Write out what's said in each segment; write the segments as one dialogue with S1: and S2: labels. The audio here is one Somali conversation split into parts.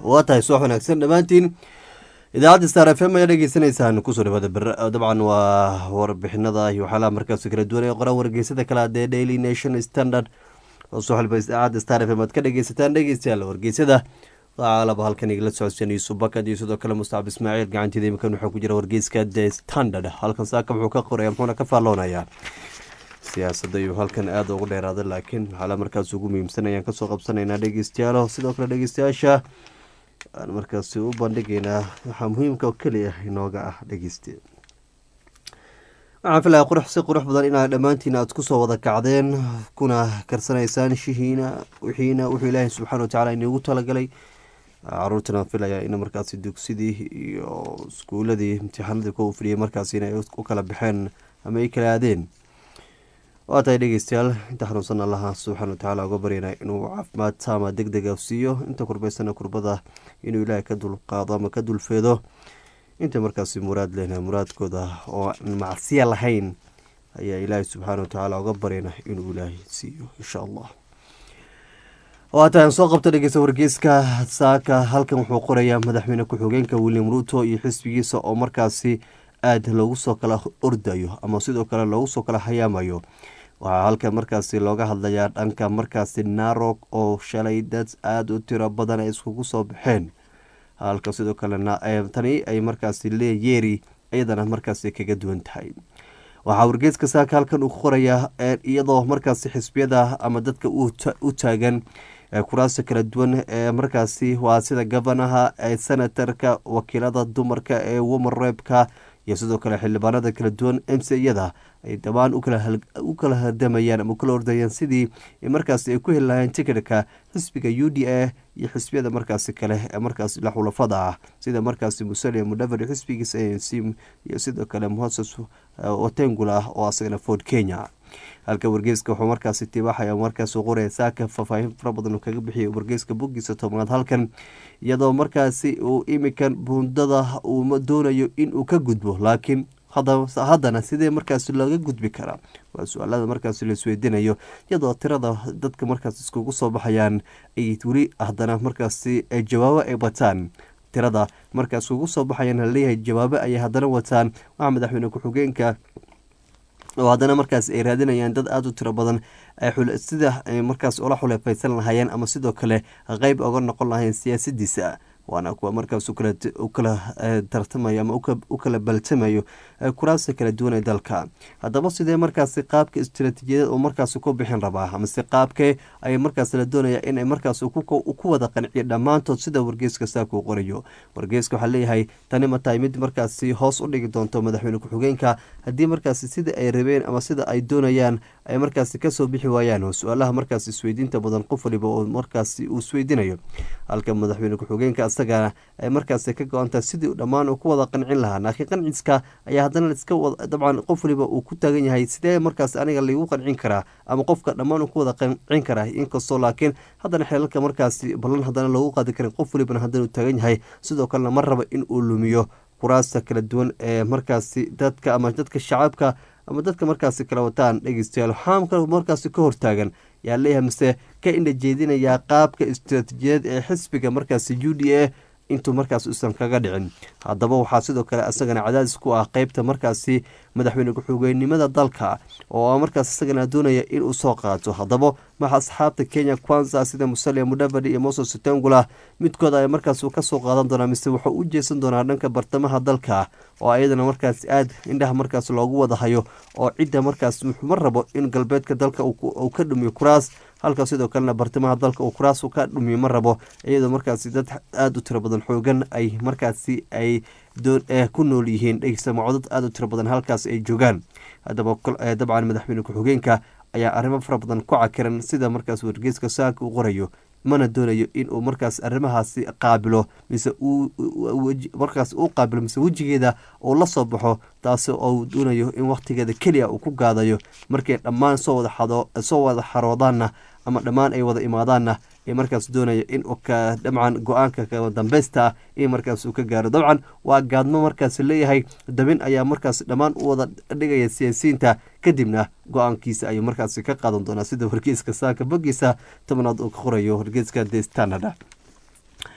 S1: waa tahay subax wanaagsan dhammaantiin idaacadda star f m ayaa dhegeysanaysaan kusoo dhawaada ber dabcan waa warbixinada iyo waxyaalaha markaas kala duwan ee qoran wargeysada kale adee daily nation standard oo soo xilba idaacadda star f m aad ka dhegeysataan dhegeystayaal wargeysada alaba halkan igala socodsanay subakad iyo sidoo kale mustaxab ismaaciil gacanteeda iminkan waxaa ku jira wargeyska the standard halkan saaka wuxuu ka qoraya muxuuna ka faalloonayaa siyaasadda iyo halkan aada ugu dheeraada laakiin waxaala markaas ugu muhiimsan ayaan kasoo qabsanaynaa dhegeystayaalo sidoo kale dhegeystayaasha aan markaasi u bandhigaynaa waxaa muhiimka oo keliya inooga ah dhegeyste waxaan filaya qurux si qurux badan inaa dhammaantiin aad kusoo wada kacdeen kuna karsanaysaan shihiina wixiina wuxuu ilaahay subxaana watacaala iniigu talagalay caruurtana filaya in markaasi dugsidii iyo iskuuladii imtixaanadii kuwa fidhiyay markaasi inay u kala baxeen ama ay kala aadeen waa tahay dhegeystayaal inta xanuunsan allaha subxaana watacaala uga baryana inuu caafimaad taama deg dega siiyo inta kurbaysana kurbada inuu ilaahay ka dulqaado ama ka dulfeedo inta markaasi muraad lehna muraadkooda oo aan macsiya lahayn ayaa ilaahay subxaana watacaala uga baryana inuu ilaahay siiyo insha allah waata aan soo qabta dhegeysta wargeyska saaka halkan wuxuu qorayaa madaxweyne ku-xigeenka william ruto iyo xisbigiisa oo markaasi aada loogu soo kala ordayo ama sidoo kale loogu soo kala hayaamayo waxaa halkan markaasi looga hadlayaa dhanka markaasi narog oo shalay dad aada u tiro badan ay iskugu soo baxeen halka sidoo kalena tani ay markaasi leeyeeri iyadana markaasi kaga duwan tahay waxaa wargeeska saaka halkan uu qorayaa iyadoo markaasi xisbiyada ama dadka u taagan kuraasta kala duwan ee markaasi waa sida gofanaha ee senatarka wakiilada dumarka ee woman reebka iyo sidoo kale xildhibaanada kala duwan mciyada ay dhammaan u kala hardamayaan ama ukala ordayaan sidii markaasi ay ku heli lahayeen tikitka xisbiga u d a iyo xisbiyada markaasi kale ee markaasi la xulafada ah sida markaasi musalia mudavadi xisbigiisa a n c iyo sidoo kale moses otengula oo asagana ford kenya halka wargeyska wuxuu markaasi tibaaxaya markaas qoraya saaka faahfaahin fara badan kaga bixiyay wargeyska boggiisa tobnaad halkan iyadoo markaasi uu imikan buundada uu doonayo inuu ka gudbo laakiin haddana sidee markaasi looga gudbi karaa waa su-aalada markaasi laisweydiinayo iyadoo tirada dadka markaas iskugu soo baxayaan ay weli haddana markaasi jawaabo ay wataan tirada markaas ugu soo baxayaan laleeyahay jawaabo ayay haddana wataan waxaa madaxweyne ku-xigeenka oo haddana markaas ay raadinayaan dad aada u tiro badan sida ay markaas ula xuleefaysan lahaayeen ama sidoo kale qeyb oga noqon lahayn siyaasadiisa waana kuwa markaas u kala tartamayo ama u kala baltamayo kuraasta kala duwan ee dalka haddaba sidee markaasi qaabka istaraatiijiyadeed oo markaas ku bixin rabaa amase qaabkee ay markaas la doonaya in markaas ku wada qanciyo dhammaantood sida wargeyska saaka uu qorayo wargeyska waxaa leeyahay tani ma tahay mid markaasi hoos u dhigi doonto madaxweyne ku-xigeenka haddii markaasi sida ay rabeen ama sida ay doonayaan ay markaasi kasoo bixi waayaan oo su-aalaha markaas isweydiinta badan qof waliba oo markaasi uu isweydiinayo halka madaxweyne ku-xigeenka isagana ay markaasi ka go-antahay sidii dhammaan uu ku wada qancin lahaa laakiin qanciska ayaa haddana iska dabcan qof waliba uu ku taagan yahay sidee markaas aniga laigu qancin karaa ama qofka dhammaan uu ku wada qancin karaa inkastoo laakiin haddana xeelalka markaasi ballan haddana loogu qaadi karin qof walibana haddana uu taagan yahay sidoo kalena ma raba in uu lumiyo kuraasta kala duwan ee markaasi dadka ama dadka shacabka ama dadka markaasi kala wataan dhegeystayaal xaamka markaasi ka hortaagan yaa leeyahay mise ka indha jeedinayaa qaabka istaraatiijiyadeed ee xisbiga markaasi u d a intuu markaas usan kaga dhicin haddaba waxaa sidoo kale isagana cadaadis ku ah qeybta markaasi madaxweyne ku-xigeenimada dalka oo markaas isagana doonaya inuu soo qaato haddaba maxa asxaabta kenya kwanza sida musalia mudavadi iyo moses tengula midkooda ay markaas kasoo qaadan doonaa mise wuxuu u jeesan doonaa dhanka bartamaha dalka oo ayadana markaas aada indhaha markaas loogu wada hayo oo cidda markaas ma rabo in galbeedka dalka uu ka dhumiyo kuraas halka sidoo kalena bartamaha dalka uu kuraas ka dhumiyo ma rabo iyadoo markaasi dad aada u tiro badan xoogan ay markaasi ay ku nool yihiin dhegeysamo codad aada u tiro badan halkaas ay joogaan haddaba dabcan madaxweyne ku-xigeenka ayaa arrimo fara badan ku cakiran sida markaas wargeyska saaka uu qorayo mana doonayo inuu markaas arrimahaasi qaabilo mise markaas uu qaabilo mise wejigeeda uu la soo baxo taasi oo doonayo in wakhtigeeda keliya uu ku gaadayo markay dhammaan soo wada xaroodaanna ama dhammaan ay wada imaadaanna ee markaas doonaya in dabcan go-aanka kama dambeysta in markaas uu ka gaaro dabcan waa gaadmo markaas leeyahay dabin ayaa markaas dhammaan u wada dhigaya siyaasiyiinta kadibna go-aankiisa ayuu markaas ka qaadan doonaa sida wargeyska saaka bogiisa tobnaad uu ka qorayo wargeyska the standard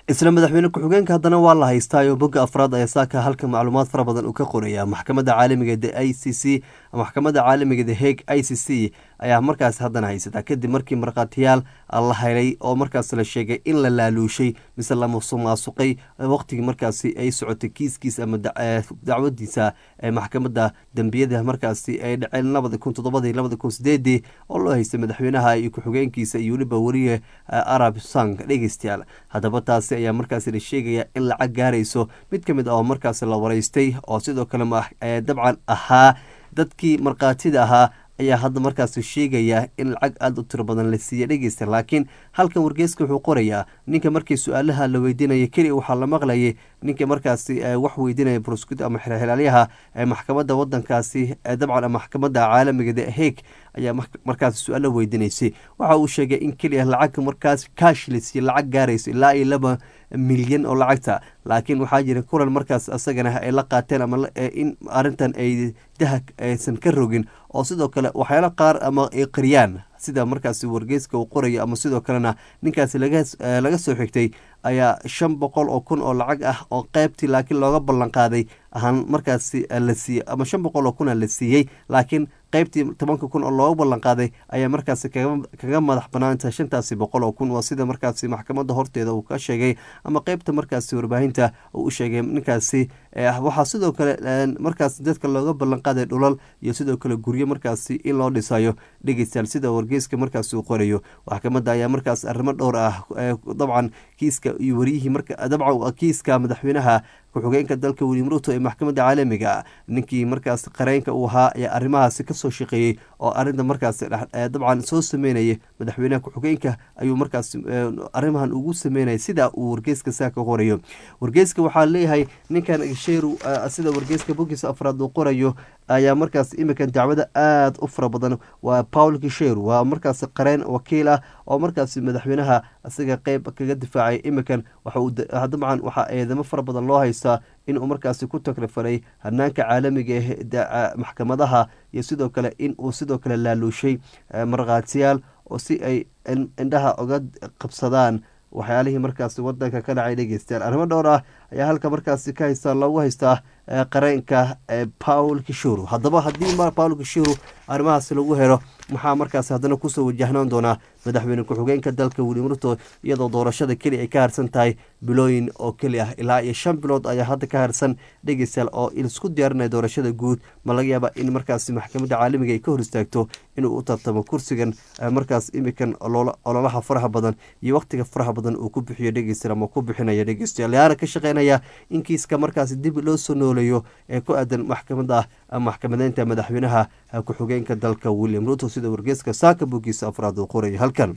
S1: isla madaxweyne ku-xigeenka haddana waa la haystaayo bogga afraad ayaa saaka halka macluumaad fara badan uu ka qoraya maxkamadda caalamiga the i c c maxkamadda caalamiga the heg i c c ayaa markaas haddana haysataa kadib markii markhaatiyaal la helay oo markaas la sheegay in la laaluushay mise la musuqmaasuqay waqtigii markaasi ay socotay kiiskiisa ama dacwadiisa ee maxkamadda dembiyada markaasi ay dhaceen labadi kun toddobadii labadi kun sideedii oo loo haystay madaxweynaha iyo ku-xigeenkiisa iyo weliba weriye arab sang dhegeystayaal haddaba taasi ayaa markaasi la sheegaya in lacag gaarayso mid ka mid ah oo markaasi la waraystay oo sidoo kale dabcan ahaa dadkii markhaatida ahaa ayaa hadda markaasi sheegaya in lacag aada u tiro badan la siiya dhegeysta laakiin halkan wargeyska wuxuu qorayaa ninka markii su-aalaha la weydiinaya keliya waxaa la maqlayay ninka markaasi wax weydiinaya broscut ama xilaalyaha maxkamadda wadankaasi dabcan maxkamadda caalamiga the heg ayaa markaasi su-aalo weydiinaysay waxa uu sheegay in keliya lacag markaas kaash la siiya lacag gaarayso ilaa iyo laba milyan oo lacagta laakiin waxaa jira kulan markaas asagana ay la qaateen ama in arintan ay dahag aysan ka rogin oo sidoo kale waxyaalo qaar ama ay qariyaan sida markaasi wargeyska uu qorayo ama sidoo kalena ninkaasi laga soo xigtay ayaa shan boqol oo kun oo lacag ah oo qeybtii laakiin looga ballan qaaday ahaan markaasi la siiyey ama shan boqol oo kuna la siiyey laakiin qeybtii tobanka kun oo looga ballan qaaday ayaa markaasi kaga madax banaanta shantaasi boqol oo kun waa sida markaasi maxkamadda horteeda uu ka sheegay ama qeybta markaasi warbaahinta uu u sheegay ninkaasi waxaa sidoo kale markaas dadka looga ballan qaaday dhulal iyo sidoo kale guryo markaasi in loo dhisayo dhegeystayaal sida wargeyska markaasi uu qorayo maxkamadda ayaa markaas arrimo dhowr ah dabcan kiiska iyo wariyihii dabcan kiiska madaxweynaha ku-xigeenka dalka william ruto ee maxkamadda caalamiga ninkii markaas qareenka uu ahaa ayaa arrimahaasi kasoo shaqeeyey oo arinta markaas dabcan soo sameynaya madaxweynaha ku-xigeenka ayuu markaas arrimahan ugu sameynaya sida uu wargeyska saaka qorayo wargeyska waxaa leeyahay ninkan sheeru sida wargeyska bogiisa afraad uu qorayo ayaa markaas iminkan dacwada aada u fara badan waa paul kisheru waa markaas qareen wakiil ah oo markaas madaxweynaha isaga qeyb kaga difaacay iminkan dabcan waxaa eedamo fara badan loo haystaa inuu markaasi ku takrifalay hanaanka caalamiga ah maxkamadaha iyo sidoo kale in uu sidoo kale laaluushay markhaatiyaal oo si ay indhaha uga qabsadaan waxyaalihii markaasi wadanka ka dhacay dhegeystayaal arrimo dhowr ah ayaa halka markaasi ka haystaa loogu haystaa qareenka paul kishuru haddaba haddii paul kishuru arrimahaasi lagu helo maxaa markaasi haddana kusoo wajahnaan doonaa madaxweyne ku-xigeenka dalka william ruto iyadoo doorashada keli ay ka harsan tahay bilooyin oo keli ah ilaa iyo shan bilood ayaa hadda ka harsan dhegeystayaal oo isku diyaarinaya doorashada guud ma laga yaaba in markaasi maxkamadda caalamiga ay ka hor istaagto inuu u tartamo kursigan markaas imikan ololaha faraha badan iyo waqtiga faraha badan uu ku bixiyo dhegeystayaal ama ku bixinaya dhegeystayaal yaana ka shaqeynaya in kiiska markaasi dib loo soo nooleeyo ee ku aadan maxkamada maxkamadeynta madaxweynaha ku-xigeenka dalka william ruto sida wargeyska saaka bogiisa afraad uu qoraya halkan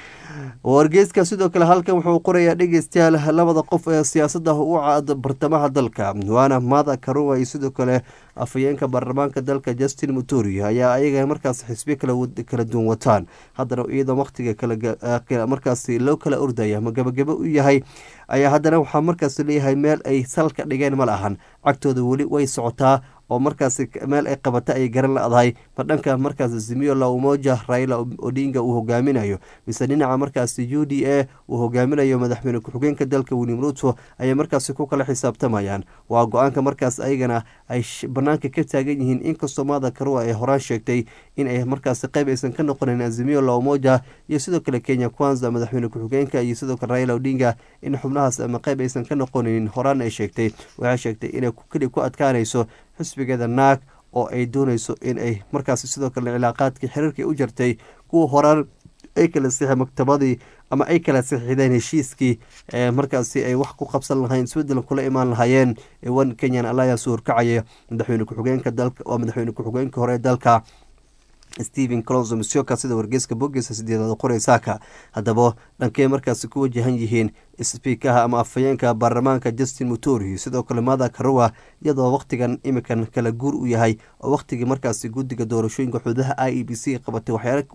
S1: wargeyska sidoo kale halkan wuxuu qorayaa dhegeystayaal labada qof ee siyaasada u cad bartamaha dalka waana mada karua iyo sidoo kale afhayeenka baarlamaanka dalka justin muturi ayaa ayaga markaas xisbiyo kala duwan wataan haddana iyadoo waqtiga markaas loo kala ordaya ma gabagabo u yahay ayaa haddana waxaa markaas leeyahay meel ay salka dhigeen ma lahan cagtooda weli way socotaa oo markaas meel ay qabata ay garan la-dahay ma dhanka markaas zimiyo la umoja raila odinga uu hogaaminayo mise dhinaca markaas u d a uu hogaaminayo madaxweyne ku-xigeenka dalka william ruto ayay markaasi ku kala xisaabtamayaan waa go-aanka markaas ayagana ay banaanka ka taagan yihiin inkastoo maada karua ay horaan sheegtay in ay markaas qeyb aysan ka noqonayn azimiyo la umoja iyo sidoo kale kenya kwanza madaxweyne ku-xigeenka iyo sidoo kale raila odinga in xubnahaas ama qeyb aysan ka noqonayn horaan ay sheegtay waxay sheegtay inay keli ku adkaanayso xisbigeeda naag oo ay dooneyso in ay markaas sidoo kale cilaaqaadkii xiriirkii u jartay kuwa horaan ay kala sixi maktabadii ama ay kala sixideen heshiiskii markaasi ay wax ku qabsan lahayn isbedel kula imaan lahaayeen one kenyan alliance horkacaya madaxweyne ku-xigeenka dalka waa madaxweyne ku-xigeenka hore ee dalka stephen clonzo misioka sida wargeyska bogiisa sideedaad qoreysaaka haddaba dhankey markaasi ku wajahan yihiin sbiikaha ama afhayeenka baarlamaanka justin muturi sidoo kale mada karua iyadoo waqtigan imikan kala guur u yahay oo waqtigii markaasi guddiga doorashooyinka xududaha i e b c qabatay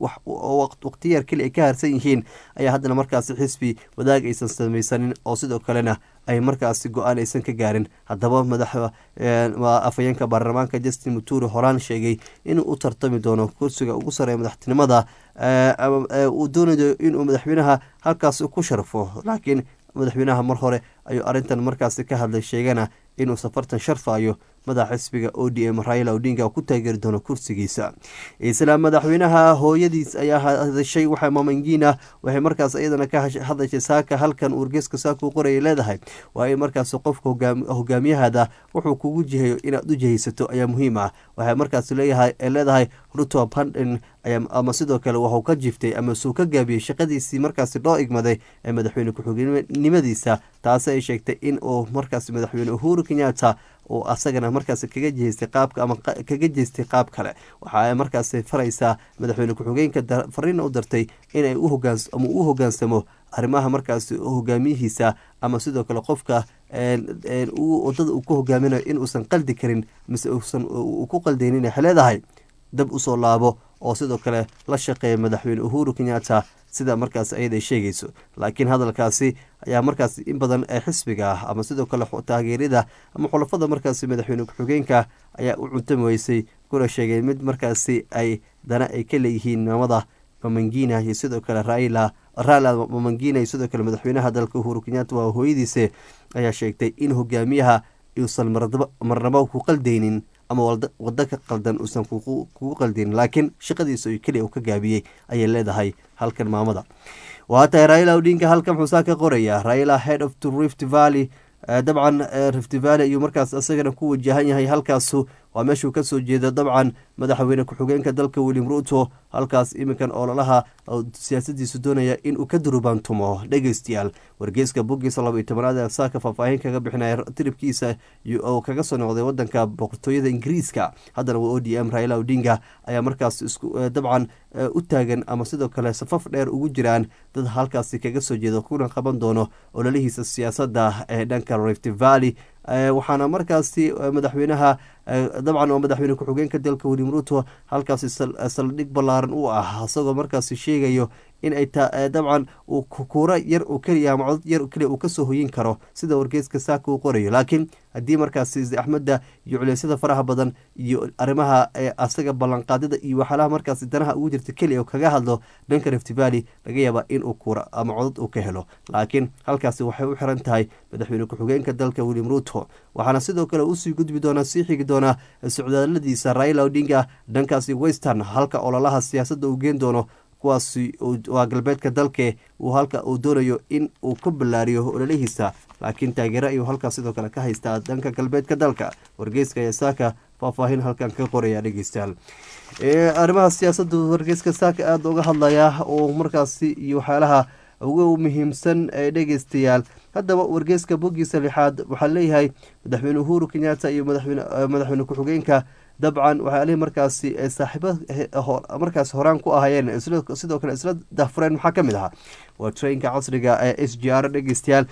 S1: waqtiyaar keli ay ka harsan yihiin ayaa haddana markaasi xisbi wadaag aysan samaysanin oo sidoo kalena ay markaasi go-aan aysan ka gaarin haddaba madaxa afhayeenka baarlamaanka justin muturi horaan sheegay inuu u tartami doono kursiga ugu sareeya madaxtinimada uu doonayo inuu madaxweynaha halkaas ku sharfo laakiin madaxweynaha mar hore ayuu arrintan markaasi ka hadlay sheegana inuu safartan sharfayo madaxa xisbiga o d m raila odinga ku taageeri doono kursigiisa isla madaxweynaha hooyadiis ayaa hadashay waxa mamangina waxay markaas iyadana ka hadashay saaka halkan wargeeska saaka u qoraya leedahay waa in markaas qofka hogaamiyahada wuxuu kugu jihayo inaad u jihaysato ayaa muhiim ah waxay markaas leedahay ruto pandin ama sidoo kale waxuu ka jiftay ama suu ka gaabiyey shaqadiisii markaasi loo igmaday ee madaxweyne ku-xigeenimadiisa taasi ay sheegtay in uu markaas madaxweyne uhuru kenyatta uu asagana markaas kaga jeestay qaabka ama kaga jeestay qaab kale waxa ay markaas faraysaa madaxweyne ku-xigeenka fariina u dartay inay uhogaans ama u hogaansamo arrimaha markaas hogaamiyihiisa ama sidoo kale qofka wadada uu ku hogaaminayo in uusan qaldi karin mise uusan ku qaldaynin waxay leedahay dab usoo laabo oo sidoo kale la shaqeeya madaxweyne uhuru kenyatta sida markaas ayada sheegayso laakiin hadalkaasi ayaa markaas in badan ee xisbiga ah ama sidoo kale taageerada ama xulafada markaasi madaxweyne ku-xigeenka ayaa u cuntami weysay kuna sheegay mid markaasi ay dana ay ka leeyihiin mamada mamangina iyo sidoo kale raila raila mamangina iyo sidoo kale madaxweynaha dalka uhuru kenyatta waa hooyadiise ayaa sheegtay in hogaamiyaha uusan marnabo ku qaldaynin ama wado ka qaldan uusan kugu qaldin laakiin shaqadiisa keliya uu ka gaabiyey ayay leedahay halkan maamada waa tahay raila odinka halkan muxuu saa ka qoraya raila head of to rift valley dabcan rift valley ayuu markaas isagana ku wajahan yahay halkaasu waa meeshuu kasoo jeeda dabcan madaxweyne ku-xigeenka dalka william ruto halkaas iminkan ololaha siyaasadiisu doonaya inuu ka durubaantumo dhegeystayaal wargeyska bogiisa laba iyo tobanaad ee saaka faahfaahin kaga bixinaya tiribkiisa oo kaga soo noqday wadanka boqortooyada ingiriiska haddana waa o d m raila odinga ayaa markaas dabcan u taagan ama sidoo kale safaf dheer ugu jiraan dad halkaasi kaga soo jeeda kuna qaban doono ololihiisa siyaasadda ee dhanka rift valley waxaana markaasi madaxweynaha dabcan oo madaxweyne ku-xigeenka dalka william ruto halkaasi saldhig ballaaran u ah isagoo markaasi sheegayo in ay dabcan uu kuura yar oo keliya ama codod yar keliya uu kasoo hoyin karo sida wargeeska saaka uu qorayo laakiin haddii markaasi axmedda iyo culeysyada faraha badan iyo arrimaha asaga ballanqaadida iyo waxyaalaha markaasi danaha ugu jirta keliya kaga hadlo dhanka rift valley laga yaabaa inuu kuura ama codod uu ka helo laakiin halkaasi waxay u xiran tahay madaxweyne ku-xigeenka dalka william ruto waxaana sidoo kale usii gudbi doonaa sii xigi doonaa socdaaladiisa raila odinga dhankaasi western halka ololaha siyaasadda uu geen doono kuwaasi waa galbeedka dalke uu halka uu doonayo in uu ka ballaariyo ololihiisa laakiin taageero ayuu halkaas sidoo kale ka haystaa dhanka galbeedka dalka wargeyska ayaa saaka faahfaahin halkan ka qoraya dhegeystayaal arrimaha siyaasadda wargeyska saaka aada uga hadlaya oo markaasi iyo waxyaalaha ugu muhiimsan ee dhegeystayaal haddaba wargeyska bogiisa lixaad waxaa leeyahay madaxweyne uhuru kenyatta iyo madaxweyne ku-xigeenka dabcan waxyaalihi markaasi saaxiibo markaas horaan ku ahayeen sidoo kale isla dahfureen maxaa ka mid ahaa waa trainka casriga ee s g r dhegeystayaal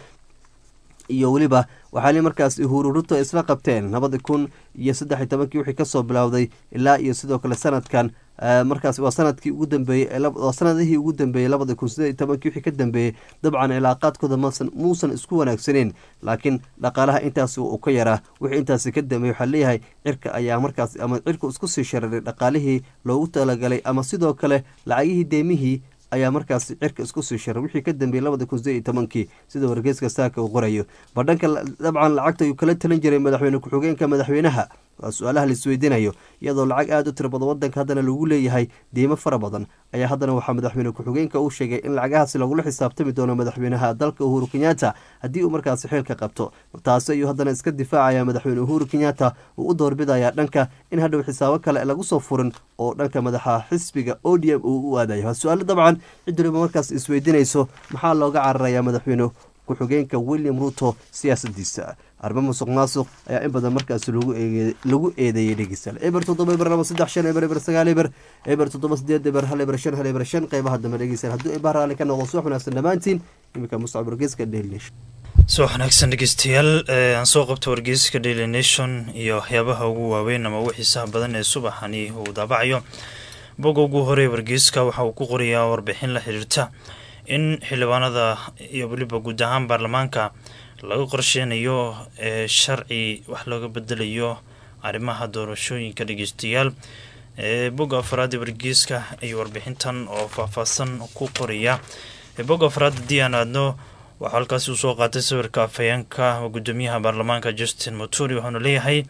S1: iyo weliba waxaali markaas uhuru ruto isla qabteen labadi kun iyo saddex iyo tobankii wixii kasoo bilowday ilaa iyo sidoo kale sanadkan markaas waa sanadkii ugu dambeeyey sanadihii ugu dambeeyey labadi kun sideed iyo tobankii wixii ka dambeeyey dabcan cilaaqaadkooda masan muusan isku wanaagsaneyn laakiin dhaqaalaha intaas uu ka yaraa wixii intaasi ka dambeeyey waxaa leeyahay cirka ayaa markaas ama cirka isku sii shararay dhaqaalihii loogu talagalay ama sidoo kale lacagihii deemihii ayaa markaas cirka isku sii sharay wixii ka dambeeyey labada kun sideed iyo tobankii sida wargeyska saaka uu qorayo badhanka dabcan lacagta ayuu kala talin jiray madaxweyne ku-xigeenka madaxweynaha waa su-aalaha la isweydiinayo iyadoo lacag aada u tiro badan wadanka haddana lagu leeyahay deymo fara badan ayaa haddana waxaa madaxweyne ku-xigeenka uu sheegay in lacagahaasi lagula xisaabtami doono madaxweynaha dalka uhuru kenyatta haddii uu markaasi xeelka qabto taasi ayuu haddana iska difaacaya madaxweyne uhuru kenyatta uu u doorbidaya dhanka in hadhow xisaabo kale lagu soo furin oo dhanka madaxa xisbiga o d m uu u aadayo waa su-aalo dabcan cid waliba markaas isweydiinayso maxaa looga cararaya madaxweyne ku-xigeenka william ruto siyaasadiisa arrimo musuq maasuq ayaa in badan markaas lagu eedeeyey dhegeystayaal eber toddoba eber laba saddex shan eber eber sagaal eber eber toddoba sideed eber hal eber shan hal eber shan qeybaha dambe dhegeystayaal hadduu eber raali ka noqdo subax wanaagsan dhammaantiin iminka mustacab wargeyska daily nation
S2: subax wanaagsan dhegeystayaal aan soo qabta wargeyska daily nation iyo waxyaabaha ugu waaweyn ama ugu xiisaha badan ee subaxani uu daabacayo boga ugu horey wargeyska waxa uu ku qorayaa warbixin la xiriirta in xildhibaanada iyo weliba guud ahaan baarlamaanka laga qorsheynayo ee sharci wax looga bedelayo arrimaha doorashooyinka dhegeystayaal bogga afraad ee wargeyska iyo warbixintan oo faahfaahsan ku qoraya bogga afraad haddii aan aadno waxaa halkaasi uu soo qaatay sawirka afhayeenka gudoomiyaha baarlamaanka justin muturi waxaanu leeyahay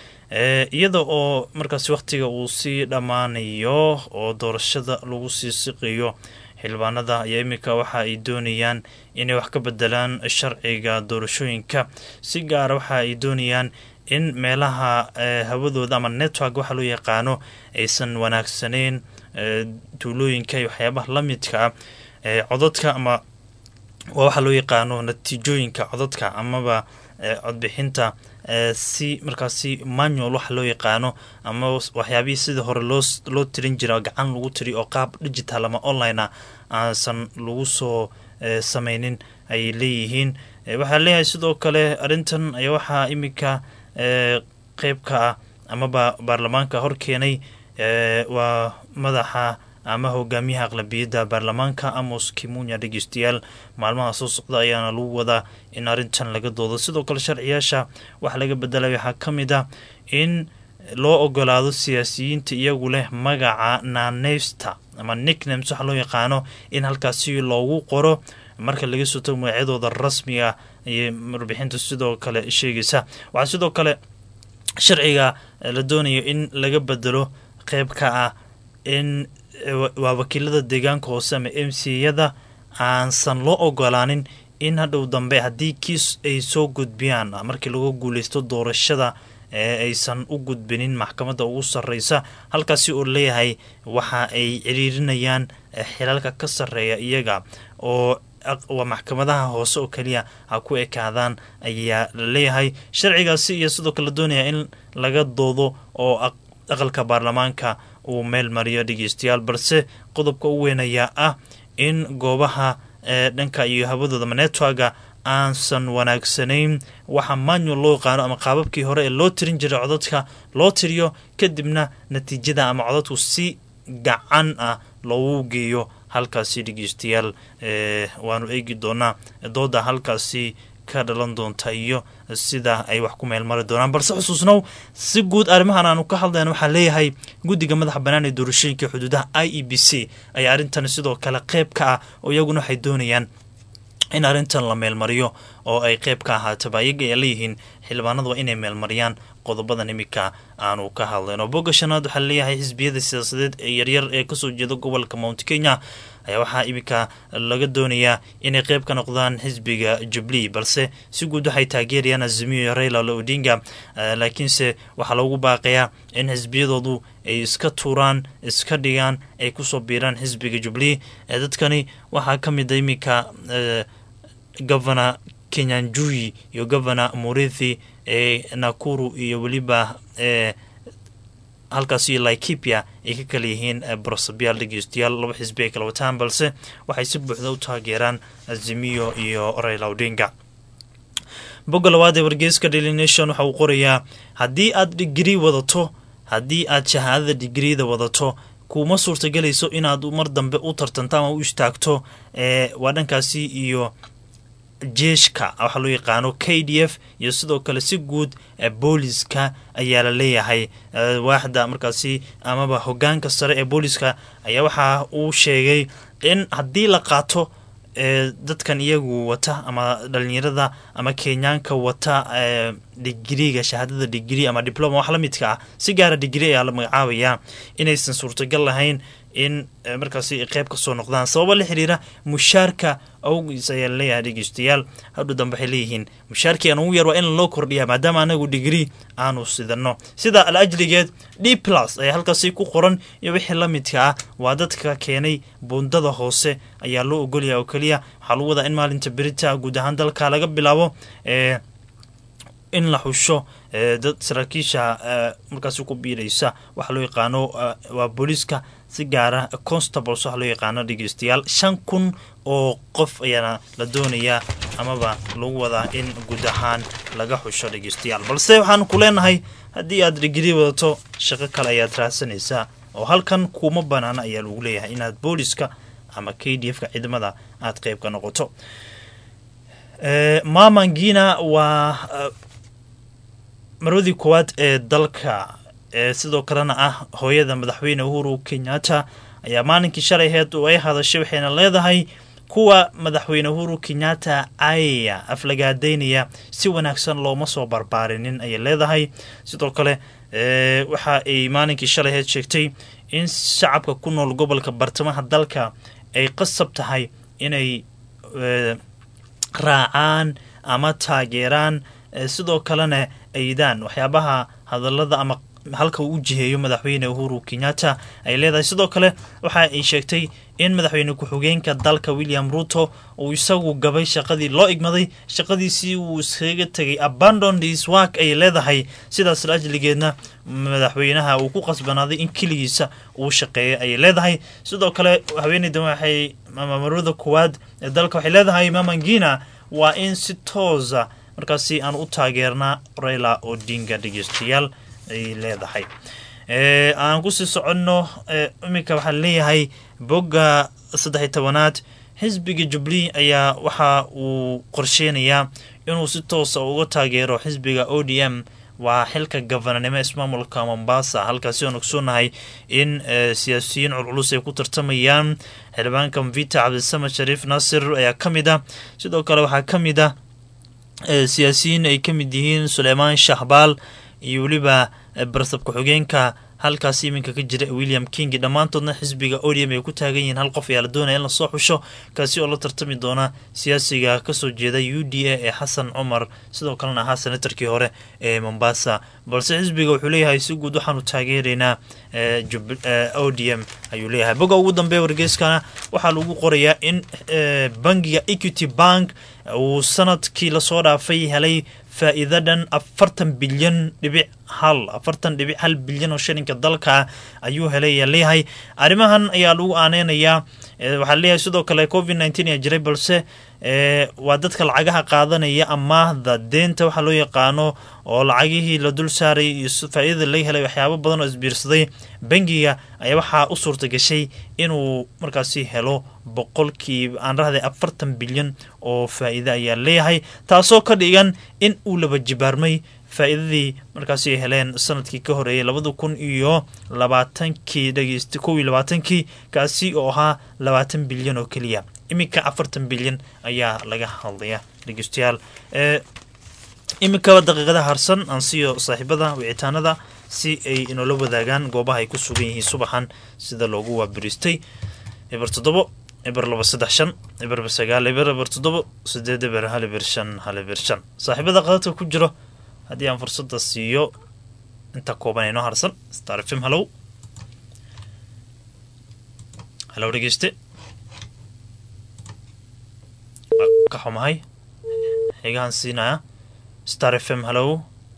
S2: iyada oo markaasi wakhtiga uu sii dhammaanayo oo doorashada lagu sii siqiyo xildhibaanada ayaa iminka waxa ay doonayaan inay wax ka bedelaan sharciga doorashooyinka si gaara waxa ay doonayaan in meelaha hawadooda ama network waxa loo yaqaano aysan wanaagsaneyn tuulooyinka iyo waxyaabaha la midka ah cododka ama waa waxaa loo yaqaano natiijooyinka cododka amaba codbixinta si markaasi manual waxa loo yaqaano ama waxyaabihii sidii hore loo loo tirin jira gacan lagu tiri oo qaab digital ama online ah aansan lagu soo sameynin ayay leeyihiin waxaa leeyahay sidoo kale arrintan ayaa waxaa iminka qeyb ka ah amaba baarlamaanka hor keenay waa madaxa ama hogaamiyaha aqlabiyadda baarlamaanka amos kimunya dhegeystayaal maalmaha soo socda ayaana lagu wadaa in arrintan laga doodo sidoo kale sharciyaasha waxa laga bedelay waxaa ka mid ah in loo ogolaado siyaasiyiinta iyagu leh magaca naaneysta ama nicknames waxa loo yaqaano in halkaasi loogu qoro marka laga soo tago magacyadooda rasmiga iyo warbixinta sidoo kale sheegaysa waxaa sidoo kale sharciga la doonayo in laga bedelo qeyb ka ah in waa wakiilada deegaanka hoose ama m c yada aansan loo ogolaanin in hadhow dambe haddii kiis ay soo gudbiyaan markii lagu guuleysto doorashada ee aysan u gudbinin maxkamadda ugu sarreysa halkaasi oo leeyahay waxa ay ciriirinayaan xilalka ka sarreeya iyaga oo waa maxkamadaha hoose oo keliya ha ku ekaadaan ayaa la leeyahay sharcigaasi iyo sidoo kale doonaya in laga doodo oo aqalka baarlamaanka uu meel mariyo dhegeystayaal balse qodobka u weyn ayaa ah in goobaha dhanka iyo hawadooda networga aansan wanaagsanayn waxa manual loo yaqaano ama qaababkii hore ee loo tirin jiray codadka loo tiriyo kadibna natiijada ama codadku si gacan ah loogu geeyo halkaasi dhegeystayaal waanu eegi doonaa dooda halkaasi ka dhalan doonta iyo sida ay wax ku meel mari doonaan balse xusuusnow si guud arrimahan aanu ka hadlayna waxaa leeyahay guddiga madaxa bannaan ee doorashooyinka xuduudaha i e b c ayaa arrintan sidoo kale qeyb ka ah oo iyaguna waxay doonayaan in arrintan la meelmariyo oo ay qeyb ka ahaataba iyaga ay leeyihiin xildhibaanadu waa inay meelmariyaan qodobadan iminka aanu ka hadlayno bogga shanaad waxaa leeyahay xisbiyada siyaasadeed ee yaryar ee kasoo jeeda gobolka mount kenya ayaa waxaa iminka laga doonayaa inay qeyb ka noqdaan xisbiga jubilee balse si guud waxay taageerayaan azimiyo raila odinga laakiinse waxaa loogu baaqayaa in xisbiyadoodu ay iska tuuraan iska dhigaan ay kusoo biiraan xisbiga jubilee dadkani waxaa ka mid a iminka governor kenyanjui iyo governor murithi ee nakuru iyo weliba ee halkaas iyo laikipia ay ka kala yihiin brosabyaal dhegeystayaal laba xisbi ay kala wataan balse waxay si buuxda u taageeraan azimiyo iyo raila odinga bogga labaad ee wargeyska daily nation waxa uu qorayaa haddii aad digrii wadato haddii aad shahaadada digriida wadato kuma suurtagelayso inaad mar dambe u tartanto ama u istaagto ee waa dhankaasi iyo jeeshka waxaa loo yaqaano k d f iyo sidoo kale si guud booliska ayaa la leeyahay waaxda markaasi amaba hogaanka sare ee booliska ayaa waxa uu sheegay in haddii la qaato dadkan iyagu wata ama dhalinyarada ama kenyaanka wata digriga shahaadada digri ama diploma wax la midka ah si gaara digri ayaa la magacaabayaa inaysan suurtagal lahayn in markaasi qeyb kasoo noqdaan sababa la xiriira mushaarka awgiis ayaa laleeyahay dhegeystayaal hadhu dambe waxay leeyihiin mushaarkii aan ugu yar waa in loo kordhiya maadaama anagu digrii aanu sidano sida al ajligeed d plus ayaa halkaasi ku qoran iyo wixii la midka ah waa dadka keenay bundada hoose ayaa loo ogolyaha oo keliya waxaa lagu wadaa in maalinta berita guud ahaan dalka laga bilaabo ee in la xusho dad saraakiisha markaasi ku biiraysa waxaa loo yaqaano waa booliiska si gaara constables waxa loo yaqaano dhegeystayaal shan kun oo qof ayaana la doonayaa amaba lagu wadaa in guud ahaan laga xusho dhegeystayaal balse waxaan ku leenahay haddii aad digrii wadato shaqo kale ayaad raadsanaysaa oo halkan kuma banaana ayaa lagu leeyahay inaad booliska ama k d f ka ciidamada aad qeyb ka noqoto mamangina waa marwadii koowaad ee dalka ee sidoo kalena ah hooyada madaxweyne uhuru kenyatta ayaa maalinkii shalayheed oo ay hadashay waxayna leedahay kuwa madaxweyne uhuru kenyatta aya aflagaadeynaya si wanaagsan looma soo barbaarinin ayay leedahay sidoo kale waxa ay maalinkii shalay heed sheegtay in shacabka ku nool gobolka bartamaha dalka ay qasab tahay inay raacaan ama taageeraan sidoo kalena aydaan waxyaabaha hadalada ama halka uu u jiheeyo madaxweyne uhuru kenyatta ay leedahay sidoo kale waxa ay sheegtay in madaxweyne ku-xigeenka dalka william ruto uu isagu gabay shaqadii loo igmaday shaqadiisii uu iskaga tegay abandon his work ay leedahay sidaas laajligeedna madaxweynaha uu ku qasbanaaday in keligiisa uu shaqeeya ayay leedahay sidoo kale haweeneydan waxay mamarada koowaad ee dalka waxay leedahay mamangina waa in si toosa markaasi aan u taageernaa raila odinga dhegeystayaal ay leedahay aan kusii soconno iminka waxaa leeyahay bogga saddexiy tobanaad xisbiga jubilee ayaa waxa uu qorsheynayaa inuu si toosa uga taageero xisbiga o d m waa xilka gafananimo ismaamulka mombasa halkaasi aan ogsoonahay in siyaasiyiin culculus ay ku tartamayaan xildhibaanka mvita cabdisamed shariif naasir ayaa ka mid ah sidoo kale waxaa ka mid ah siyaasiyiin ay ka mid yihiin suleymaan shahbaal iyo weliba barsab ku-xigeenka halkaasi iminka ka jira william king dhammaantoodna xisbiga odium ay ku taagan yihiin hal qof ayaa la doonaya in lasoo xusho kaasi oo la tartami doona siyaasiga kasoo jeeda u d a ee xasan cumar sidoo kalena ahaa senatarkii hore ee mombasa balse xisbiga wuxuu leeyahay si guud waxaanu taageeraynaa o d m ayuu leeyahay boga ugu dambeeya wargeyskana waxaa lagu qorayaa in bangiga equity bank uu sanadkii lasoo dhaafay helay faa-iida dhan afartan bilyan dhibic hal afartan dhibic hal bilyan oo shilinka dalka ayuu helay ayaa leeyahay arrimahan ayaa lagu aaneynayaa waxaa leeyahay sidoo kale covid nineteen ayaa jiray balse waa dadka lacagaha qaadanaya amaahda deenta waxaa loo yaqaano oo lacagihii la dul saaray iyo faa-idada laga helay waxyaabo badan oo isbiirsaday bangiga ayaa waxaa u suurta gashay inuu markaasi helo boqolkiiba aan rahday afartan bilyan oo faa-iide ayaa leeyahay taasoo ka dhigan in uu laba jibaarmay faa-iidadii markaasi ay heleen sanadkii ka horeeyay labada kun iyo labaatankii dhegeysta kow iyo labaatankii kaasi oo ahaa labaatan bilyan oo keliya iminka afartan bilyan ayaa laga hadlaya dhegeystayaal iminkaba daqiiqada harsan aan siiyo saaxiibada wicitaanada si ay inoola wadaagaan goobaha ay ku sugan yihiin subaxan sida loogu waabiristay eber toddobo eber laba saddex shan eber sagaal eber eber toddobo sideed eber hal eber shan hal eber shan saaxiibada qadadka ku jiro haddii aan fursada siiyo inta kooban inoo harsan star fm halow halow dhegeyste ka xumahay xigahan siinaya star f m halow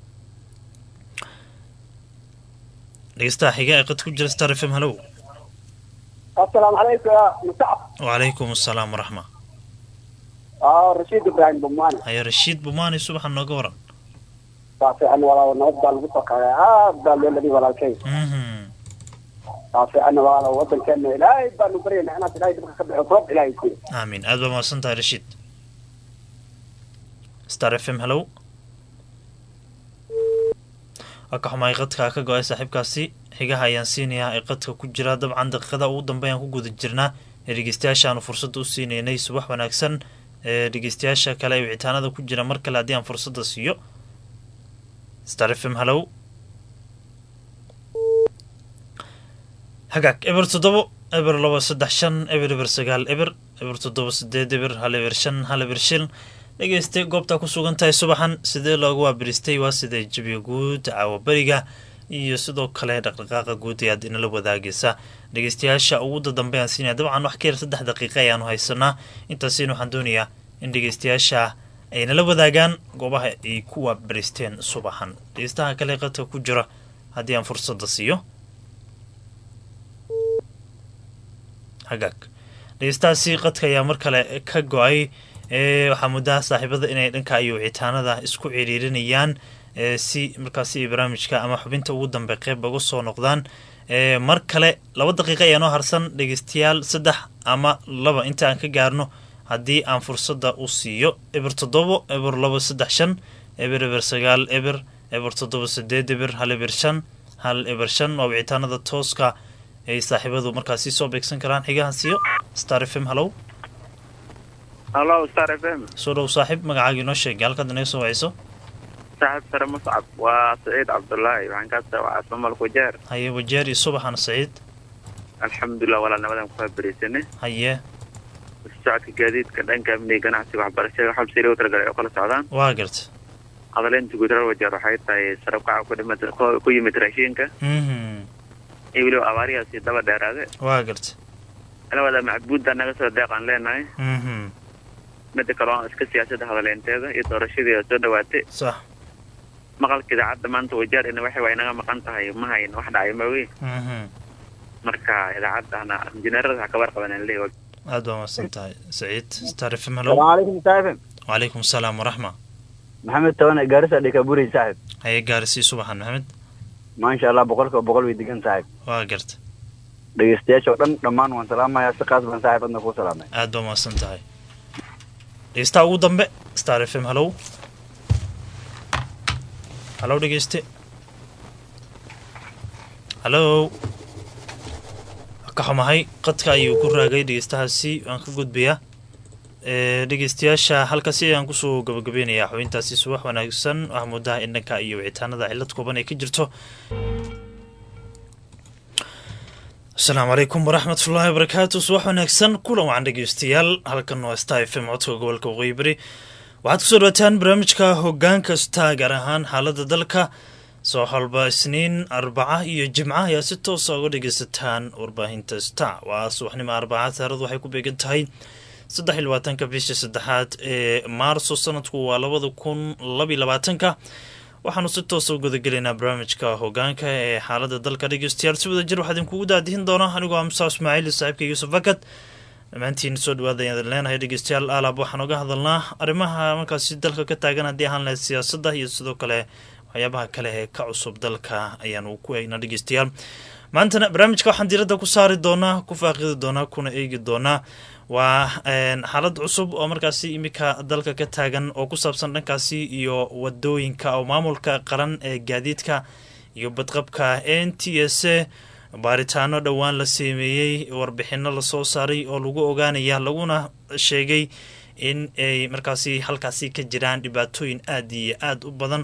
S2: dhegeystaha xiga ee qad ku jira star f m halow
S3: asalaamu calaykum ya musacab
S2: wacalaykum asalaam waraxma
S3: rashiid ibraahim bumani
S2: haya rashiid bumaani subaxa nooga waran
S3: waa fiican walaal nabad baa lagu soo kacay aad baa loo ladi walaalkay waa fiican walaal wadankeena ilaahay baanu baryayna inaad ilaahay dhibka ka bixiso roob ilaahay siiyo
S2: aamin aad baa mahadsan tahay rashiid star f m halow waa ka xumaay qadka ka go-ay saaxiibkaasi xigaha ayaan siinayaa ee qadka ku jira dabcan daqiiqada ugu dambeeyaan ku guda jirnaa ee dhegeystayaashaanu fursadda u siineynay subax wanaagsan ee dhegeystayaasha kale ee wicitaanada ku jira mar kale haddii aan fursadda siiyo star f m halow hagaag eber toddobo eber laba saddex shan eber eber sagaal eber eber toddoba sideed eber hal eber shan hal eber shil dhegeyste goobtaa ku sugan tahay subaxan sidee loogu waabiristay waa sidee jabiga guud caawa beriga iyo sidoo kale dhaqdhaqaaqa guud ayaad inala wadaagaysa dhegeystayaasha ugu dadambe aan siinaya dabcan wax ka yar saddex daqiiqa ayaanu haysanaa intaasina waxaan doonayaa in dhegeystayaasha ay nala wadaagaan goobaha ay ku waabiristeen subaxan dhegeystaha kale qadka ku jira haddii aan fursadda siiyo hagaag dhegeystahaasi qadka ayaa mar kale ka go-ay waxaa muddaha saaxiibada inay dhanka iyo wicitaanada isku ciriirinayaan si markaasi barnaamijka ama xubinta ugu dambe qeyb uga soo noqdaan mar kale laba daqiiqa ayaa noo harsan dhegeystayaal saddex ama laba inta aan ka gaarno haddii aan fursadda u siiyo eber toddobo eber labo saddex shan eber eber sagaal eber eber toddoba sideed eber hal eber shan hal eber shan waa wicitaanada tooska ay saaxiibadu markaasi soo beegsan karaan xigahan siiyo star f m hallow
S4: hallo star f m
S2: soo dhow saaxiib magacaaga inoo sheegay halkaad inaga soo wacayso
S4: saaxib sare muscab waa saciid cabdullaahi waxaan kaa sawacaa somalku jeer
S2: haye wajeer iyo subaxan saciid
S4: alxamdulilah walaa nabadan ku faabriisane
S2: haye
S4: socodka gaadiidka dhanka amniga ganacsiga waxbarashada waxaa sii loo talagalay oo kala socdaan
S2: waa garta
S4: hadaleynta guud reer wajeer waxay tahay sarabkaca ku dhimata ku yimid raashiinka
S2: mhm
S4: iyo weliba abaariyaasi daba dheeraade
S2: waa garta
S4: labada macbuudda naga soo deeqaan leenahay
S2: mhm
S4: mida kale oo iska siyaasadda hadaleynteeda iyo doorashadii oo soo dhawaatay
S2: sax
S4: maqalka idaacadda maanta wajeer ina waxay waa inaga maqan tahay ma hayn wax dhacay maogi
S2: mhm
S4: marka idaacaddana injineerada ha kabar qaban aan leeyahay
S2: aad baa mahadsan tahay saciid star f m hello
S5: calaykum saaxib
S2: wacalaykum salaam waraxma
S5: maxamed tawane gaarisa dhikaburi saaxib
S2: haye gaarisii subaxan maxamed
S5: maasha allah boqolkiiba boqol way degan saaxib
S2: waa garta
S5: dhegeystayaasha oo dhan dhammaan waan salaamayaa si qaas baan saaxib adna kuu salaamay
S2: aad baa mahadsan tahay dhegeystaha ugu dambe star f m hallow hallow dhegeyste hallow ka xumahay qadka ayuu ku raagay dhegeystahaasi waan ka gudbayaa ee dhegeystayaasha halkaasi ayaan kusoo gabagabeynayaa xubintaasi subax wanaagsan waxaa moodaha in dhanka iyo wicitaanada cillad kooban ay ka jirto asalaamu calaykum waraxmatullaahi wabarakaatu subax wanaagsan kulan wacan dhegeystayaal halkan waa star f m codka gobolka waqooyi bari waxaad kusoo dhawaataan barnaamijka hoggaan kasta gaar ahaan xaaladda dalka soo xolba isniin arbaca iyo jimca ayaa si toosa uga dhegeysataan warbaahinta star waa subaxnimo arbaca taaradu waxay ku beegan tahay saddex iyo labaatanka bisha saddexaad ee maarso sanadku waa labada kun labiyo labaatanka waxaanu si toosa u gudagelaynaa barnaamijka hogaanka ee xaalada dalka dhegeystayaal si wada jir waxaa idinkugu daadihin doona anigoo amsa ismaaciil iyo saaxiibka yuusuf fakad dhammaantiin soo dhawaada ayaan idin leenahay dhegeystayaal alaab waxaan oga hadalnaa arrimaha markaasi dalka ka taagan haddii ahaan lahayd siyaasadda iyo sidoo kale waxyaabaha kale ee ka cusub dalka ayaanu ku eegnaa dhegeystayaal maantana barnaamijka waxaan diiradda ku saari doonaa ku faaqidi doonaa kuna eegi doonaa waa xaalad cusub oo markaasi iminka dalka ka taagan oo ku saabsan dhankaasi iyo wadooyinka oo maamulka qaran ee gaadiidka iyo badqabka n t s a baaritaano dhowaan la sameeyey warbixino lasoo saaray oo lagu ogaanaya laguna sheegay in ay markaasi halkaasi ka jiraan dhibaatooyin aada iyo aada u badan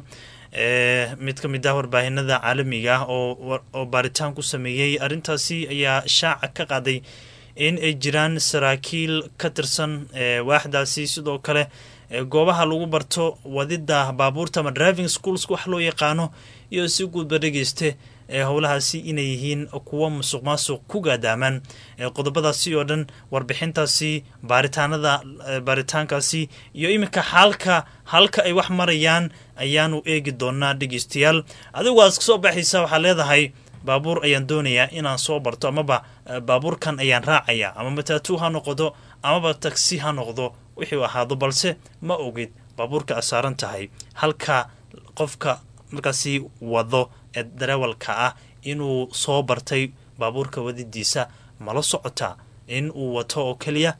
S2: mid ka mid ah warbaahinada caalamiga ah oo baaritaan ku sameeyey arrintaasi ayaa shaaca ka qaaday in ay jiraan saraakiil ka tirsan waaxdaasi sidoo kale goobaha lagu barto wadida baabuurta ama driving schools wax loo yaqaano iyo si guudba dhegeyste howlahaasi inay yihiin kuwo musuq maasuq ku gaadaamaan qodobadaasi oo dhan warbixintaasi baaritaanada baaritaankaasi iyo iminka xaalka halka ay wax marayaan ayaanu eegi doonaa dhegeystayaal adigu aad kasoo baxaysa waxaa leedahay baabuur ayaan doonayaa inaan soo barto amaba baabuurkan ayaan raacaya ama matatu ha noqdo amaba tagsi ha noqdo wixuu ahaado balse ma ogid baabuurka aad saaran tahay halka qofka markaasi wado ee dareewalka ah inuu soo bartay baabuurka wadidiisa mala socota in uu wato oo keliya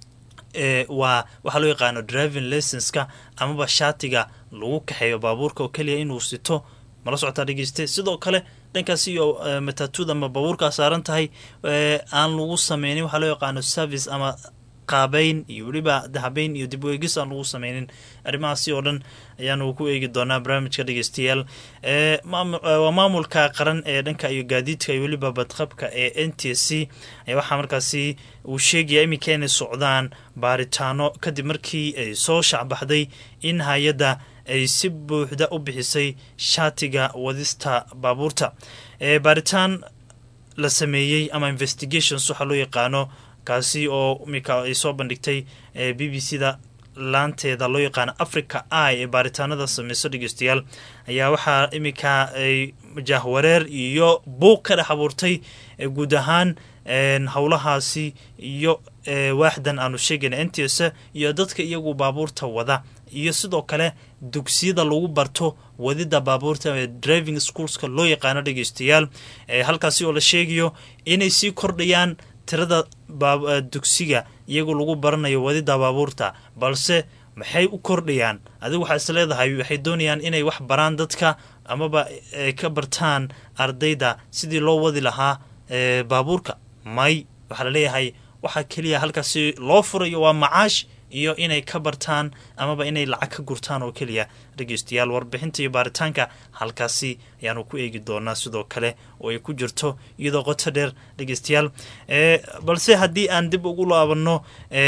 S2: waa waxaa loo yaqaano driving licenska amaba shaatiga lagu kaxeeyo baabuurka oo keliya inuu sito mala socotaa dhegeyste sidoo kale dhankaas iyo matatuda ama baabuurkaa saaran tahay aan lagu sameynin waxaa loo yaqaano service ama qaabeyn iyo weliba dahabeyn iyo dib weegis aan lagu sameynin arrimahaasi oo dhan ayaanu ku eegi doonaa barnaamijka dhegeystayaal waa maamulka qaran ee dhanka iyo gaadiidka iyo weliba badqabka ee n t c waxaa markaasi uu sheegaya iminka inay socdaan baaritaano kadib markii ay soo shacbaxday in hay-adda ay si buuxda u bixisay shaatiga wadista baabuurta baaritaan la sameeyey ama investigations waxaa loo yaqaano kaasi oo iminka ay soo bandhigtay b b c da laanteeda loo yaqaano africa i ee baaritaanada sameyso dhegeystayaal ayaa waxaa iminka ay jahwareer iyo buuq ka dhex abuurtay guud ahaan howlahaasi iyo waaxdan aanu sheegayna n t s iyo dadka iyagu baabuurta wada iyo sidoo kale dugsiyada lagu barto wadida baabuurta ee driving schoolska loo yaqaano dhegeystayaal halkaasi oo la sheegayo inay sii kordhayaan tirada dugsiga iyagoo lagu baranayo wadida baabuurta balse maxay u kordhayaan adigu waxaa is leedahay waxay doonayaan inay wax baraan dadka amaba ay ka bartaan ardayda sidii loo wadi lahaa baabuurka may waxaa laleeyahay waxaa keliya halkaasi loo furayo waa macaash iyo inay ka bartaan amaba inay lacag ka gurtaan oo keliya dhegeystayaal warbixinta iyo baaritaanka halkaasi ayaanu ku eegi doonaa sidoo kale oo ay ku jirto iyadoo qoto dheer dhegeystayaal balse haddii aan dib ugu laabanno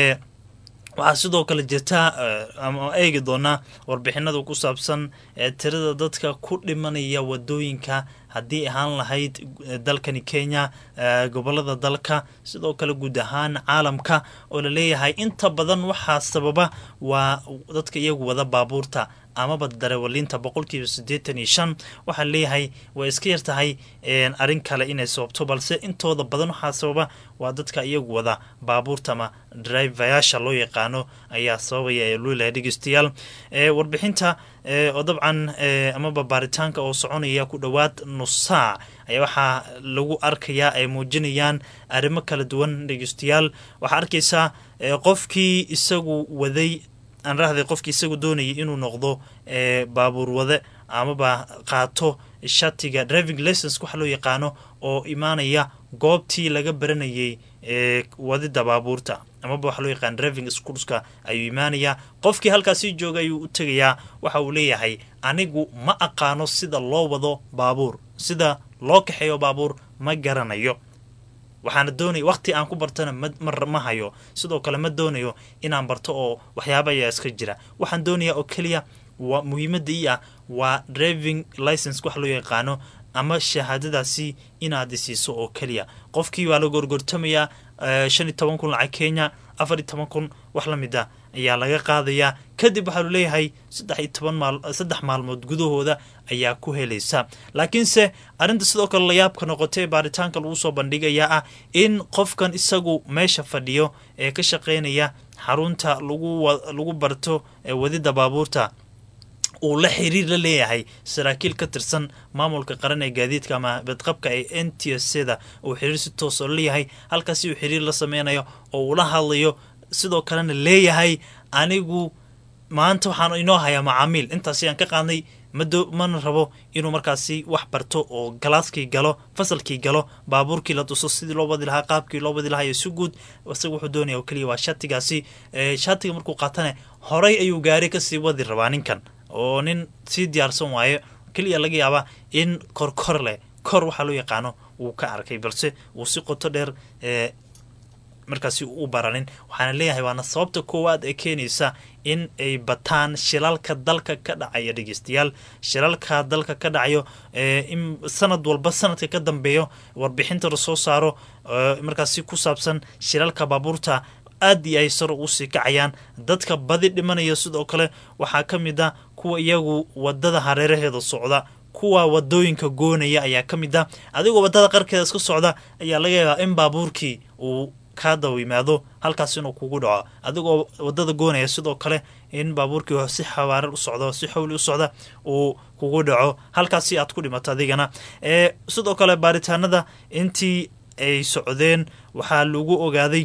S2: waxaa sidoo kale jirta ama eegi doonaa warbixinada ku saabsan tirada dadka ku dhimanaya wadooyinka haddii ahaan lahayd dalkani kenya gobolada dalka sidoo kale guud ahaan caalamka oo laleeyahay inta badan waxaa sababa waa dadka iyagu wada baabuurta amaba darewalinta boqolkiiba siddeetan iyo shan waxaa leeyahay way iska yar tahay arrin kale inay sababto balse intooda badan waxaa sababa waa dadka iyagu wada baabuurta ama drivayaasha loo yaqaano ayaa sababaya ee luulahay dhegeystayaal warbixinta oo dabcan amaba baaritaanka oo soconaya ku dhowaad nus saac ayaa waxaa lagu arkayaa ay muujinayaan arrimo kala duwan dhegeystayaal waxaa arkaysaa qofkii isagu waday aan rahday qofkii isagu doonayay inuu noqdo baabuur wade amaba qaato shatiga driving license waxa loo yaqaano oo imaanaya goobtii laga baranayay wadida baabuurta amaba waxa loo yaqaan driving schoolska ayuu imaanayaa qofkii halkaasi jooga ayuu u tegayaa waxa uu leeyahay anigu ma aqaano sida loo wado baabuur sida loo kaxeeyo baabuur ma garanayo waxaana doonaya waqti aan ku bartana ma hayo sidoo kale ma doonayo inaan barto oo waxyaaba ayaa iska jira waxaan doonayaa oo keliya waa muhiimada ii ah waa driving license wax loo yaqaano ama shahaadadaasi inaad isiiso oo keliya qofkii waa la gorgortamayaa shan iyo toban kun lacag kenya afar iyo toban kun wax la mid a ayaa laga qaadayaa kadib waxaa lu leeyahay saddex iyo toban maal saddex maalmood gudahooda ayaa ku helaysa laakiinse arrinta sidoo kale layaabka noqotay baaritaanka lagu soo bandhigayaa ah in qofkan isagu meesha fadhiyo ee ka shaqeynaya xarunta lagu lagu barto wadida baabuurta uu la xiriir la leeyahay saraakiil ka tirsan maamulka qaran ee gaadiidka ama badqabka ee n t s da uu xiriir si toos oo leeyahay halkaasi uu xiriir la sameynayo oo uu la hadlayo sidoo kalena leeyahay anigu maanta waxaan inoo hayaa macaamiil intaasi aan ka qaadnay mana rabo inuu markaasi wax barto oo galaaskii galo fasalkii galo baabuurkii la tuso sidii loo wadi lahaa qaabkii loo wadi lahaa iyo si guud isaga wuxuu doonaya oo keliya waa shatigaasi shatiga markuu qaatane horay ayuu gaari kasii wadi rabaa ninkan oo nin sii diyaarsan waayo keliya laga yaabaa in korkor leh kor waxaa loo yaqaano wuu ka arkay balse uu si qoto dheer markaasi u baranin waxaana leeyahay waana sababta koowaad ee keenaysa in ay bataan shilalka dalka ka dhacaya dhegeystayaal shilalka dalka ka dhacayo in sanad walba sanadka ka dambeeyo warbixinta lasoo saaro markaasi ku saabsan shilalka baabuurta aad iyo ay sar usii kacayaan dadka badi dhimanaya sidoo kale waxaa ka mid a kuwa iyagu wadada hareeraheeda socda kuwa wadooyinka goonaya ayaa ka mid a adigoo wadada qarkeeda iska socda ayaa laga yaabaa in baabuurkii uu kaa daba yimaado halkaas inuu kugu dhaco adigoo wadada goonaya sidoo kale in baabuurkii si xawaare u socdo si xawli u socda uu kugu dhaco halkaasi aad ku dhimato adigana sidoo kale baaritaanada intii ay socdeen waxaa lagu ogaaday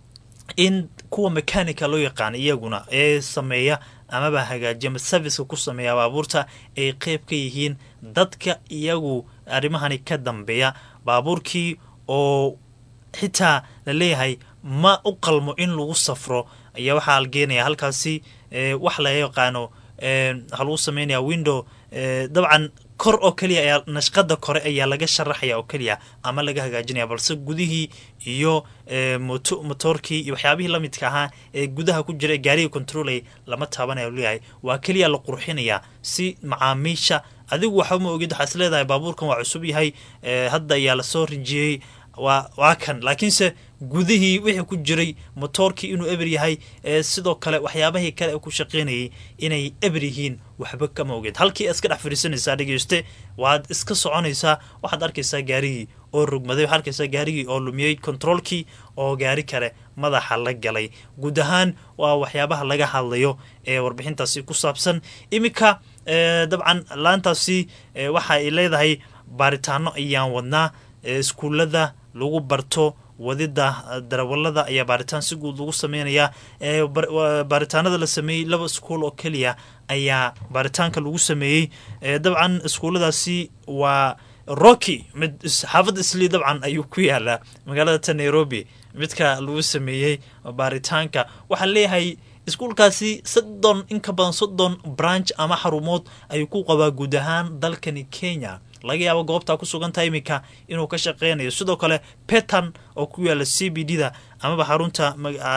S2: in kuwa mechanica loo yaqaana iyaguna ee sameeya amaba hagaajiya ama serviceka ku sameeya baabuurta ay qeyb ka yihiin dadka iyagu arrimahani ka dambeeya baabuurkii oo xitaa la leeyahay ma u qalmo in lagu safro ayaa waxaa algeenaya halkaasi wax laga yaqaano waxaa lagu sameynaya window dabcan kor oo keliya ayaa nashqada kore ayaa laga sharaxaya oo keliya ama laga hagaajinaya balse gudihii iyo motoorkii iyo waxyaabihii lamidka ahaa ee gudaha ku jira ee gaariga controlay lama taabanaya leeyahay waa keliya la qurxinaya si macaamiisha adigu waxba ma ogid waxaa is leedahay baabuurkan waa cusub yahay hadda ayaa lasoo rinjiyey waa waa kan laakiinse gudihii wixii ku jiray motoorkii inuu eber yahay sidoo kale waxyaabahii kale ee ku shaqeynayay inay eber yihiin waxba kama ogeed halkii iska dhex fadhiisanaysaa dhegeyste waad iska soconaysaa waxaad arkaysaa gaarigii oo rugmaday waxaad arkaysaa gaarigii oo lumiyey controolkii oo gaari kale madaxa la galay guud ahaan waa waxyaabaha laga hadlayo ee warbixintaasi ku saabsan iminka dabcan laantaasi waxa ay leedahay baaritaano ayaan wadnaa iskuullada lagu barto wadida darawalada ayaa baaritaan si guud lagu sameynayaa baaritaanada la sameeyey laba iskuul oo keliya ayaa baaritaanka lagu sameeyey dabcan iskuulladaasi waa rocky mid xaafadda islii dabcan ayuu ku yaalaa magaalada ta nairobi midka lagu sameeyey baaritaanka waxaa leeyahay
S6: iskuulkaasi soddon in ka badan soddon branch ama xarumood ayuu ku qabaa guud ahaan dalkani kenya laga yaabo goobtaa ku sugantaha iminka inuu ka shaqeynayo sidoo kale petan oo ku yaala c b d da amaba xarunta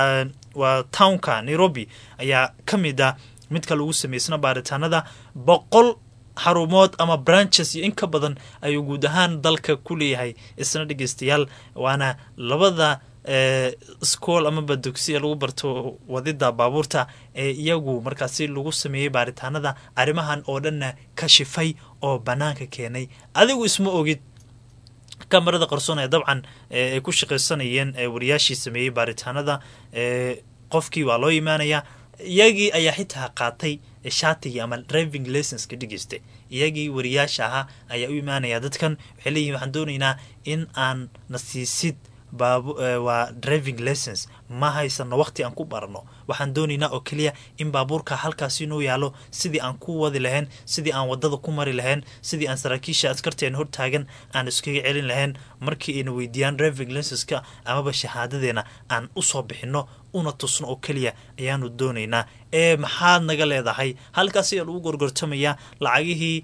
S6: waa townka nairobi ayaa ka mid a midka lagu sameysna baaritaanada boqol xarumood ama branches iyo in ka badan ayuu guud ahaan dalka ku leeyahay isna dhegeystayaal waana labada school amaba dugsi ee lagu barto wadida baabuurta ee iyagu markaasi lagu sameeyey baaritaanada arrimahan oo dhanna kashifay oo banaanka keenay adigu isma ogid kamarada qarsoon ee dabcan ay ku shaqaysanayeen wariyaashii sameeyey baaritaanada qofkii waa loo imaanayaa iyagii ayaa xitaa qaatay shaatigii ama driving licenska dhegeystay iyagii wariyaasha ahaa ayaa u imaanaya dadkan waxay leeyihin waxaan doonaynaa in aan na siisid waa driving license ma haysano waqti aan ku barano waxaan doonaynaa oo keliya in baabuurka halkaasi inuu yaalo sidii aan ku wadi lahayn sidii aan wadada ku mari lahayn sidii aan saraakiisha askarteen hortaagan aan iskaga celin lahayn markii ayna weydiiyaan driving licenska amaba shahaadadeena aan usoo bixino una tusno oo keliya ayaanu doonaynaa ee maxaad naga leedahay halkaas ayaa lagu gorgortamayaa lacagihii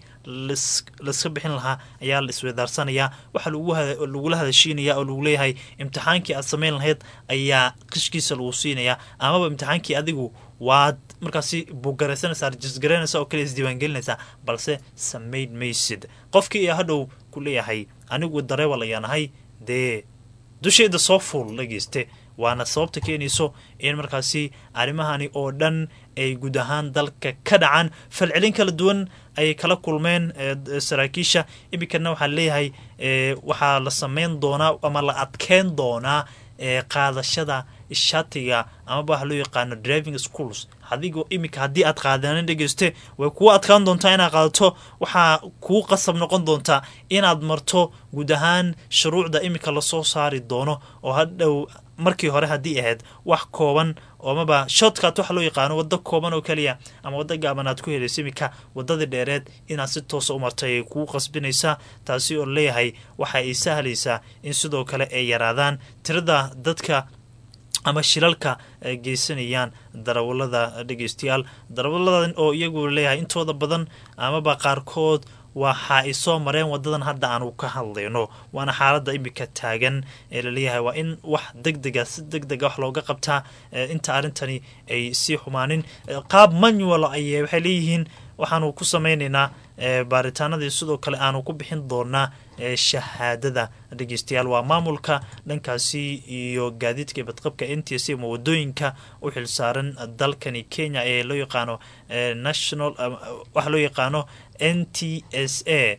S6: laiska bixin lahaa ayaa la isweedaarsanayaa waxaa lagula hadashiinaya oo lagu leeyahay imtixaankii aad samayn lahayd ayaa qishkiisa lagu siinayaa amaba imtixaankii adigu waad markaasi bugaraysanaysaa rajisgaraynaysa oo kaliya isdiiwaangelinaysaa balse samayn maysid qofkii ayaa hadhow ku leeyahay anigu dareewal ayaan ahay dee dusheeda soo fuul dhageyste waana sababta keenayso in markaasi arrimahani oo dhan ay guud ahaan dalka ka dhacaan falcelin kala duwan ayay kala kulmeen saraakiisha iminkana waxaa leeyahay waxaa la sameyn doonaa ama la adkeyn doonaa qaadashada shatiga amaba waxa loo yaqaano driving schools adigo iminka haddii aad qaadanin dhegeyste way kuu adkaan doontaa inaad qaadato waxaa kuu qasab noqon doontaa inaad marto guud ahaan shuruucda iminka lasoo saari doono oo hadhow markii hore haddii ahayd wax kooban oomaba shotkat waxa loo yaqaano waddo kooban oo keliya ama waddo gaaban aad ku helayso iminka waddadii dheereed inaad si toosa u martay ay kuu qasbinaysaa taasi oo leeyahay waxa ay sahlaysaa in sidoo kale ay yaraadaan tirada dadka ama shilalka ay geysanayaan darawalada dhegeystayaal darawaladan oo iyagu leeyahay intooda badan amaba qaarkood waxa ay soo mareen wadadan hadda aanu ka hadlayno waana xaalada iminka taagan ee laleeyahay waa in wax deg dega si deg dega wax looga qabtaa inta arrintani ay sii xumaanin qaab manual ay waxay leeyihiin waxaanu ku sameynaynaa baaritaanadii sidoo kale aanu ku bixin doonaa shahaadada dhegeystayaal waa maamulka dhankaasi iyo gaadiidka badqabka n t s ama wadooyinka u xilsaaran dalkani kenya ee loo yaqaano national waxa loo yaqaano n t s a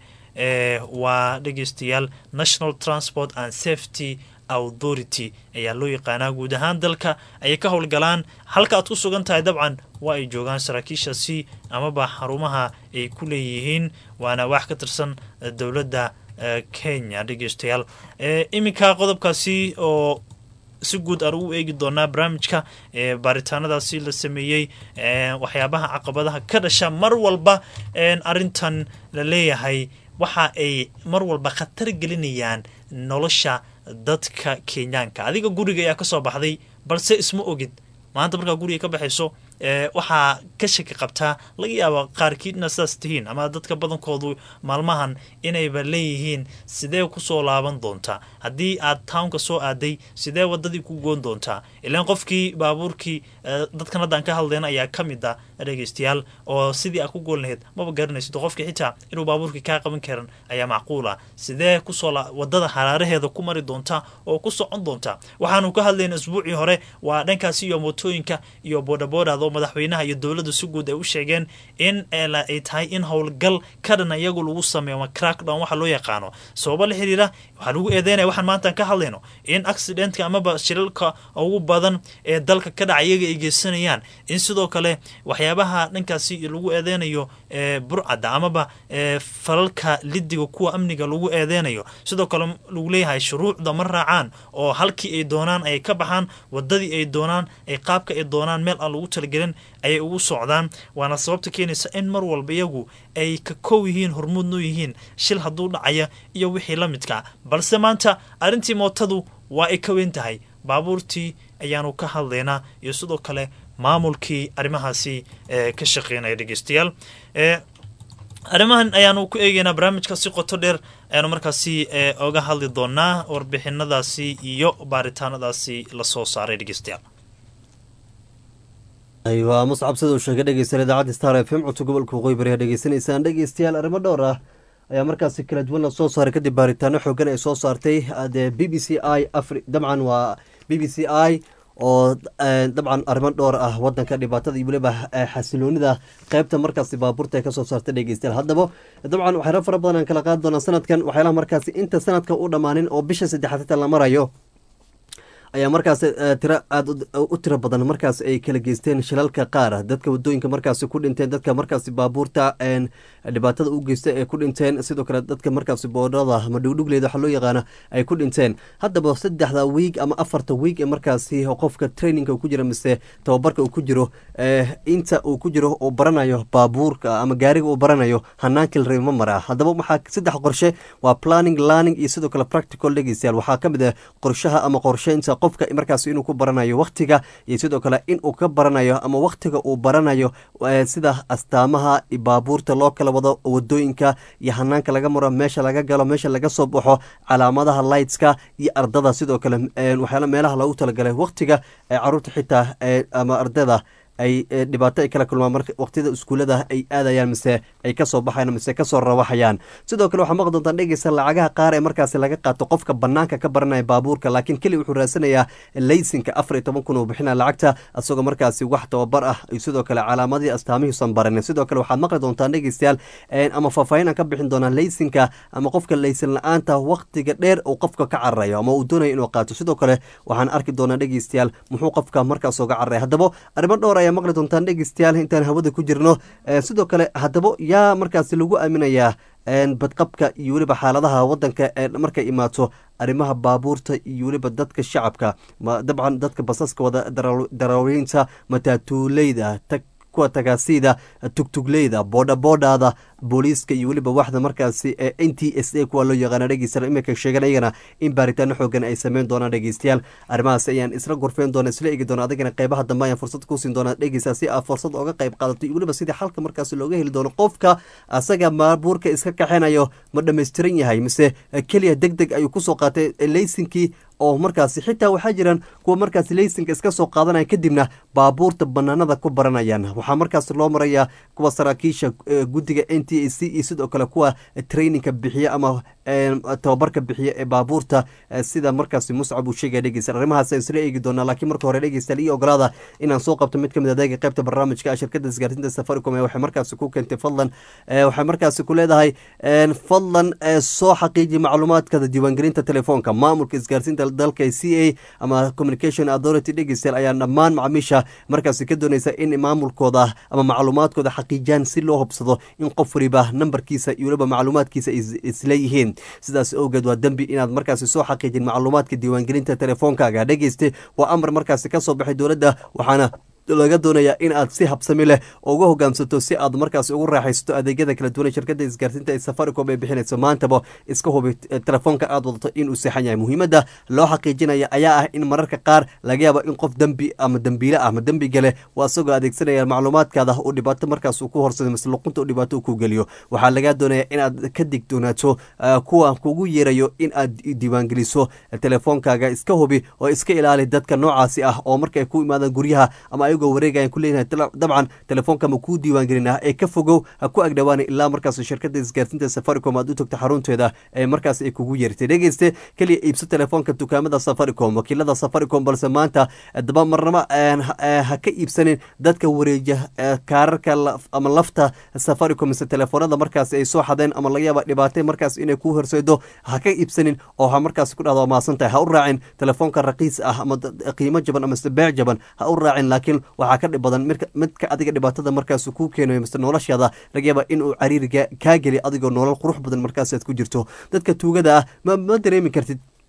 S6: waa dhegeystayaal national transport and safety authority ayaa loo yaqaanaa guud ahaan dalka ayay ka howlgalaan halka aad ku sugan tahay dabcan waa ay joogaan saraakiishaasi amaba xarumaha ay ku leeyihiin waana wax ka tirsan dowladda kenya dhegeystayaal iminka qodobkaasi oo si guud aan ugu eegi doonaa barnaamijka baaritaanadaasi la sameeyey waxyaabaha caqabadaha ka dhasha mar walba arintan la leeyahay waxa ay mar walba khatar gelinayaan nolosha dadka kenyaanka adiga guriga ayaa kasoo baxday balse isma ogid maanta markaa guriga ka baxayso waxaa ka shaki qabtaa laga yaaba qaarkiidna sidaas tihiin ama dadka badankoodu maalmahan inayba leeyihiin sidee kusoo laaban doontaa haddii aad townka soo aaday sidee wadadii ku goon doontaa ilaan qofkii baabuurkii dadkan haddaan ka hadlayna ayaa ka mid a dhegeystayaal oo sidii aad ku goon lahayd maba garanaysid qofkii xitaa inuu baabuurkii kaa qaban karan ayaa macquul ah sidee kusoo wadada haraaraheeda ku mari doontaa oo ku socon doontaa waxaanu ka hadlayna isbuucii hore waa dhankaasi iyo mootooyinka iyo boodhaboodhada madaxweynaha iyo dowladda si guud ay u sheegeen in ay tahay in howlgal ka dhan iyagu lagu sameeyo ama crackdown waxa loo yaqaano sababo la xiriira waxaa lagu eedeynaya waxaan maantaan ka hadlayno in accidentka amaba shilalka ugu badan ee dalka ka dhaca iyaga ay geysanayaan in sidoo kale waxyaabaha dhankaasi lagu eedeynayo burcadda amaba falalka lidiga kuwa amniga lagu eedeynayo sidoo kale lagu leeyahay shuruucda ma raacaan oo halkii ay doonaan ay ka baxaan wadadii ay doonaan ay qaabka ay doonaan meel aan lagu talagelin ayay ugu socdaan waana sababta keenaysa in mar walba iyagu ay ka kow yihiin hormuudnu yihiin shil hadduu dhacaya iyo wixii la midka balse maanta arrintii mootadu waa ay ka weyn tahay baabuurtii ayaanu ka hadlaynaa iyo sidoo kale maamulkii arrimahaasi ee ka shaqeynaya dhegeystayaal ee arrimahan ayaanu ku eegeynaa barnaamijka si qoto dheer ayaanu markaasi ee oga hadli doonaa warbixinadaasi iyo baaritaanadaasi lasoo saaray dhegeystayaal
S1: aywa muscab sida uu sheegay dhegeystayaal idaacadda star f m codka gobolka waqooyi bari aad dhegeysanaysaan dhegeystayaal arrimo dhowr ah ayaa markaasi kala duwan la soo saaray kadib baaritaano xoogan ay soo saartay dee b b c i afri dabcan waa b b c i oo dabcan arrimo dhowr ah wadanka dhibaatada iyo weliba xasiloonida qeybta markaasi baabuurta ay kasoo saartay dhegeystayaal haddaba dabcan waxyaala fara badan aan kala qaadi doonaa sanadkan waxyaalaha markaasi inta sanadka u dhammaanin oo bisha saddexaad xitaa la marayo ayaa markaas tiro aada u tiro badan markaas ay kala geysteen shilalka qaar dadka wadooyinka markaasi ku dhinteen dadka markaasi baabuurta dhibaatada u geysta ee ku dhinteen sidoo kale dadka markaasi boodhada ama dhugdhugleeda waxaa loo yaqaana ay ku dhinteen haddaba saddexda wiig ama afarta wiig ee markaasi qofka traininga uu ku jiro mise tababarka uu ku jiro inta uu ku jiro uu baranayo baabuurka ama gaariga uu baranayo hanaankii la ma maraa haddaba waxaa saddex qorshe waa planning learning iyo sidoo kale practical dhegeystayaal waxaa ka mid ah qorshaha ama qorsheynta qofka markaas inuu ku baranayo waktiga iyo sidoo kale in uu ka baranayo ama waktiga uu baranayo sida astaamaha baabuurta loo kala wado wadooyinka iyo hanaanka laga maro meesha laga galo meesha laga soo baxo calaamadaha lightska iyo ardada sidoo kale waxyaala meelaha loogu talagalay waktiga caruurta xitaa ama ardada ay dhibaato ay kala kulmaan marka waqtiyada iskuullada ay aadayaan mise ay kasoo baxayaan mise kasoo rawaxayaan sidoo kale waxaa maqli doontaan dhegeysa lacagaha qaar ee markaasi laga qaato qofka banaanka ka baranaya baabuurka laakiin keli wuxuu raasanayaa laysinka afar iyo toban kun uu bixinaya lacagta isagoo markaasi wax tababar ah iyo sidoo kale calaamadii astaamihiisan baranin sidoo kale waxaad maqli doontaan dhegeystayaal ama faahfaahin aan ka bixin doonaa laysinka ama qofka laysin la-aanta waqtiga dheer uu qofka ka cararayo ama uu doonayo inuu qaato sidoo kale waxaan arki doonaa dhegeystayaal muxuu qofka markaas oga cararaya haddaba arrimo dhowr ayaa maqli doontaan dhegeystayaal intaan hawada ku jirno sidoo kale haddaba yaa markaasi lagu aaminayaa badqabka iyo weliba xaaladaha wadanka ee markay imaato arrimaha baabuurta iyo weliba dadka shacabka dabcan dadka basaska wada daraawiinta mataatuuleyda kuwa tagaasida tugtugleyda boodhaboodhaada booliiska iyo weliba waxda markaasi ee n t s a kuwa loo yaqaana dhegeystayaal iminka sheegan ayagana in baaritaano xoogan ay sameyn doonaan dhegeystayaal arrimahaas ayaan isla gorfeyn doona isla eegi doona adigana qeybaha dambe ayaan fursad kusiin doonaa dhegeysta si aad fursad oga qeyb qaadato iyo weliba sidii xalka markaasi looga heli doono qofka asaga baabuurka iska kaxenayo ma dhammaystiran yahay mise keliya deg deg ayuu kusoo qaatay laysinkii oo markaasi xitaa waxaa jiraan kuwa markaasi laysinka iska soo qaadanaya kadibna baabuurta banaanada ku baranayaan waxaa markaas loo marayaa kuwa saraakiisha guddiga n t a c iyo sidoo kale kuwa traininka bixiya ama tababarka bixiya ee baabuurta sida markaasi muscab uu sheegaya dhegeysta arrimahaas aan isla eegi doonaa laakiin marka hore dhegeystayaal iyo ogolaada inaan soo qabto mid ka mid adeega qaybta barnaamijka shirkadda isgaarsiinta safaricom ee waxay markaasi ku keentay fadlan waxay markaasi ku leedahay fadlan soo xaqiiji macluumaadkada diiwaangelinta telefoonka maamulka isgaarsiinta dalka c a ama communication authority dhegeystayaal ayaa dhammaan macmiisha markaasi ka dooneysa in maamulkooda ama macluumaadkooda xaqiijiyaan si loo hubsado in qof waliba nambarkiisa iyo weliba macluumaadkiisa isleeyihiin sidaas awgeed waa dembi inaad markaasi soo xaqiijin macluumaadka diiwaangelinta telefoonkaaga dhegeyste waa amar markaasi kasoo baxay dowladda waxaana laga doonayaa in aad si habsami leh uga hogaamsato si aad markaas ugu raaxaysato adeegyada kala duwan shirkada isgaarsiinta ee safaricom ay bixinayso maantaba iska hubi telefoonka aad wadato inuu seexan yahay muhiimadda loo xaqiijinaya ayaa ah in mararka qaar laga yaabo in qof dembi ama dembiile ah ama dembi gale waa isagoo adeegsanaya macluumaadkaada uu dhibaato markaas uu ku horsado mise luqunta uu dhibaato uu ku geliyo waxaa laga doonaya inaad ka digdoonaato kuwa kugu yeerayo in aad diiwaangeliso telefoonkaaga iska hubi oo iska ilaali dadka noocaasi ah oo markay ku imaadaan guryaha ama ayagoo wareegayan ku leeyahay dabcan telefoonka ma kuu diiwaangelina ee ka fogow ha ku agdhowaana ilaa markaas shirkada isgaarsiinta safaricom aad u togta xarunteeda ee markaas ay kugu yeertay dhegeyste keliya iibso telefoonka dukaamada safaricom wakiilada safaricom balse maanta daba marnaba ha ka iibsanin dadka wareeja kaararka ama lafta safaricom mise telefoonada markaas ay soo xadeen ama laga yaaba dhibaatay markaas inay ku horseedo ha ka iibsanin oo ha markaas ku dhahdo maasan tahay ha u raacin telefoonka raqiis ah ama qiimo jaban ama beec jaban ha u raacin laakiin waxaa ka dhib badan midka adiga dhibaatada markaas kuu keenayo mise noloshaada laga yaaba inuu cariiriga kaa geli adigoo nolol qurux badan markaasaad ku jirto dadka tuugada ah ma dareemi kartid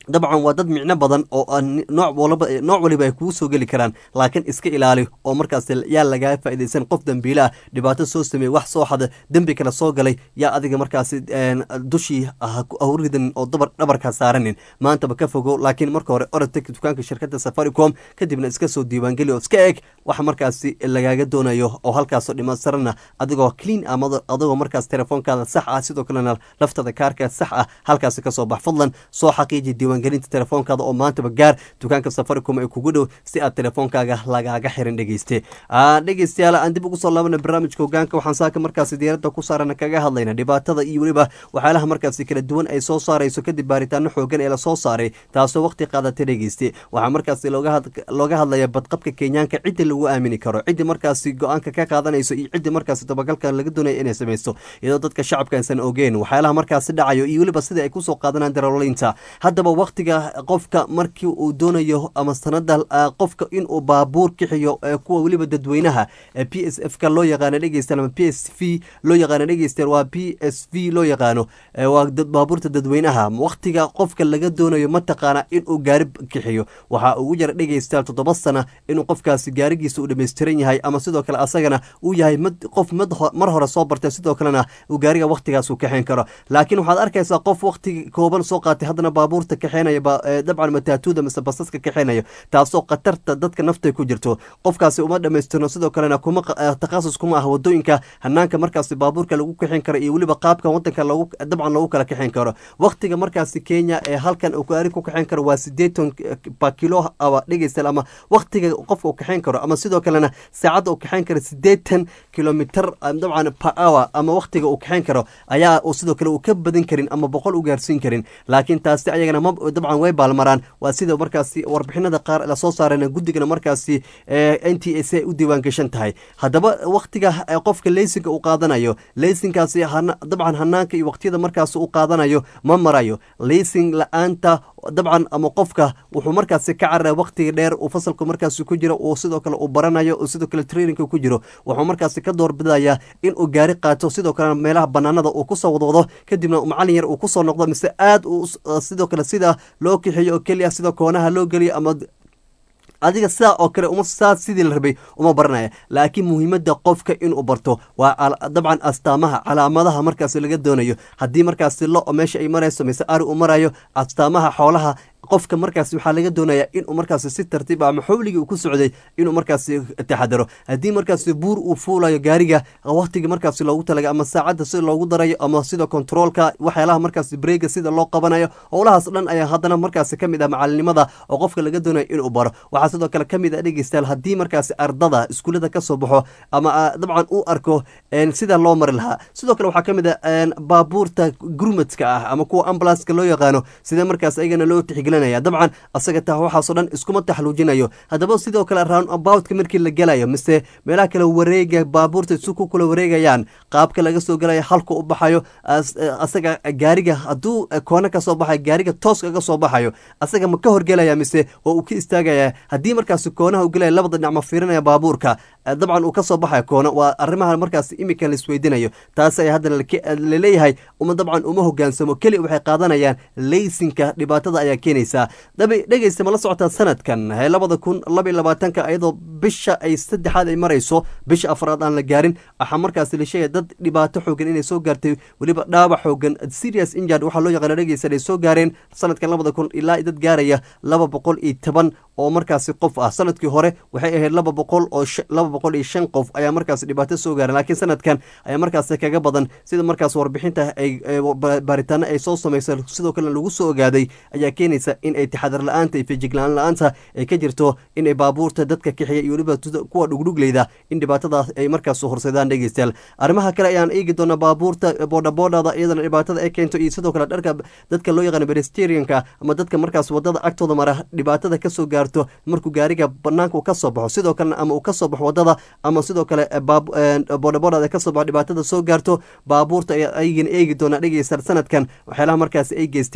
S1: dabcan waa dad micno badan oo aan nooc walba nooc waliba ay kugu soo geli karaan laakiin iska ilaali oo markaas yaa lagaa faa'iidaysan qof dembiile ah dhibaato soo sameeyey wax soo xada dembi kale soo galay yaa adiga markaasi dushii u ridan oo dabar dhabarkaa saaranin maantaba ka fogo laakiin marka hore orod teg dukaanka shirkadda safaricom kadibna iska soo diiwaangeli oo iska eg waxa markaasi lagaaga doonayo oo halkaasoo dhimasarana adigoo clean ama adigoo markaas telefoonkaada sax ah sidoo kalena laftada kaarka sax ah halkaasi kasoo bax fadlan soo xaqiiji diiwaangelinta telefoonkaada oo maantaba gaar dukaanka safaricom ay kugu dhow si aad telefoonkaaga lagaaga xirin dhegeyste dhegeystayaal aan dib ugu soo laabana barnaamijka hogaanka waxaan saaka markaasi diyaaradda ku saarana kaga hadlayna dhibaatada iyo weliba waxyaalaha markaasi kala duwan ay soo saarayso kadib baaritaano xoogan ee lasoo saaray taasoo waqti qaadatay dhegeyste waxaa markaasi looga hadlaya badqabka kenyaanka cidda lagu aamini karo ciddi markaasi go-aanka ka qaadanayso iyo ciddi markaasi dabagalka laga doonaya inay samaysto iyadoo dadka shacabka aysan ogeen waxyaalaha markaasi dhacayo iyo weliba sida ay kusoo qaadanaan daroolinta haddaba waqtiga qofka markii uu doonayo ama sanada qofka inuu baabuur kixiyo kuwa weliba dadweynaha p s f ka loo yaqaano dhegeystayaal ama p s v loo yaqaano dhegeystayaal waa p s v loo yaqaano waa baabuurta dadweynaha waqtiga qofka laga doonayo mataqaana inuu gaari kixiyo waxaa ugu jira dhegeystayaal toddoba sana inuu qofkaasi gaarigiisa uu dhammaystiran yahay ama sidoo kale asagana uu yahay mid qof mid mar hore soo bartay sidoo kalena uu gaariga waqtigaas uu kaxeyn karo laakiin waxaad arkaysaa qof waqti kooban soo qaatay haddana baabuurta kaxeynaya dabcan mataatuuda mise basaska kaxeynayo taasoo khatarta dadka naftay ku jirto qofkaasi uma dhammaystirno sidoo kalena kuma takhasus kuma ah wadooyinka hanaanka markaasi baabuurka lagu kaxeyn karo iyo weliba qaabka wadanka lagu dabcan lagu kala kaxeyn karo waqtiga markaasi kenya ee halkan uu gaari ku kaxeyn karo waa sideetan ba kilo aba dhegeystayaal ama waqtiga qofka uu kaxeyn karo ama sidoo kalena saacadda uu kaxeyn karo sideetan kilomitr dabcan per hour ama waqtiga uu kaxeyn karo ayaa sidoo kale uu ka badin karin ama boqol u gaarsiin karin laakiin taasi ayagana ma dabcan way baalmaraan waa sida markaasi warbixinada qaar lasoo saareen guddigana markaasi n t s a u diiwaan gashan tahay haddaba waqtiga qofka leysinka uu qaadanayo leysinkaasi dabcan hanaanka iyo waqtiyada markaas uu qaadanayo ma marayo leysin la-aanta dabcan ama qofka wuxuu markaasi ka carara waqtiga dheer uu fasalku markaasi ku jiro uu sidoo kale uu baranayo sidoo kale traininka ku jiro wuxuu markaasi ka doorbidaya inuu gaari qaato sidoo kalena meelaha banaanada uu kusoo wadwado kadibna macalin yar uu kusoo noqdo mise aad sidoo kale sida loo kixiyo oo keliya sida koonaha loo geliyo ama adiga sidaa oo kale uma saa sidii la rabay uma baranaya laakiin muhiimadda qofka inuu barto waa dabcan astaamaha calaamadaha markaas laga doonayo haddii markaasi lo meesha ay marayso mise ari uu marayo astaamaha xoolaha qofka markaas waxaa laga doonaya inuu markaas si tartiib ama xowligii uu ku socday inuu markaas taxadaro haddii markaas buur uu fuulayo gaariga waqtigii markaas loogu talaga ama saacadda sida loogu darayo ama sida controolka waxyaalaha markaas breega sida loo qabanayo howlahaas dhan ayaa haddana markaas ka mid ah macalinimada oo qofka laga doonayo inuu baro waxaa sidoo kale ka mid ah dhegeystayaal haddii markaas ardada iskuullada kasoo baxo ama dabcan uu arko sida loo mari lahaa sidoo kale waxaa ka mid ah baabuurta gurmadka ah ama kuwa ambulanska loo yaqaano sida markaas ayagana loo tixgelin dabcan asaga taa waxaasoo dhan iskuma taxluujinayo haddaba sidoo kale round aboutka markii la gelayo mise meelaha kale wareega baabuurta isu ku kula wareegayaan qaabka laga soo gelayo halka u baxayo asaga gaariga hadduu koona kasoo baxayo gaariga toos kaga soo baxayo asaga ma ka horgelaya mise waa uu ka istaagaya haddii markaas koonaha u gelaya labada dhinac ma fiirinaya baabuurka dabcan uu kasoo baxayo koona waa arrimaha markaas imika laisweydiinayo taas ayaa haddana laleeyahay uma dabcan uma hogaansamo keli waxay qaadanayaan leysinka dhibaatada ayaa keenaysa dhegeysta ma la socotaa sanadkan labada kun laba iyo labaatanka iyadoo bisha ay saddexaad ay marayso bisha afraad aan la gaarin waxaa markaas la sheegaya dad dhibaato xoogan inay soo gaartay weliba dhaawac xoogan serious injured waxaa loo yaqaana dhegeysta ay soo gaareen sanadkan labada kun ilaa dad gaaraya laba boqol iyo toban oo markaasi qof ah sanadkii hore waxay ahayd laba boqol oo laba boqol iyo shan qof ayaa markaas dhibaato soo gaareen laakiin sanadkan ayaa markaas kaga badan sida markaas warbixinta ay baaritaano ay soo samaysa sidoo kalena lagu soo ogaaday ayaa keenaysa in ay taxadar la-aanta iyo fejiglaan la-aanta ay ka jirto inay baabuurta dadka kaxiya iyo weliba kuwa dhugdhugleyda in dhibaatadaas ay markaas horseedaan dhegeystayaal arrimaha kale ayaan eegi doonaa baabuurta boodhaboodhada iyadana dhibaatada ay keento iyo sidoo kale dharka dadka loo yaqaano beresterianka ama dadka markaas wadada agtooda mara dhibaatada kasoo gaarto markuu gaariga banaanka uu kasoo baxo sidoo kalena ama uu kasoo baxo wadada ama sidoo kale boodhaboodhada kasoo baxo dhibaatada soo gaarto baabuurta ayagana eegi doonaa dhegeystayaal sanadkan waxyaalaha markaas ay geysteen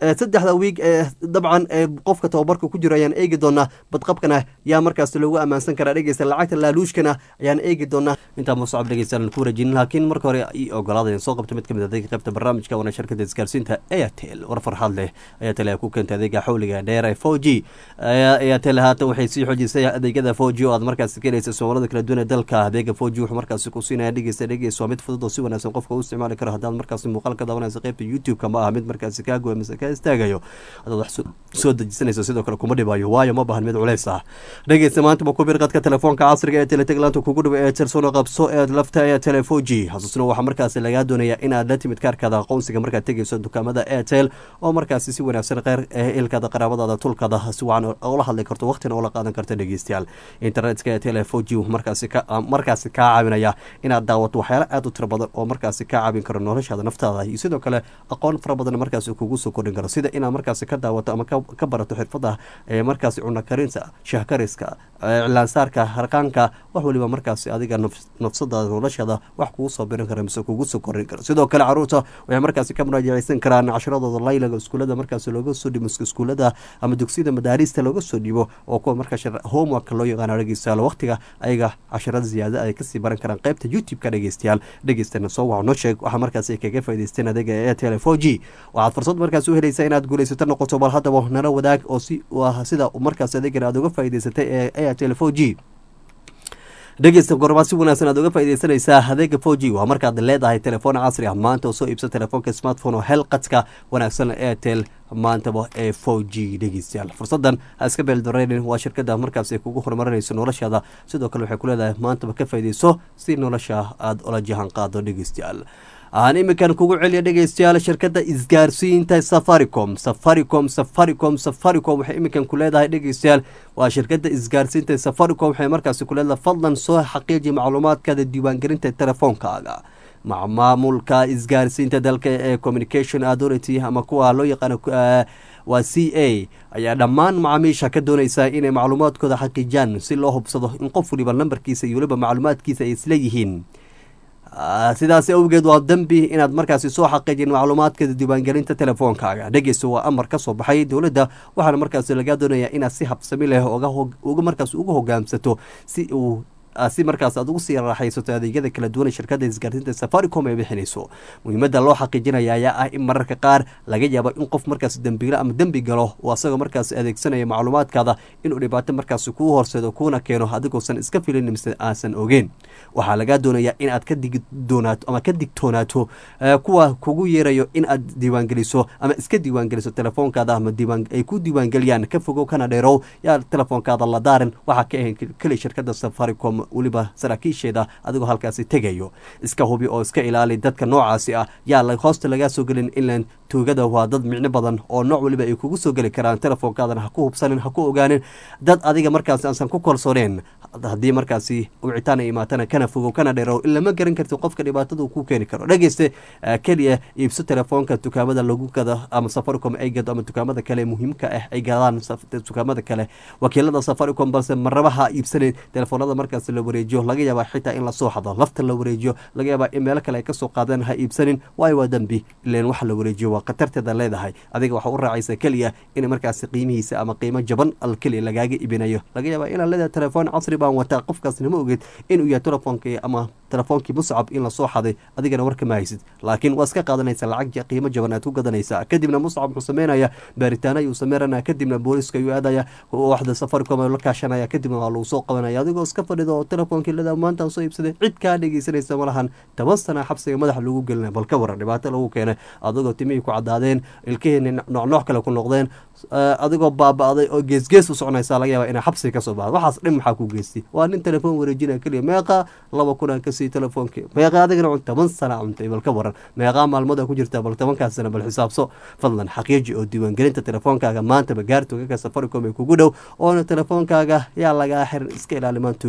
S1: saddexda wiig ee dabcan ee qofka tababarka ku jiro ayaan eegi doonaa badqabkana yaa markaas loogu ammaansan karaa dhegeysta lacagta laaluushkana ayaan eegi doonaa intaa musacab dhegeystaaan ku wareejinin laakiin marka hore i ogolaada soo qabta mid kamid adeega qaybta barnaamijka waana shirkada isgaarsiinta airtel war farxad leh airtel ayaa ku keentay adeega xawliga dheer ee four g airtel haatan waxay sii xoojisay adeegyada four g oo aad markaas ka helaysa soomaalada kala duwan ee dalka adeega four g wuxuu markaas ku siinaya dhegeysta dhegeys waa mid fudud oo si wanaagsan qofka u isticmaali karo haddaad markaas muuqaal ka daawanaysa qaybta youtube-ka ma aha mid markaasi kaa goya mise ka istaagayo hadaad wax soo dejisanayso sidoo kale kuma dhibayo waayo ma bahan mid culeys ah dhegeysta maanta ma ku bir qadka telefoonka casriga ee teletaglaanta kugu dhibo ee tersona qabso ee lafta ee tele four g xasuusna waxaa markaasi lagaa doonaya inaad la timid kaarkaada aqoonsiga markaad tegeyso dukaamada airtel oo markaasi si wanaagsan qeyr ilkaada qaraabadaada tulkaada si wacan ula hadli karto waqtina ula qaadan karta dhegeystayaal internetka ee tele four g markaasi ka markaasi kaa caawinaya inaad daawato waxyaala aada u tiro badan oo markaasi kaa caawin karo noloshaada naftaada iyo sidoo kale aqoon fara badan markaasi kugu soo kordhin karo sida inaad markaasi ka daawato ama ka barato xirfada ee markaasi cuna karinta shahkariska iclaansaarka harqaanka wax waliba markaasi adiga nafsadaada noloshaada wax kugu soo birin kara mise kugu soo korin karo sidoo kale caruurta waxay markaasi ka muraajaceysan karaan casharadooda laylaga iskuulada markaasi looga soo dhibo iskuulada ama dugsiyada madaarista looga soo dhibo oo kuwa markaas homework loo yaqaano dhegeystayaal waqtiga ayaga casharada ziyaada ay kasii baran karaan qaybta youtube-ka dhegeystayaal dhegeystana soo wac noo sheeg waxaa markaasi kaga faa'idaysteen adeega airtel four g waxaad fursad markaasi u helaysaa inaad guulaysato noqoto bal haddaba nala wadaag oo si sida markaas adeegan aad uga faa'idaysatay ee airtel four g dhegeysta gormaa si wanaagsan aad uga faaideysanaysaa adeega four g waa markaad leedahay telefoon casri ah maanta oo soo iibsa telefoonka smartphone oo hel qadka wanaagsan airtel maantaba ee four g dhegeystayaal fursadan ha iska beeldareynin waa shirkada markaas ay kugu horumarinayso noloshaada sidoo kale waxay ku leedahay maantaba ka faaideyso si nolosha aada ola jahan qaado dhegeystayaal aan iminkan kugu celiya dhegeystayaal shirkada isgaarsiinta safaricom safaricom safaricom safaricom waxay iminkan ku leedahay dhegeystayaal waa shirkada isgaarsiinta safaricom waxay markaasi ku leedahay fadlan soo xaqiiji macluumaadkaada diiwaangelinta telefoonkaaga maamulka isgaarsiinta dalka ee communication authority ama kuwa loo yaqaano waa c a ayaa dhammaan macaamiisha ka doonaysaa inay macluumaadkooda xaqiijiyaan si loo hubsado in qof waliba lambarkiisa iyo waliba macluumaadkiisa ay isla yihiin sidaas awgeed waa dembi inaad markaasi soo xaqiijin macluumaadka diiwaangelinta telefoonkaaga dhegeysta waa amar ka soo baxay dowladda waxaana markaasi lagaa doonayaa inaad si habsami leh uga markaas uga hogaamsato si uu si markaas aad ugu sii raaxaysato adeegyada kala duwan shirkada isgaarsiinta safaricom ay bixinayso muhiimada loo xaqiijinaya ayaa ah in mararka qaar laga yaabo in qof markaas dembiilo ama dembi galo oo asagoo markaas adeegsanaya macluumaadkaada inuu dhibaato markaas kuu horseedo kuuna keeno adigoosan iska filin mise aasan ogeen waxaa lagaa doonayaa in aad ka digi doonaato ama ka digtoonaato kuwa kugu yeerayo in aad diiwaangeliso ama iska diiwaangeliso telefoonkaada ama ay ku diiwaangeliyaan ka fogow kana dheerow yaa telefoonkaada la daarin waxaa ka ahayn keli shirkada safaricom weliba saraakiisheeda adigoo halkaasi tegayo iska hubi oo iska ilaali dadka noocaasi ah yaa hoosta lagaa soo gelin inlan tuugada waa dad micno badan oo nooc waliba ay kugu soo geli karaan telefoonkaadana ha ku hubsanin ha ku ogaanin dad adiga markaasi aansan ku kalsooneen haddii markaasi wicitaan ay imaatana kana fogow kana dheerow in lama garan karti qofka dhibaatada uu ku keeni karo dhegeyste keliya iibso telefoonka dukaamada lagu gado ama safaricom ay gado ama dukaamada kale muhiimka ah ay gadaan dukaamada kale wakiilada safaricom balse marabaha iibsaneyn telefoonada markaas la wareejiyo laga yaabaa xitaa in lasoo xado lafta la wareejiyo laga yaabaa in meelo kale ay kasoo qaadeen ha iibsanin waayo waa dembi ileen waxa la wareejiyo waa khatarteeda leedahay adiga waxaa u raacaysa keliya in markaasi qiimihiisa ama qiimo jaban al keliya lagaaga ibinayo laga yaabaa inaad leedahay telefoon casri baan wataa qofkaasna ma ogeed inuu yahay telefoonkii ama telefoonkii muscab in lasoo xaday adigana war kama haysid laakiin waa iska qaadanaysa lacag qiimo jaban aad ku gadanaysaa kadibna muscab wuxuu sameynaya baaritaano ayuu sameynaya kadibna booliska ayuu aadaya waxda safaricom la kaashanaya kadibna waa lagu soo qabanaya adigoo iska fadhido oo telefonkii leedaha maanta soo iibsaday cid kaa dhegeysanaysa malahan toban sana xabsiga madaxa lagu gelinaya bal ka waran dhibaato lagu keenay adigoo timihii ku caddaadeen ilkihii noocnooc kale ku noqdeen adigoo baaba-day oo geesgees u soconaysa laga yaaba inaa xabsiga kasoo baxda waxaas dhin maxaa ku geystay waa nin telefoon wareejinaya keliya meeqa laba kun aan kasii telefoonki meeqa adigana cun toban sana cuntay bal ka waran meeqaa maalmood a ku jirtaa bal tobankaas sana bal xisaabso fadlan xaqiiji oo diiwaangelinta telefoonkaaga maantaba gaartugaka safaricom ee kugu dhow oona telefoonkaaga yaa lagaa xiran iska ilaalimaan tuugada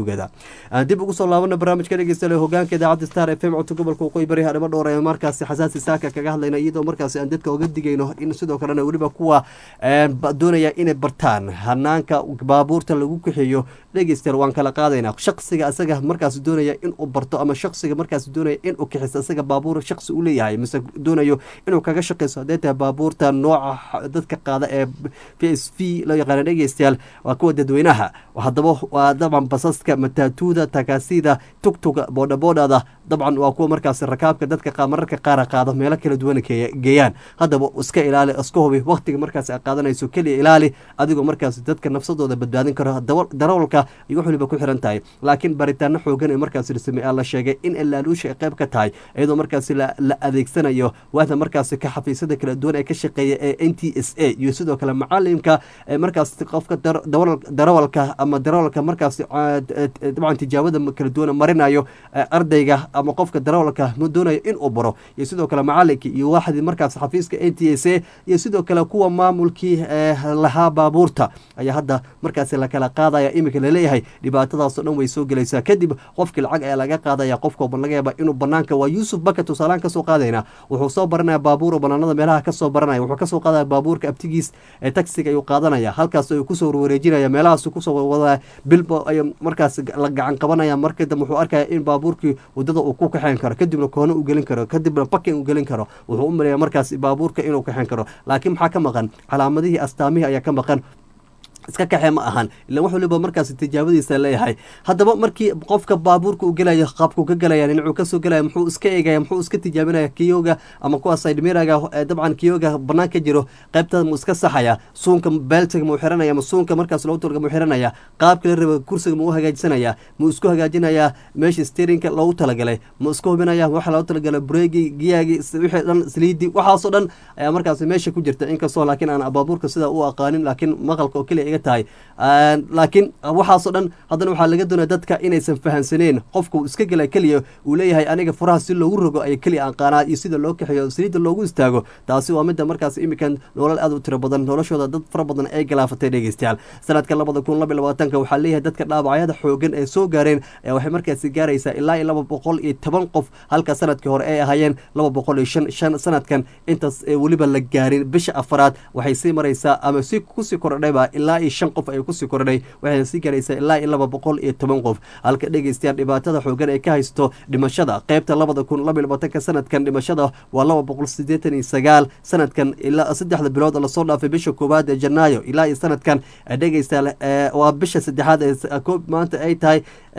S1: aan dib ugu soo laabana barnaamijka dhegeystayaal hogaanka idaacadda star f m codka gobolka waqooyi bari hadhimo dhowr ee markaasi xasaasi saaka kaga hadlayna iyadoo markaasi aan dadka oga digayno in sidoo kalena weliba kuwa doonaya inay bartaan hanaanka baabuurta lagu kaxeeyo dhegeystayaal waan kala qaadaynaa shaqsiga asaga markaas doonaya inuu barto ama shaqsiga markaas doonaya inuu kaxiso asaga baabuur shaqsi u leeyahay mise doonayo inuu kaga shaqeyso haddee tahay baabuurta nooca dadka qaada ee p s v loo yaqaana dhegeystayaal waa kuwa dadweynaha haddaba waa dabcan basaska mataatuuda takaasida tugtuga boodhaboodhada dabcan waa kuwa markaas rakaabka dadka mararka qaara qaado meelo kala duwan geeyaan haddaba iska ilaali iska hubi waqtiga markaas a qaadanayso keliya ilaali adigoo markaas dadka nafsadooda badbaadin karo darawalka ay wax waliba ku xiran tahay laakiin baritaano xoogan ee markaas samey la sheegay in laaluusha ay qayb ka tahay iyadoo markaas la adeegsanayo waahda markaas ka xafiisyada kala duwan ee ka shaqeeya ee n t s a iyo sidoo kale macalimka markaas qofka darawalka ama darawalka markaas dabcan tijaabada kala duwan marinayo ardayga ama qofka darawalka doonayo inuu baro iyo sidoo kale macalinka iyo waaxdii markaas xafiiska n t s a iyo sidoo kale kuwa maamulkii lahaa baabuurta ayaa hadda markaas lakala qaadaya iminka laleeyahay dhibaatadaasoo dhan way soo gelaysaa kadib qofkii lacag ayaa laga qaadaya qofka laga yaaba inuu banaanka waa yuusuf baka tusaalaan kasoo qaadayna wuxuu soo baranaya baabuur banaanada meelaha kasoo baranaya wuxuu kasoo qaadaya baabuurka abtigiis ee taxiga ayuu qaadanaya halkaas ayuu kusoo wareejinaya meelahaas kusoo wadaya bilba ay markaas la gacan qabanaya markii dambe wuxuu arkaya in baabuurkii wadada uu ku kaxeyn karo kadibna koono u gelin karo kadibna bakin u gelin karo wuxuu u maleeya markaas baabuurka inuu kaxeyn karo laakiin maxaa ka maqan calaamadihii astaamihii ayaa ka maqan iska kaxee ma ahan ilan wax waliba markaas tijaabadiisa leeyahay haddaba markii qofka baabuurka uu gelayo qaabkuu ka gelaya dhinacuu kasoo gelaya muxuu iska eegaya muxuu iska tijaabinaya kiyoga ama kuwa saydmiraga dabcan kiyoga banaan ka jiro qaybtada muu iska saxaya suunka beltiga muu xiranaya ma suunka markaas loogu talga muu xiranaya qaabka la raba kursiga muu hagaajisanaya muu isku hagaajinaya meesha steerinka loogu talagalay muu isku hubinaya waxa loogu talagalay breegi giyaagi wixii dhan saliidi waxaasoo dhan ayaa markaas meesha ku jirta inkastoo laakiin aan baabuurka sidaa u aqaanin laakiin maqalka oo keliya tahay laakiin waxaasoo dhan haddana waxaa laga doonaya dadka inaysan fahansaneen qofku iska gela keliya uu leeyahay aniga furaha si loogu rogo ay keliya aan qaanaa iyo sida loo kaxeeyo saliidda loogu istaago taasi waa midda markaas iminkan nolol aad u tiro badan noloshooda dad fara badan ay galaafatay dhegeystayaal sanadka labada kun laba labaatanka waxaa leeyahay dadka dhaawacyada xoogan ee soo gaareen ayaa waxay markaasi gaaraysaa ilaa iyo laba boqol iyo toban qof halka sanadkii hore ay ahaayeen laba boqol iyo shan shan sanadkan intaas weliba la gaarin bisha afaraad waxay sii maraysaa ama si kusii kordhayba ilaa iyo shan qof ay kusii kordhay waxayna sii gaaraysaa ilaa iyo laba boqol iyo toban qof halka dhegeystayaal dhibaatada xoogan ee ka haysto dhimashada qeybta labada kun laba iyo labaatanka sanadkan dhimashada waa laba boqol sideetan iyo sagaal sanadkan ilaa saddexda bilood lasoo dhaafay bisha koowaad ee janaayo ilaa iyo sanadkan dhegeystayaal waa bisha saddexaad ee koob maanta ay tahay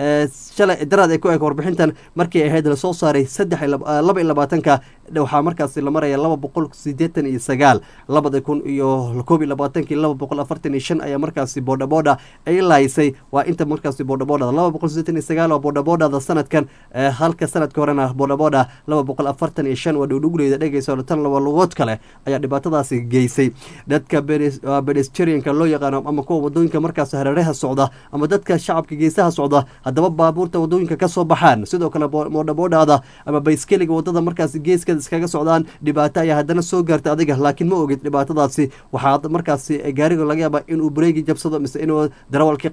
S1: shalay daraad ay ku eg warbixintan markii ahayd lasoo saaray saddex laba iyo labaatanka waxaa markaasi la maraya laba boqol sideetan iyo sagaal labada kun iyo koob iyo labaatankii laba boqol afartan iyo shan ayaa markaasi boodhaboodha ay lahaysay waa inta markaasi boodhaboodhada laba boqol sideetan iyo sagaal waa boodhaboodhada sanadkan halka sanadka horena boodhaboodha laba boqol afartan iyo shan waa dhowdhowleyda dhegeysa tan laba lugood kale ayaa dhibaatadaasi geysay dadka bedesterianka loo yaqaano ama kuwa wadooyinka markaas hareeraha socda ama dadka shacabka geesaha socda haddaba baabuurta wadooyinka kasoo baxaan sidoo kale boodhaboodhada ama bayskeliga wadada markaas geeska iskaga socdaan dhibaato ayaa haddana soo gaarta adiga laakiin ma ogid dhibaatadaasi waxaa markaasi gaariga laga yaaba inuu breegi jabsado mise inuu darawalkii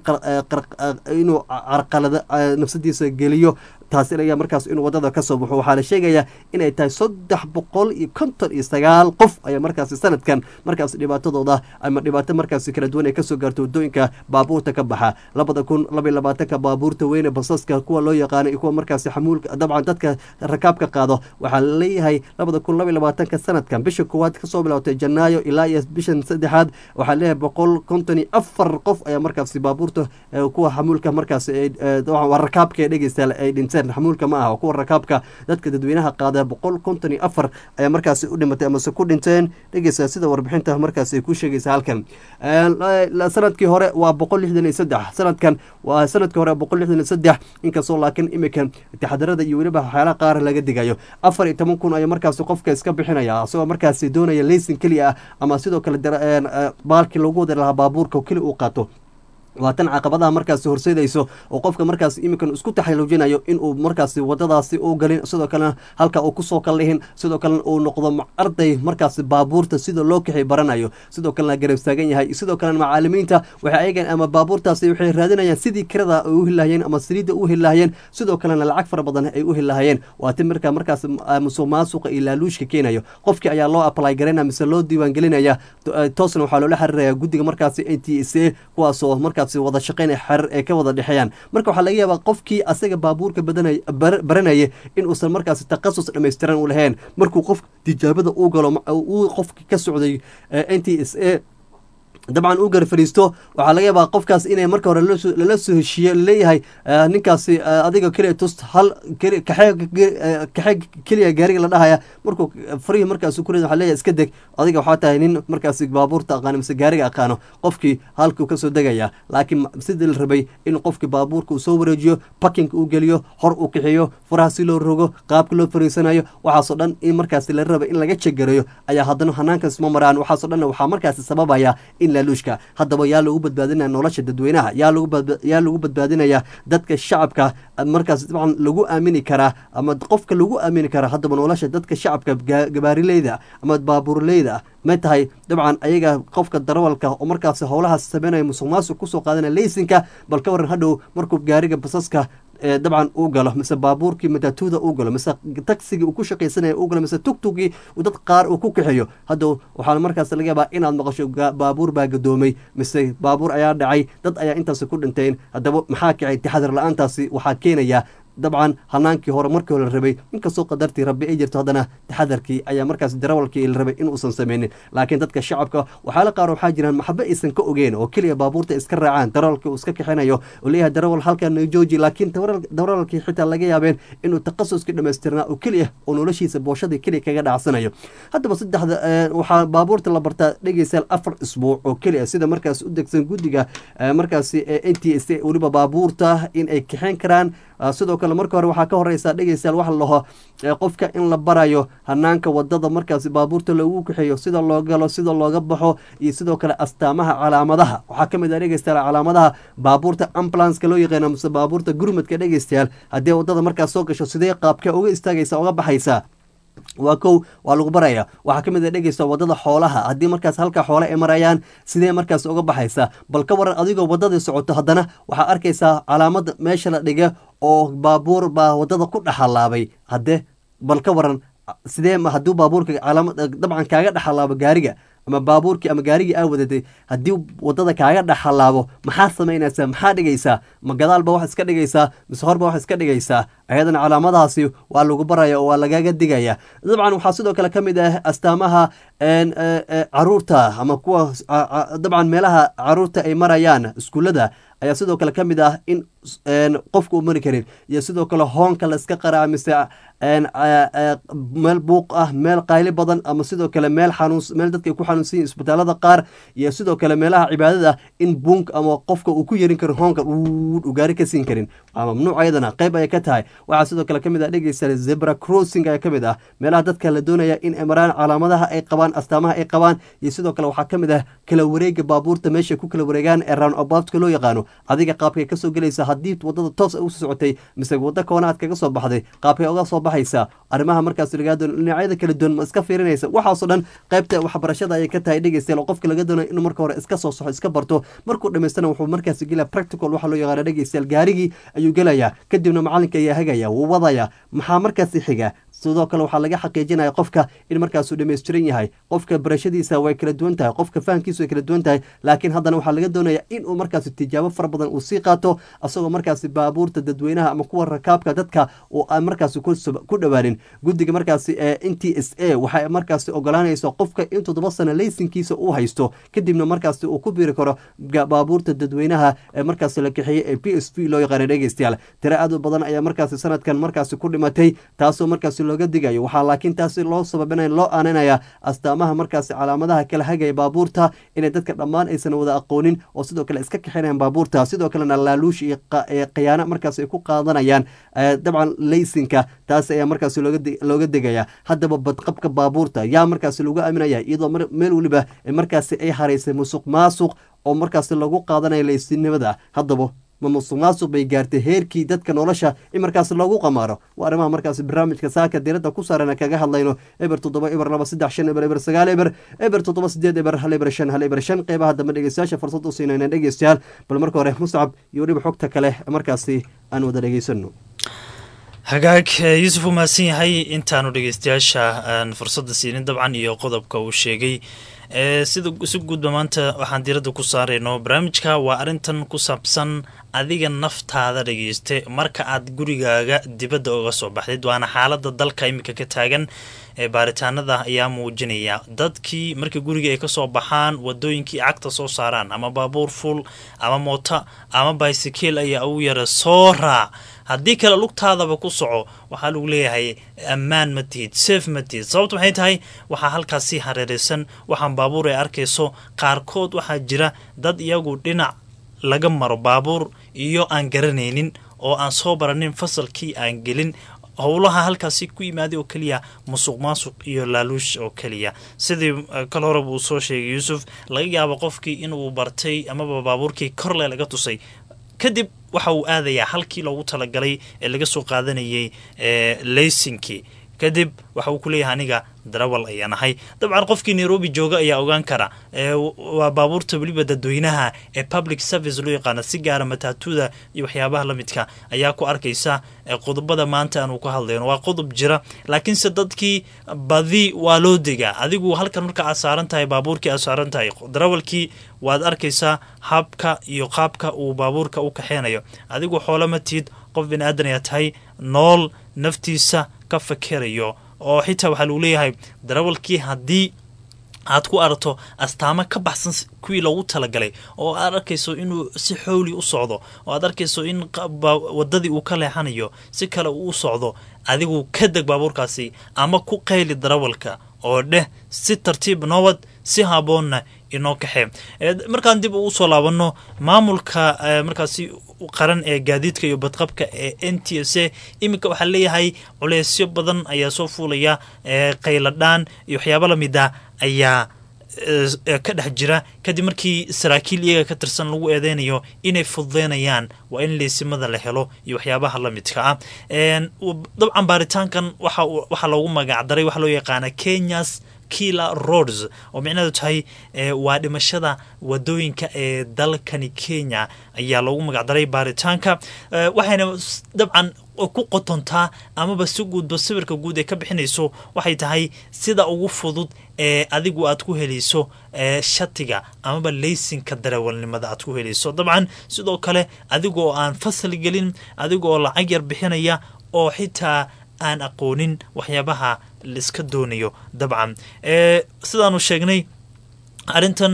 S1: inuu carqalada nafsadiisa geliyo taasi laga markaas inuu wadada kasoo baxo waxaa la sheegayaa inay tahay saddex boqol iyo konton iyo sagaal qof ayaa markaasi sanadkan markaas dhibaatadooda ama dhibaato markaasi kala duwan ay kasoo gaarto wadooyinka baabuurta ka baxa labada kun laba iyo labaatanka baabuurta weyne basaska kuwa loo yaqaano iyo kuwa markaasi xamuulka dabcan dadka rakaabka qaado waxaa laleeyahay labada kun laba iyo labaatanka sanadkan bisha koowaad kasoo bilowtay janaayo ilaa iyo bishan saddexaad waxaa leeyahay boqol konton iyo afar qof ayaa markaasi baabuurta kuwa xamuulka markaasi rakaabka ee dhegeystayaal ay dhinteen xamuulka ma aha kuwa rakaabka dadka dadweynaha qaada boqol konton iyo afar ayaa markaasi u dhimatay amase ku dhinteen dhegeysta sida warbixinta markaasi ay ku sheegaysa halkan sanadkii hore waa boqol lixdan iyo saddex sanadkan waa sanadkii hore boqol lixdan iyo saddex inkastoo laakiin imikan taxadarada iyo weliba waxyaalaha qaar laga digayo afar iyo toban kun ayaa markaasi qofka iska bixinaya isagoo markaasi doonaya leysin keliya ah ama sidoo kale baalkii lagu wadi lahaa baabuurka keli uu qaato waa tan caqabadaha markaasi horseedayso oo qofka markaas iminkan isku taxaluujinayo inuu markaasi wadadaasi u galin sidoo kalena halka uu kusoo kallihin sidoo kalena uu noqdo arday markaasi baabuurta sida loo kaxi baranayo sidoo kalena garab taagan yahay sidoo kalena macaalimiinta waxay ayagan ama baabuurtaasi waxay raadinayaan sidii kirada ay u helahayeen ama saliidda u helahayeen sidoo kalena lacag fara badan ay u helahayeen waa tin markaa markaas musuq maasuqa iyo laaluushka keenayo qofkii ayaa loo apply garaynaya mise loo diiwaan gelinaya toosna waxaa loola xiriiraya guddiga markaasi n t s a kuwaasoo markaasi wada shaqeyn xerir ay ka wada dhexeeyaan marka waxaa laga yaabaa qofkii asaga baabuurka badanay baranaya in uusan markaasi takhasus dhammaystiran u lahayn markuu qof tijaabada uu galo uu qofki ka socday n t s a dabcan uu gar fadhiisto waxaa laga yaabaa qofkaas inay marka hore lala soo heshiiye laleeyahay ninkaasi adiga keliya tust hal kaxee keliya gaariga la dhahaya markuu farihii markaas ku rid waa leeyahay iska deg adiga waxaa tahay nin markaasi baabuurta aqaano mise gaariga aqaano qofkii halkuu kasoo degaya laakiin sidii la rabay in qofkii baabuurka uu soo wareejiyo bakinka uu geliyo hor uu kixiyo faraha si loo rogo qaabka loo fariisanayo waxaasoo dhan in markaasi la raba in laga jegareeyo ayaa haddana hanaankaas ma maraan waxaasoo dhan waxaa markaasi sababaya in laaluushka haddaba yaa lagu badbaadinaya nolosha dadweynaha yaa yaa lagu badbaadinaya dadka shacabka markaas dabcan lagu aamini karaa ama qofka lagu aamini karaa haddaba nolosha dadka shacabka gabaarileyda ama baabuurleyda may tahay dabcan ayaga qofka darawalka oo markaas howlahaas sameynaya musuq maasuq kusoo qaadanaya leysinka bal ka waran hadhow markuu gaariga basaska dabcan uu galo mise baabuurkii matatuuda uu galo mise tagsigii uu ku shaqaysanaya uu galo mise tugtugii dad qaar uu ku kaxeeyo haddow waxaana markaas laga yaabaa inaad maqasho baabuur baa gadoomay mise baabuur ayaa dhacay dad ayaa intaasi ku dhinteen haddaba maxaa kacay taxadar la-aantaasi waxaa keenaya dabcan hanaankii hore markii hore la rabay inkastoo qadartii rabbi ay jirto haddana taxadarkii ayaa markaas darawalkii la rabay inuusan sameynin laakiin dadka shacabka waxyaala qaar waxaa jiraan maxabe aysan ka ogeen oo keliya baabuurta iska raacaan darawalkii uu iska kaxinayo oo leeyahay darawal halkan jooji laakiin darawalkii xitaa laga yaabeen inuu takhasuskii dhammaystirnaa oo keliya oo noloshiisa booshadii keliya kaga dhacsanayo haddaba saddexda waxaa baabuurta la bartaa dhegeysaal afar isbuuc oo keliya sida markaas u degsan guddiga markaasi n t s weliba baabuurta in ay kaxeyn karaan sidoo kale marka hore waxaa ka horeysa dhegeystayaal waxa laho qofka in la barayo hanaanka wadada markaasi baabuurta loogu kaxeeyo sida loo galo sida looga baxo iyo sidoo kale astaamaha calaamadaha waxaa ka mid ah dhegeystayaal calaamadaha baabuurta ambulanska loo yaqaano mise baabuurta gurmadka dhegeystayaal haddii wadada markaas soo gasho sidee qaabka uga istaagaysa uga baxaysa waa kow waa lagu baraya waxaa ka mid a dhegeysta wadada xoolaha haddii markaas halka xoole ay marayaan sidee markaas uga baxaysa bal ka waran adigoo wadadii socoto haddana waxaa arkaysaa calaamada meesha la dhiga oo baabuur baa wadada ku dhexalaabay hadde bal ka waran sidee hadduu baabuurka calaamad dabcan kaaga dhexalaabo gaariga ama baabuurkii ama gaarigii aa wadatay haddii wadada kaaga dhexalaabo maxaa samaynaysaa maxaa dhigaysaa ma gadaalba wax iska dhigaysaa mise horba wax iska dhigaysaa ayadana calaamadahaasi waa lagu baraya oo waa lagaga digaya dabcan waxaa sidoo kale ka mid ah astaamaha caruurta ama kuwa dabcan meelaha caruurta ay marayaan iskuullada ayaa sidoo kale ka mid ah in qofka u mari karin iyo sidoo kale hoonka la iska qaraa mise meel buuq ah meel qayli badan ama sidoo kale meel xanuun meel dadka ay ku xanuunsan yihin isbitaalada qaar iyo sidoo kale meelaha cibaadada in buunk ama qofka uu ku yerin karin hoonka u gaari ka siin karin waa mamnuuc ayadana qayb ayay ka tahay waxaa sidoo kale ka mid ah dhegeysta zebra crossing ayaa ka mid ah meelaha dadka la doonaya in ay maraan calaamadaha ay qabaan astaamaha ay qabaan iyo sidoo kale waxaa ka mid ah kala wareega baabuurta meesha ku kala wareegaan ee round aboutka loo yaqaano adiga qaabkay kasoo gelaysa haddii wadada toos ugu socotay mise waddo koona aad kaga soo baxday qaabkay uga soo baxaysa arrimaha markaas lagaa doono dhinacyada kala duwan ma iska fiirinaysa waxaasoo dhan qaybta waxbarashada ayay ka tahay dhegeystayaal oo qofka laga doonayo inuu marka hore iska soo soxo iska barto markuu dhamaystana wuxuu markaas gelaya practical waxa loo yaqaana dhegeystayaal gaarigii ayuu gelayaa kadibna macalinka ayaa hagaya wuu wadaya maxaa markaasi xiga sidoo kale waxaa laga xaqiijinaya qofka in markaasuu dhamaystiran yahay qofka barashadiisa way kala duwan tahay qofka fahamkiisa way kala duwan tahay laakiin haddana waxaa laga doonaya inuu markaasi tijaabo fara badan uu sii qaato asagoo markaasi baabuurta dadweynaha ama kuwa rakaabka dadka oo aan markaasi ku dhowaanin guddiga markaasi ee n t s a waxay markaasi ogolaanaysa qofka in toddoba sano leysinkiisa uu haysto kadibna markaasi uu ku biiri karo baabuurta dadweynaha ee markaasi la kaxeeyey ee p s v loo yaqaana dhegeystayaal tiro aad u badan ayaa markaasi sanadkan markaasi ku dhimatay taasoo markaasi looga digayo waxaa laakiin taasi loo sababinaya loo aaninaya astaamaha markaasi calaamadaha kala hagaya baabuurta inay dadka dhammaan aysan wada aqoonin oo sidoo kale iska kaxinayaan baabuurta sidoo kalena laaluush iyo khiyaano markaas ay ku qaadanayaan dabcan leysinka taas ayaa markaas looga degaya haddaba badqabka baabuurta yaa markaas lagu aaminaya iyadoo meel weliba markaasi ay haraysay musuq maasuq oo markaasi lagu qaadanaya laysinimada haddaba ma musuq maasuq bay gaartay heerkii dadka nolosha in markaas lagu qamaaro waa arrimaha markaasi barnaamijka saaka diiradda ku saaran kaga hadlayno eber toddoba eber laba saddex shan eber eber sagaal eber eber toddoba sideed eber hal eber shan hal eber shan qeybaha dambe dhegeystayaasha fursad u siinayna dhegeystayaal bal marka hore muscab iyo weliba xogta kale markaasi aan wada dhegeysano
S2: hagaag yuusuf uu mahadsan yahay intaanu dhegeystayaasha aan fursadda siinin dabcan iyo qodobka uu sheegay sida si guudba maanta waxaan diiradda ku saarayno barnaamijka waa arrintan ku saabsan adiga naftaada dhegeyste marka aad gurigaaga dibadda uga soo baxdid waana xaalada dalka iminka ka taagan ee baaritaanada ayaa muujinaya dadkii markii guriga ay kasoo baxaan wadooyinkii cagta soo saaraan ama baabuur fuul ama moota ama baisikeel ayaa ugu yara soo raac haddii kale lugtaadaba ku soco waxaa lagu leeyahay ammaan ma tihid safe ma tihid sababta maxay tahay waxaa halkaasi hareeraysan waxaan baabuur ay arkayso qaarkood waxaa jira dad iyagu dhinac laga maro baabuur iyo aan garanaynin oo aan soo baranin fasalkii aan gelin howlaha halkaasi ku yimaaday oo keliya musuq maasuq iyo laaluush oo keliya sidii kal horeba uu soo sheegay yuusuf laga yaabo qofkii inuu bartay amaba baabuurkii korle laga tusay kadib waxa uu aadayaa halkii loogu talagalay ee laga soo qaadanayay leysinkii kadib waxa uu ku leeyahay aniga darawal ayaan ahay dabcan qofkii nairobi jooga ayaa ogaan kara waa baabuurta weliba dadweynaha ee public service loo yaqaana si gaara mataatuda iyo waxyaabaha la midka ayaa ku arkaysa qodobada maanta aanu ka hadlayno waa qodob jira laakiinse dadkii badi waa loo degaa adigu halkan marka aad saaran tahay baabuurkii aad saaran tahay darawalkii waad arkaysaa habka iyo qaabka uu baabuurka u kaxeynayo adigu xoolo ma tihid qof bini aadan ayaa tahay nool naftiisa ka fakerayo oo xitaa waxaa lagu leeyahay darawalkii haddii aad ku aragto astaamo ka baxsan kuwii loogu talagalay oo aad arkayso inuu si xowli u socdo oo aad arkayso in wadadii uu ka leexanayo si kale uu u socdo adigu ka deg baabuurkaasi ama ku qayli darawalka oo dheh si tartiib nabad si haboonna inoo kaxee markaan dib uu soo laabano maamulka markaasi qaran ee gaadiidka iyo badqabka ee n t s a iminka waxaa leeyahay culeysyo badan ayaa soo fuulaya qayladhaan iyo waxyaaba lamida ayaa ka dhex jira kadib markii saraakiil iyaga ka tirsan lagu eedeynayo inay fududeynayaan waa in leysimada la helo iyo waxyaabaha la midka ah dabcan baaritaankan waxaa loogu magacdaray waxaa loo yaqaana kenyas killer roads oo micnaheedu tahay waa dhimashada wadooyinka ee dalkani kenya ayaa loogu magacdaray baaritaanka waxayna dabcan ku qotontaa amaba si guudba sawirka guud ee ka bixinayso waxay tahay sida ugu fudud ee adigu aad ku helayso shatiga amaba leysinka darawalnimada aad ku helayso dabcan sidoo kale adigoo aan fasal gelin adigoo lacag yar bixinaya oo xitaa aan aqoonin waxyaabaha laiska doonayo dabcan sidaanu sheegnay arrintan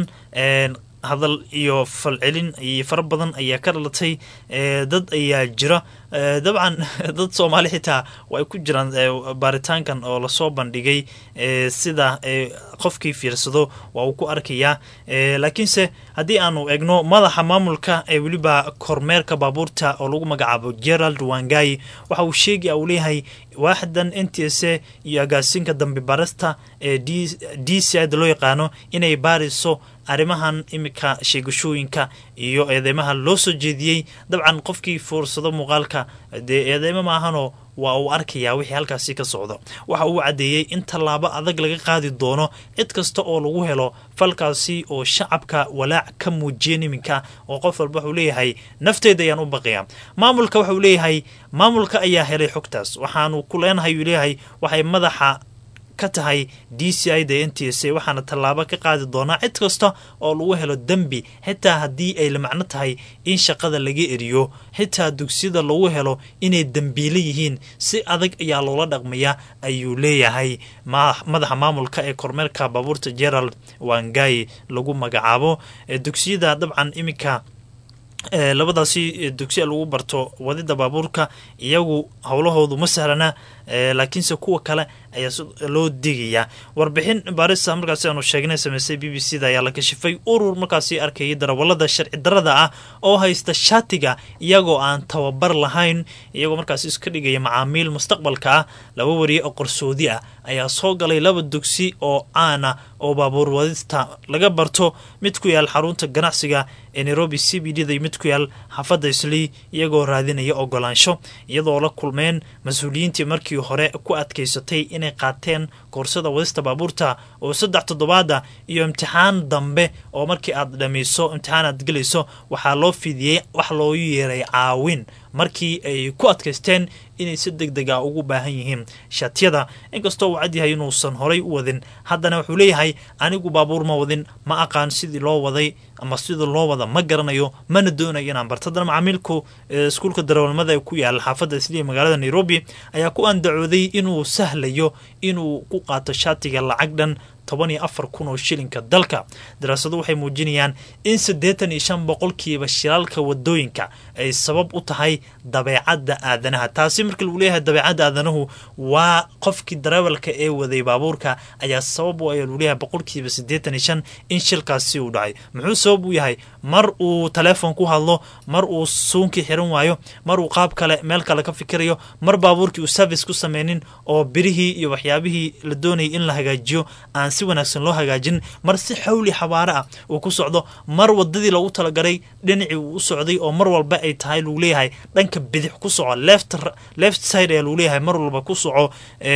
S2: hadal iyo falcelin iyo fara badan ayaa ka dhalatay dad ayaa jira dabcan dad soomaali xitaa way ku jiraan baaritaankan oo lasoo bandhigay sida qofkii fiirsado waa uu ku arkayaa laakiinse haddii aanu egno madaxa maamulka ee weliba kormeerka baabuurta oo lagu magacaabo gerald wangai waxa uu sheegaya uu leeyahay waaxdan n t s a iyo agaasinka dambe barista ee d c ida loo yaqaano inay baariso arrimahan iminka sheegashooyinka iyo eedeymaha loo soo jeediyey dabcan qofkii fuursado muuqaalka dee eedeymo maahanoo waa uu arkayaa wixii halkaasi ka socdo waxa uu caddeeyey in tallaabo adag laga qaadi doono cid kasta oo lagu helo falkaasi oo shacabka walaac ka muujiyeen iminka oo qof walba wuxuu leeyahay nafteeda ayaan u baqaya maamulka waxauu leeyahay maamulka ayaa helay xogtaas waxaanu ku leenahay uu leeyahay waxay madaxa ka tahay d c i da n t s a waxaana tallaabo ka qaadi doonaa cid kasta oo lagu helo dembi xitaa haddii ay la macno tahay in shaqada laga eriyo xitaa dugsiyada lagu helo inay dembiile yihiin si adag ayaa loola dhaqmaya ayuu leeyahay madaxa maamulka ee kormeerka baabuurta gerald wangai lagu magacaabo dugsiyada dabcan iminka labadaasi dugsiya lagu barto wadida baabuurka iyagu howlahoodu ma sahlana
S6: laakiinse kuwa kale ayaa loo digayaa warbixin baarisa markaasi aanu sheegnay sameysay b b c da ayaa la kashifay urur markaasi arkayay darawalada sharci darada ah oo haysta shaatiga iyagoo aan tababar lahayn iyagoo markaasi iska dhigaya macaamiil mustaqbalka ah laba wariye oo qarsoodi ah ayaa soo galay laba dugsi oo caana oo baabuur wadista laga barto mid ku yaal xarunta ganacsiga ee nairobi c b d da mid ku yaal xaafadda islii iyagoo raadinaya ogolaansho iyadoo la kulmeen mas-uuliyiintii markii hore ku adkaysatay inay qaateen koorsada wadista baabuurta oo saddex toddobaada iyo imtixaan dambe oo markii aad dhammayso imtixaan aad gelayso waxaa loo fidiyey wax loogu yeeray caawin markii ay ku adkaysteen inay si deg deg a ugu baahan yihiin shaatiyada inkastoo uu cadyahay inuusan horay u wadin haddana wuxuu leeyahay anigu baabuur ma wadin ma aqaan sidii loo waday ama sidii loo wada ma garanayo mana doonayo inaan barto haddana macaamiilku iskuulka darawalnimada ee ku yaala xaafadda isliya magaalada nairobi ayaa ku andacooday inuu sahlayo inuu ku qaato shaatiga lacag dhan toban iyo afar kun oo shilinka dalka daraasadu waxay muujinayaan in siddeetan iyo shan boqolkiiba shilaalka wadooyinka ay sabab u tahay dabeecadda aadanaha taasi markii lagu leeyahay dabeecadda aadanahu waa qofkii darawalka ee waday baabuurka ayaa sabab u ayaa lagu leeyahay boqolkiiba siddeetan iyo shan in shilkaasi uu dhacay muxuu sabab u yahay mar uu teleefon ku hadlo mar uu suunkii xiran waayo mar uu qaab kale meel kale ka fikirayo mar baabuurkii uu service ku sameynin oo birihii iyo waxyaabihii la doonayay in la hagaajiyo aan si wanaagsan loo hagaajin mar si xawli xabaare ah uu ku socdo mar wadadii loogu talagalay dhinacii uu u socday oo mar walba ay tahay lagu leeyahay dhanka bidix ku soco left left side ayaa lagu leeyahay mar walba ku soco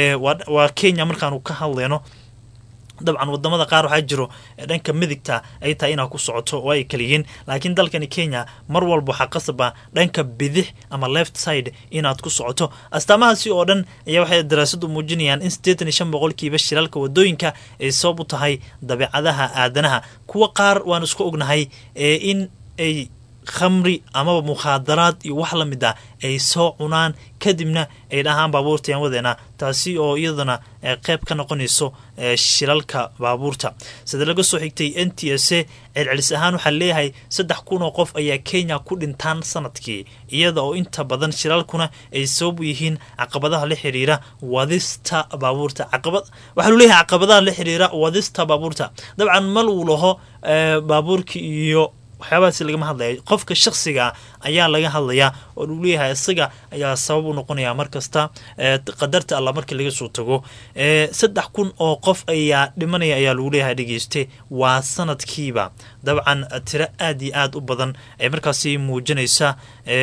S6: waa kenya markaanu ka hadlayno dabcan wadamada qaar waxaa jiro dhanka midigta ay tahay inaad ku socoto oo ay kaliyihiin laakiin dalkani kenya mar walba waxaa qasaba dhanka bidix ama left side inaad ku socoto astaamahaasi oo dhan ayaa waxay daraasadu muujinayaan in siddeetan iyo shan boqolkiiba shilaalka wadooyinka ay sabab u tahay dabeecadaha aadanaha kuwa qaar waan isku ognahay in ay khamri amaba mukhaadaraad iyo wax la mid ah ay soo cunaan kadibna ay dhahaan baabuurtayaan wadeena taasi oo iyadana qeyb ka noqonayso shilalka baabuurta sida laga soo xigtay n t s a celcelis ahaan waxaa leeyahay saddex kun oo qof ayaa kenya ku dhintaan sanadkii iyada oo inta badan shilalkuna ay sabab u yihiin caqabadaha la xiriira wadista baabuurta waxaa lu leeyahay caqabadaha la xiriira wadista baabuurta dabcan mal uu laho baabuurka iyo waxyaabahaasi lagama hadlaya qofka shaksiga ayaa laga hadlayaa oo lagu leeyahay isaga ayaa sabab u noqonaya mar kasta qadarta alla markii laga soo tago saddex kun oo qof ayaa dhimanaya ayaa lagu leeyahay dhegeyste waa sanadkiiba dabcan tiro aad iyo aad u badan ay markaasi muujinaysa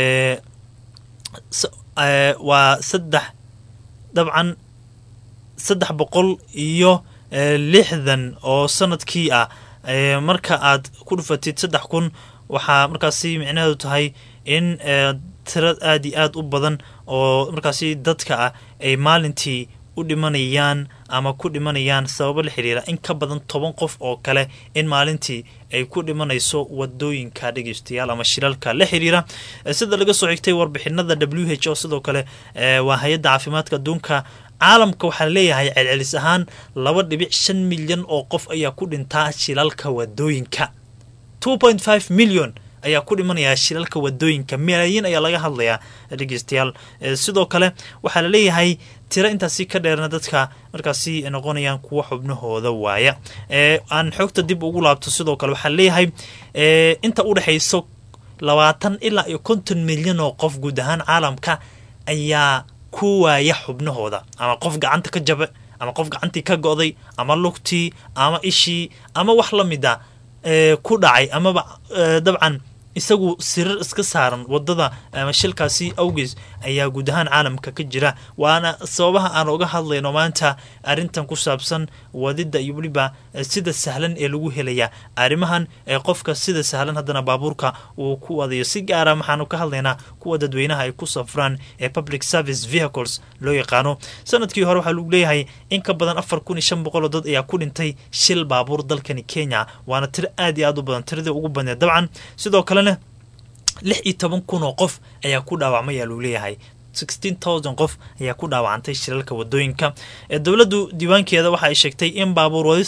S6: waa saddex dabcan saddex boqol iyo lixdan oo sanadkii ah marka aad ku dhufatid saddex kun waxaa markaasi micnaheedu tahay in tiro aad iyo aad u badan oo markaasi dadka ah ay maalintii u dhimanayaan ama ku dhimanayaan sababo la xiriira in ka badan toban qof oo kale in maalintii ay ku dhimanayso wadooyinka dhegeystayaal ama shilalka la xiriira sida laga soo xigtay warbixinada w h o sidoo kale waa hay-adda caafimaadka adduunka caalamka waxaa leeyahay celcelis ahaan laba dhibic shan milyan oo qof ayaa ku dhintaa shilalka wadooyinka two point five million ayaa ku dhimanaya shilalka wadooyinka malaayiin ayaa laga hadlayaa dhegeystayaal sidoo kale waxaa la leeyahay tiro intaasi ka dheerna dadka markaasi noqonayaan kuwa xubnahooda waaya aan xoogta dib ugu laabto sidoo kale waxaa leeyahay inta udhexayso labaatan ilaa iyo konton milyan oo qof guud ahaan caalamka ayaa ku waaya xubnahooda ama qof gacanta ka jabe ama qof gacantii ka go'day ama lugtii ama ishii ama wax la mid a ku dhacay amaba dabcan isagu sirar iska saaran wadada ama shilkaasi awgees ayaa guud ahaan caalamka ka jira waana sababaha aan uga hadlayno maanta arrintan ku saabsan wadida iyo weliba sida sahlan ee lagu helaya arrimahan ee qofka sida sahlan haddana baabuurka uu ku wadayo si gaara waxaanu ka hadlaynaa kuwa dadweynaha ay ku safraan ee public service vehicles loo yaqaano sanadkii hore waxaa lagu leeyahay in ka badan afar kun iyo shan boqol oo dad ayaa ku dhintay shil baabuur dalkani kenya waana tiro aad iyo aad u badan tiradii ugu badneed dabcan sidoo kalena lix iyo toban kun oo qof ayaa ku dhaawacmay ayaa lagu leeyahay sixteen thousand qof ayaa ku dhaawacantay shilalka wadooyinka dowladdu diiwaankeeda waxa ay sheegtay in baabuur wadista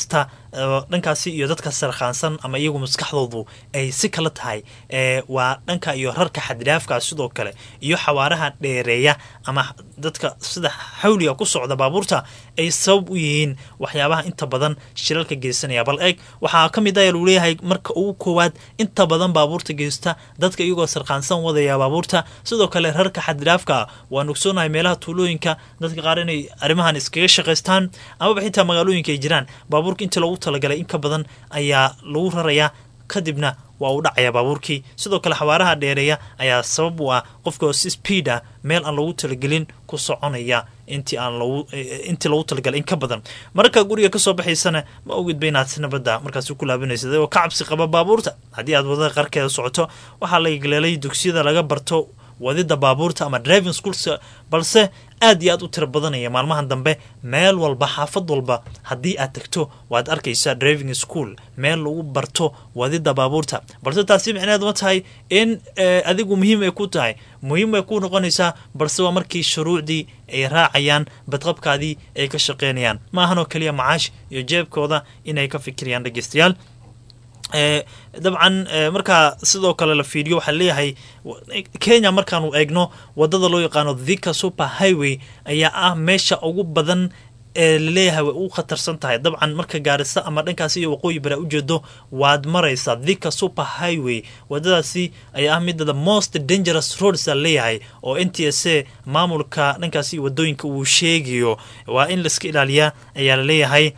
S6: dhankaasi iyo dadka sarkhaansan ama iyagu maskaxdoodu ay si kala tahay waa dhanka iyo rarka xadiraafka sidoo kale iyo xawaaraha dheereeya ama dadka sida xawliga ku socda baabuurta ay sabab u yihiin waxyaabaha inta badan shilalka geysanaya bal eeg waxaa ka mid ah lagu leeyahay marka ugu koowaad inta badan baabuurta geysta dadka iyagoo sarkhaansan wadaya baabuurta sidoo kale rarka xadiraafka waa nugsoonahay meelaha tuulooyinka dadka qaar inay arrimahan iskaga shaqaystaan amaba xitaa magaalooyinka ay jiraan baabuurka intii loogu talagalay in ka badan ayaa lagu rarayaa kadibna waa uu dhacaya baabuurkii sidoo kale xawaaraha dheereeya ayaa sabab u ah qofka si speed ah meel aan loogu talagelin ku soconaya intii aan logu intii loogu talagalay in ka badan marka guriga kasoo baxaysana ma ogidba inaad si nabadda markaasi ku laabanaysa oo ka cabsi qaba baabuurta haddii aad wadada qarkeeda socoto waxaa la galeelay dugsiyada laga barto wadida baabuurta ama driving schools balse aad iyo aad u tiro badanaya maalmahan dambe meel walba xaafad walba haddii aad tagto waad arkaysaa driving school meel lagu barto wadida baabuurta balse taasi micneheed ma tahay in adigu muhiim ay ku tahay muhiim ay ku noqonaysaa balse waa markii shuruucdii ay raacayaan badqabkaadii ay ka shaqeynayaan ma ahanoo keliya macaash iyo jeebkooda inay ka fikirayaan dhegeystayaal dabcan markaa sidoo kale la fiiriyo waxaa leeyahay kenya markaanu eegno wadada loo yaqaano thika super highway ayaa ah meesha ugu badan ee laleeyahay way u khatarsan tahay dabcan marka gaarisa ama dhankaasi iyo waqooyi bara ujeedo waad maraysaa thika super highway wadadaasi ayaa ah midda the most dangerous roads a leeyahay oo n t s a maamulka dhankaasi wadooyinka uu sheegayo waa in laiska ilaaliyaa ayaa laleeyahay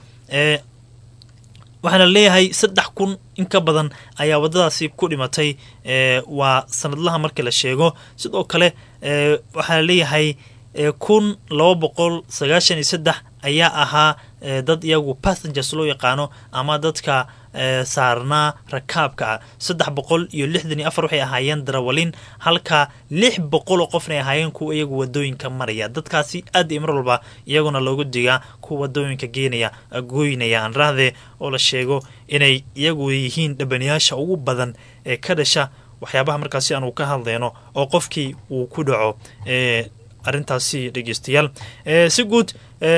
S6: waxaana leeyahay saddex kun in ka badan ayaa wadadaasi ku dhimatay waa sanadlaha marka la sheego sidoo kale waxaa leeyahay kun laba boqol sagaashan iyo saddex ayaa ahaa dad iyagu passengers loo yaqaano ama dadka saarnaa rakaabka ah saddex boqol iyo lixdan iyo afar waxay ahaayeen darawalin halka lix boqoloo qofna ay ahaayeen kuwa iyagu wadooyinka maraya dadkaasi aad iyo mar walba iyaguna loogu digaa kuwa wadooyinka geenaya gooynaya aan rahdee oo la sheego inay iyagu yihiin dhabaniyaasha ugu badan ee ka dhasha waxyaabaha markaasi aanu ka hadlayno oo qofkii uu ku dhaco arrintaasi dhegeystayaal si guud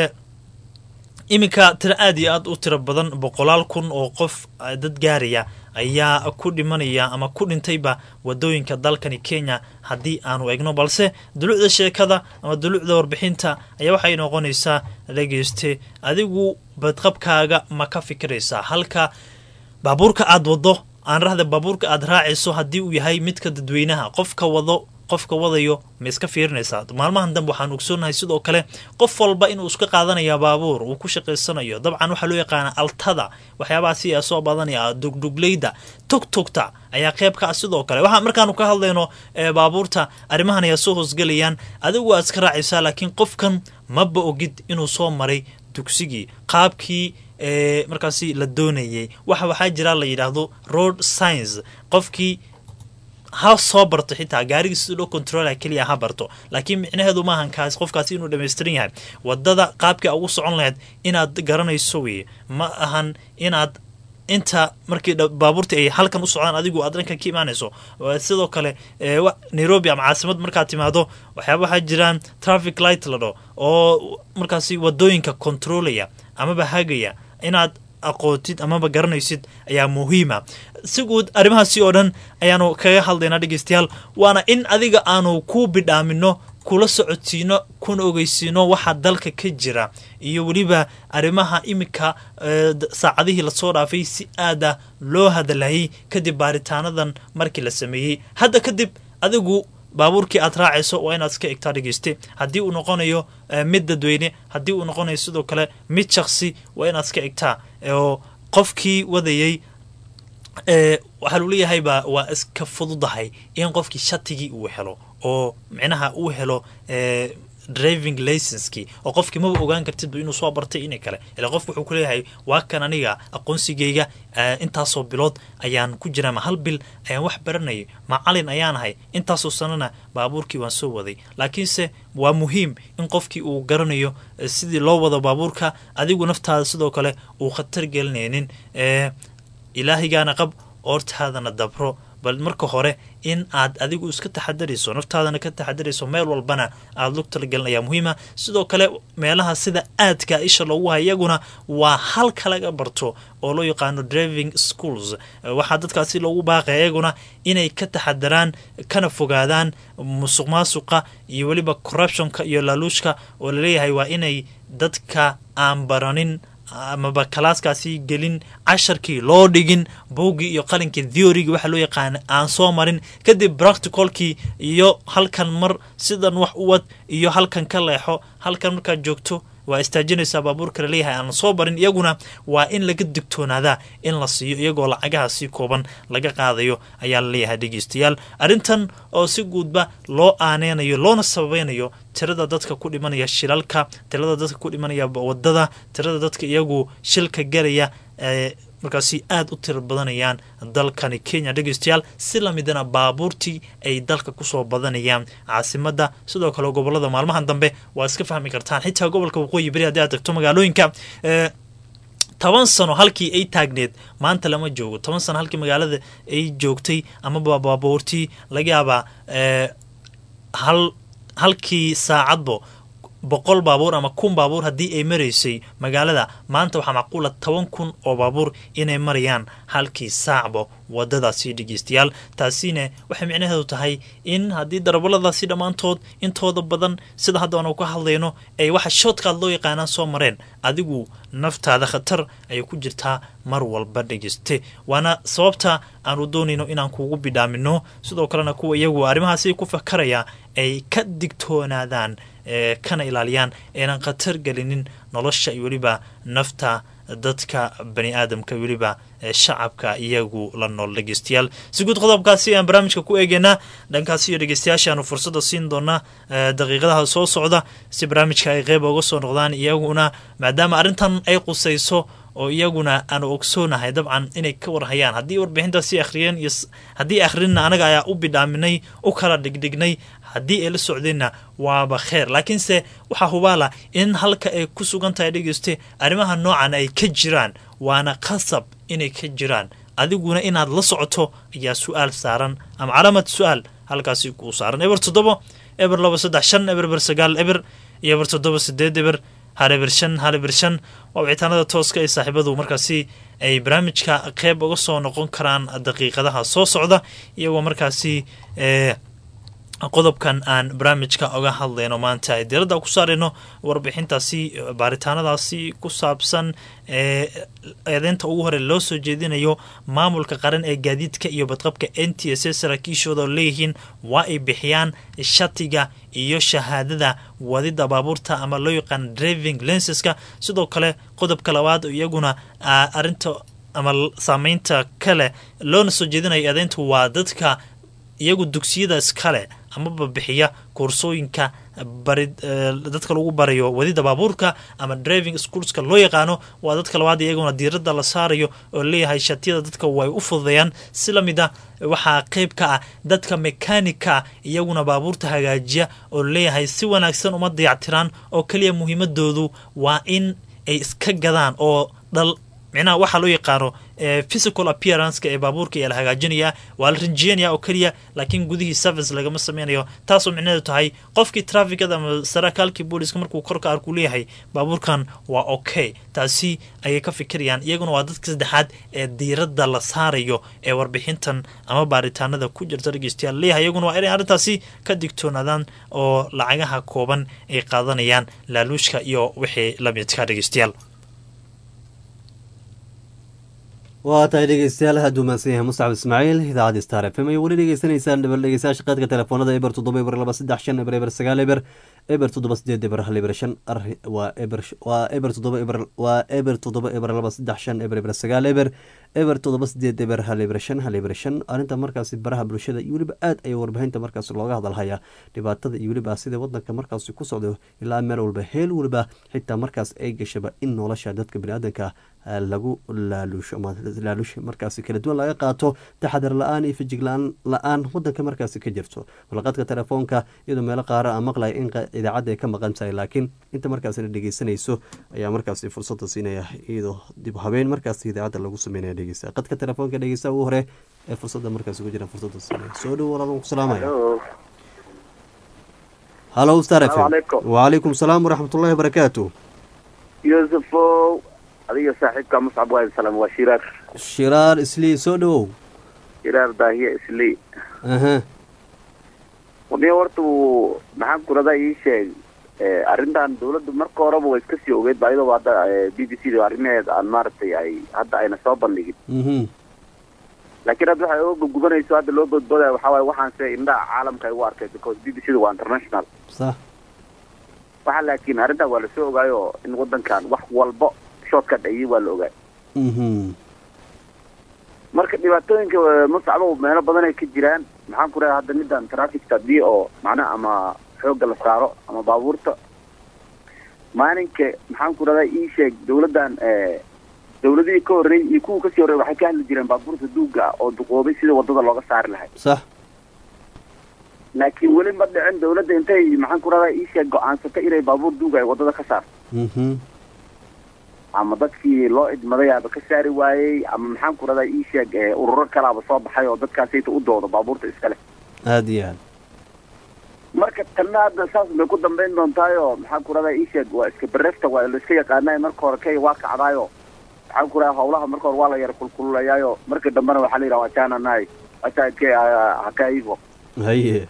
S6: iminka tiro aad iyo aad u tiro badan boqolaal kun oo qof dad gaaraya ayaa ku dhimanaya ama ku dhintayba wadooyinka dalkani kenya haddii aanu egno balse dulucda sheekada ama dulucda warbixinta ayaa waxay noqonaysaa dhegeyste adigu badqabkaaga ma ka fikiraysaa halka baabuurka aad wado aan rahda baabuurka aad raacayso haddii uu yahay midka dadweynaha qofka wado qofka wadayo ma iska fiirinaysaa maalmahan dambe waxaan ogsoonahay sidoo kale qof walba inuu iska qaadanaya baabuur uu ku shaqaysanayo dabcan waxaa loo yaqaana altada waxyaabaha si soo badanaya dugdugleyda togtogta ayaa qayb ka ah sidoo kale waxaa markaanu ka hadlayno baabuurta arrimahan ayaa soo hoosgelayaan adigu aad iska raacaysaa laakiin qofkan maba ogid inuu soo maray dugsigii qaabkii markaasi la doonayay waxa waxaa jira la yidhaahdo road science qofkii ha soo barto xitaa gaarigii sida loo controla keliya ha barto laakiin micnaheedu maahan kaas qofkaasi inuu dhamaystiran yahay wadada qaabkii ugu socon lahayd inaad garanayso weye ma ahan inaad inta markii baabuurta ay halkan u socdaan adigu aad dhankan ka imaanayso sidoo kale nairobi ama caasimad markaad timaado waxyaaba waxaa jiraan traffic light ladho oo markaasi wadooyinka controlaya amaba hagaya inaad aqootid amaba garanaysid ayaa muhiima si guud arrimahaasi oo dhan ayaanu kaga hadlaynaa dhegeystayaal waana in adiga aanu ku bidhaamino kula socodsiino kuna ogeysiino waxa dalka ka jira iyo weliba arrimaha iminka saacadihii lasoo dhaafay si aada loo hadalhayay kadib baaritaanadan markii la sameeyey hadda kadib adigu baabuurkii aad raacayso waa inaad iska egtaa dhegeyste haddii uu noqonayo mid dadweyne haddii uu noqonayo sidoo kale mid shaksi waa inaad iska egtaa oo qofkii wadayay waxaa lu leeyahayba waa iska fududahay in qofkii shatigii uu helo oo micnaha uu helo driving licenskii oo qofkii maba ogaan kartidba inuu soo bartay inay kale ila qofku wuxuu ku leeyahay waa kan aniga aqoonsigayga intaasoo bilood ayaan ku jiraa ma hal bil ayaan wax baranayay macalin ayaan ahay intaasoo sanana baabuurkii waan soo waday laakiinse waa muhiim in qofkii uu garanayo sidii loo wado baabuurka adigu naftaada sidoo kale uu khatar gelinaynin ilaahigaana qab oortaadana dabro bal marka hore in aad adigu iska taxadarayso naftaadana ka taxadarayso meel walbana aada lug talagelin ayaa muhiima sidoo kale meelaha sida aadka isha loogu haya iyaguna waa halka laga barto oo loo yaqaano driving schools waxaa dadkaasi loogu baaqaya iyaguna inay ka taxadaraan kana fogaadaan musuq maasuqa iyo weliba corruptionka iyo laaluushka oo laleeyahay waa inay dadka aan baranin amaba kalaaskaasi gelin casharkii loo dhigin buuggii iyo qalinkii theorygi waxa loo yaqaana aan soo marin kadib practicalkii iyo halkan mar sidan wax u wad iyo halkan ka leexo halkan markaad joogto waa istaajinaysaa baabuurka laleeyahay aan soo barin iyaguna waa in laga digtoonaadaa in la siiyo iyagoo lacagaha si kooban laga qaadayo ayaa laleeyahay dhegeystayaal arrintan oo si guudba loo aaneynayo loona sababeynayo tirada dadka ku dhimanaya shilalka tirada dadka ku dhimanaya wadada tirada dadka iyagu shilka garaya ee markaasi aada u tira badanayaan dalkani kenya dhegeystayaal si lamidana baabuurtii ay dalka kusoo badanayaan caasimada sidoo kale gobolada maalmahan dambe waa iska fahmi kartaan xitaa gobolka waqooyi beri haddii aad tagto magaalooyinka toban sano halkii ay taagneed maanta lama joogo toban sano halkii magaalada ay joogtay amaba baabuurtii laga yaabaa hal halkii saacadbo boqol baabuur ama kun baabuur haddii ay maraysay magaalada maanta waxaa macquula toban kun oo baabuur inay marayaan halkii saacba wadadaasi dhegeystayaal taasina waxay micnaheedu tahay in haddii darabaladaasi dhammaantood intooda badan sida hadda aanu ka hadlayno ay waxa shoodkaad loo yaqaanaan soo mareen adigu naftaada khatar ayay ku jirtaa mar walba dhegeyste waana sababta aanu doonayno inaan kuugu bidhaamino sidoo kalena kuwa iyagu arrimahaasi ku fakaraya ay ka digtoonaadaan kana ilaaliyaan aynan khatar gelinin nolosha iyo weliba nafta dadka bani aadamka weliba shacabka iyagu la nool dhegeystayaal si guud qodobkaasi aan barnaamijka ku eegeynaa dhankaasi iyo dhegeystayaashaanu fursada siin doonaa daqiiqadaha soo socda si barnaamijka ay qeyb uga soo noqdaan iyaguna maadaama arrintan ay qusayso oo iyaguna aanu ogsoonahay dabcan inay ka warhayaan haddii warbixintaasi akhriyeen iyo haddii akhrinna anaga ayaa u bidhaaminay u kala dhigdhignay haddii ay la socdeenna waaba kheer laakiinse waxaa hubaala in halka ay ku sugan tahay dhegeyste arrimaha noocan ay ka jiraan waana qasab inay ka jiraan adiguna inaad la socoto ayaa su-aal saaran ama calaamad su-aal halkaasi kuu saaran eber toddobo eber laba saddex shan eber eber sagaal eber iyo eber toddoba sideed eber hal eber shan hal eber shan waa wicitaanada tooska ee saaxiibadu markaasi ay barnaamijka qeyb uga soo noqon karaan daqiiqadaha soo socda iyagoo markaasi qodobkan aan barnaamijka oga hadlayno maanta ay diradda ku saarayno warbixintaasi baaritaanadaasi ku saabsan ee eedeynta ugu hore loo soo jeedinayo maamulka qaran ee gaadiidka iyo badqabka n t s saraakiishooda oo leeyihiin waa ay bixiyaan shatiga iyo shahaadada wadida baabuurta ama loo yaqaan driving lenseska sidoo kale qodobka labaad iyaguna arinta ama saameynta kale loona soo jeedinayo eedeynta waa dadka iyagu dugsiyada iskale amaba bixiya koorsooyinka bari dadka lagu barayo wadida baabuurka ama driving schoolska loo yaqaano waa dadka labaad iyaguna diiradda la saarayo oo leeyahay shatiyada dadka way u fududeeyaan si lamid a waxaa qeyb ka ah dadka mekanika ah iyaguna baabuurta hagaajiya oo leeyahay si wanaagsan uma dayactiraan oo keliya muhiimadoodu waa in ay iska gadaan oo dhal micnaha waxaa loo yaqaano physical appearanceka ee baabuurka ayaa la hagaajinayaa waa la rinjiyanaya oo keliya laakiin gudihii service lagama sameynayo taasoo micnaheedu tahay qofkii trafikada ama sarakaalkii booliska markuu korka arkuu leeyahay baabuurkan waa okay taasi ayay ka fikirayaan iyaguna waa dadka saddexaad ee diiradda la saarayo ee warbixintan ama baaritaanada ku jirta dhegeystayaal leeyahay iyaguna waa inay arrintaasi ka digtoonaadaan oo lacagaha kooban ay qaadanayaan laaluushka iyo wixii lamidka dhegeystayaal
S1: waa tahay dhegeystayaal aad u mahadsan yahay mustacab ismaaciil idaacadda star f m ay weli dhegeysanaysaan dhibal dhegeystayaasha qaadka telefoonada eber toddoba eber laba saddex shan eber eber sagaal eber eber toddoba sideed eber hal eber shan waa eber waa eber toddoba eber waa eber toddoba eber laba saddex shan eber eber sagaal eber eber toddoba sideed eber hal eber shan hal eber shan arrinta markaasi baraha bulshada iyo weliba aad ay warbixinta markaas looga hadalhayaa dhibaatada iyo weliba sida wadanka markaasi ku socdo ilaa meel walba heel weliba xitaa markaas ay gashaba in nolosha dadka baniaadanka lagu laaluusho ama laaluush markaasi kala duwan laga qaato taxadar la-aan iyo fijig la-aan wadanka markaasi ka jirto walaqadka telefoonka iyadoo meelo qaara a maqlaya in idaacadda ay ka maqan tahay laakiin inta markaas la dhegeysanayso ayaa markaasi fursada siinaya iyadoo dib habeen markaasi idaacadda lagu sameynaya dhegeysta qadka telefoonka dhegeysta ugu hore ee fursadda markaas ugu jira fursadda siinaya soo dhow walaal ku salaamaya halo star f
S7: Salaamu calaykum.
S1: wacalaykum salaam waraxmatullahi wabarakaatu
S7: yuusufow adiga saaxiibka muscab waa salam waa shiraar
S1: shiraar islii soo dhowow
S7: shiraar daahiya islii
S1: aha
S7: wadniga horta uu maxaan kuradaa ii sheeg eh, arrintan dawladdu marka horeba way iska sii ogeyd ba iyadoo hadda b b c da arrimaheed aan maaragtay ay hadda ayna soo bandhigin
S1: mhm
S7: laakiin hadda waxay oga gudgubanayso hadda loo boodboodaya waxaa waaye waxaan se indhaha caalamka ay u arkay because b b c da waa international
S1: sax
S7: waxa laakiin arrintan waa lasoo ogaayo in wadankan wax walbo shoodka dhayay waa la ogaay
S1: mhm
S7: marka dhibaatooyinka eh, muscabo meelo badan ay ka jiraan maxaan ku rahaa hadda middan trafficka haddii oo macnaha ama xoogga la saaro ama baabuurta maalinka maxaan ku radaa ii sheeg dawladdan eh, dawladihii ka horreeyey iyo kuwa kasii horreeyey waxay ka hadli jireen baabuurta duugga ah oo duqoobay sida wadada looga saari lahay
S1: sax
S7: laakiin weli ma dhicin dawladda intay maxaan ku radaa ii sheeg go-aansata inay baabuur duugga ay wadada ka saarto
S1: mhm
S7: ama dadkii loo idmadayaaba ka saari waayey ama maxaan ku radaa ii sheeg eh, ururo kalaaba soo baxay oo dadkaasayta u doodo baabuurta iskale
S1: aada iyo aad
S7: marka tanna hadda saas bay ku dambayn doontaayo maxaan ku radaa ii sheeg waa iska berefta waa la iska yaqaanay marka hore kay waa kacdaayo maxaan ku radaa howlaha marka hore waa la yara kulkululayaayo marka dambena waxaa la yidhaha wachana nahay wacha ke hakaivo
S1: haye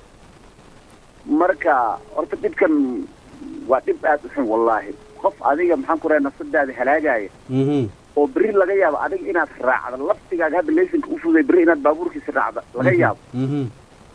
S7: marka horta dhibkan waa dhib aad u xun wallaahi qof adiga maxaan ku radaa nafsadaada halaagaya
S1: mhm
S7: oo berri laga yaabo adiga inaad raacdo laftigaaga hadda laysanka u fududay berri inaad baabuurkiisa raacdo laga yaabo
S1: mhm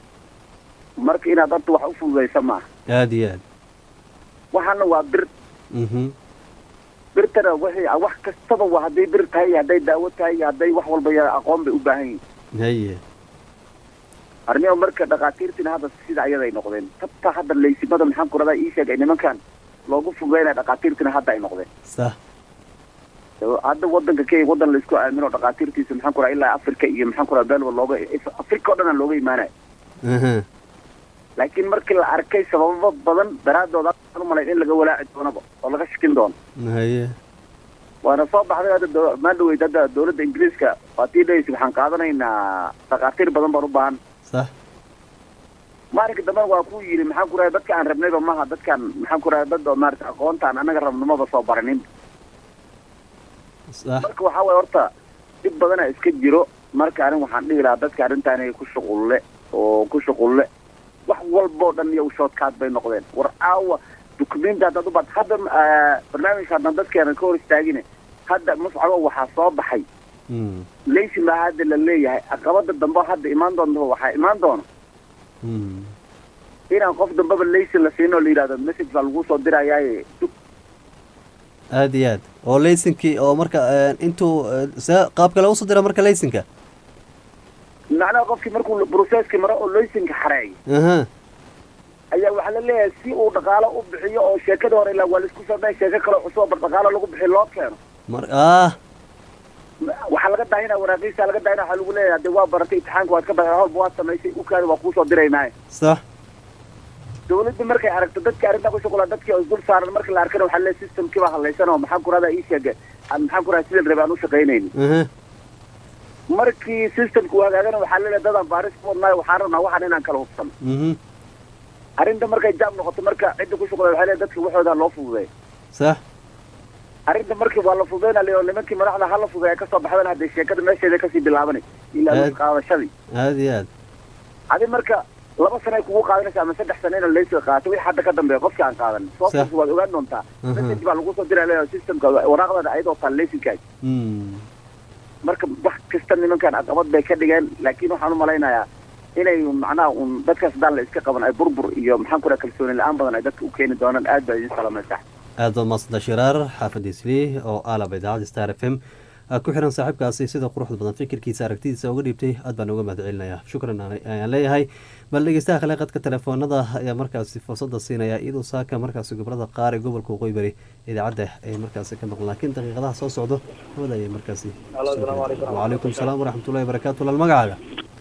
S7: marka inaad horta wax u fududaysa maaha
S1: aada iyo aad
S7: waxaana waa bir
S1: mhm
S7: birtana waxay wax kastaba waa hadday bir tahay iyo hadday daawo tahay iyo hadday wax walba ya aqoon bay u baahan yihiin
S1: haye
S7: arrimaha marka dhakhaatiirtina hadda sida ayaday noqdeen tabta hadda laysimada maxaan ku radaa ii sheegay nimankan loogu fududaynaya dhakhaatiirtina hadda ay noqdeen
S1: sax
S7: hadda wadanka kenya wadan laisku aamino dhakhaatiirtiisa maxaan ku radaa ilaa africa iyo maxaan ku radaa belwa looga africa oo dhan aan looga imaanaya
S1: aha
S7: laakiin markii la arkay sababo badan daraaddood aan u malayn in laga walaaci doonaba oo laga shikin doono
S1: haye
S7: waana soo baxday hadda daw- maan dhaweyd hadda dawladda ingiriiska waa tii dhahaysa waxaan qaadanaynaa dhakhaatiir badan baan u baahan
S1: sax
S7: maalinka dambena waa ku yidhi maxaan ku rahay dadka aan rabnayba maaha dadkaan maxaan ku rahay dad oo maarata aqoontaan annaga rabnimaba soo baranin
S1: sax
S7: marka waxaa waye horta dhib badana iska jiro marka anin waxaan dhihi lahaa dadka arrintaan ku shuqulle oo ku shuqulle wax walboo dhan iyo shoodkaad bay noqdeen war aawa dukumenti haddaad u baad hadda ah, barnaamijka haddaan dadkeena ka hor istaagine hadda muscabo waxaa soo baxay
S1: mm
S7: leysin baa hadda la leeyahay caqabada dambe hadda imaan doonto waxaa imaan doona
S1: mm
S7: inaan qof dambeba leysin la siin oo la yidhahdo message baa lagu soo dirayaaye dug
S1: aada iyo aad oo laysinkii oo marka eh, intuu eh, see qaabka lagu soo dira marka laysinka
S7: macnaha qofkii markuu processkii maro oo leysinka xareeyo
S1: aha
S7: ayaa waxaa la leeyahay si uu dhaqaalo u bixiyo oo sheekada hore ilaa waa laisku samey sheeko kale cusub oo bar dhaqaalo lagu bixiyo loo keeno
S1: mar ah
S7: waxaa laga daahina waraaqiisa laga daahina waxaa lagu leeyahay hadee waa baratay imtixaanka waad ka baxday howlba waad samaysay ukaada waa kuusoo diraynaaye
S1: sax
S7: dawladdu markay aragto dadka arrintaa ku shuqula dadkii oo isdul saaran marka la arkana waxaa leeyahay systemkii baa hadlaysan oo maxaan ku rahdaa ii sheege aan maxaan ku rahdaa sidii la rabay aan u shaqaynaynin
S1: aha
S7: markii systemka uu hagaagana waxaa leeyahay dadaan baaris ku wadnaayo waxaan rabnaa waxaan inaan kala hubsano
S1: mhm
S7: arrinta markay jaam noqoto marka cidda ku shuqula waxaa leeyahay dadka waxooda loo fududeeyo
S1: sax
S7: arrinta markii waa la fududeyna le oo nimankii madaxda hala fududeeya kasoo baxdana hadee sheekada meesheeda kasii bilaabanay ilaa
S1: Aad.
S7: qaadashadii
S1: aada iyo aad
S7: adi marka laba sano ay kugu qaadanaysa ama saddex sano ina laysi qaato wixii hadda ka dambeeya qofkii aan qaadan sooftas waad ogaan doontaa
S1: Mhm.
S7: message baa lagu soo diraa le systemka waraaqdada ayadoo taa laysinkaas
S1: mm
S7: marka wax kasta nimankan caqabad bay ka dhigeen laakiin waxaan u malaynayaa inay macnaha un dadkaas haddaan la iska qaban ay burbur iyo maxaan ku raha kalsooni la-aan badan ay dadka u keeni doonaan aad baa idin salamaysaa
S1: aad baad maasanta shiraar xaafadda islii oo aalaba idaacadda star f m aad ku xiran saaxiibkaasi sida quruxda badan fikirkiisa aragtidiisa uga dhiibtay aad baan uga mahad celinayaa shukran aan- ayaan leeyahay bal dhegeystaha kale qadka telefoonada ayaa markaasi fursadda siinaya iyadoo saaka markaasi gobolada qaar ee gobolka waqooyi bari idaacadda ay markaasi ka maqan laakiin daqiiqadaha soo socdo hawada ayay markaasi
S8: Halo, assalaamu calaykum.
S1: wacalaykum salaam waraxmatullahi wabarakaatu lal magacaaga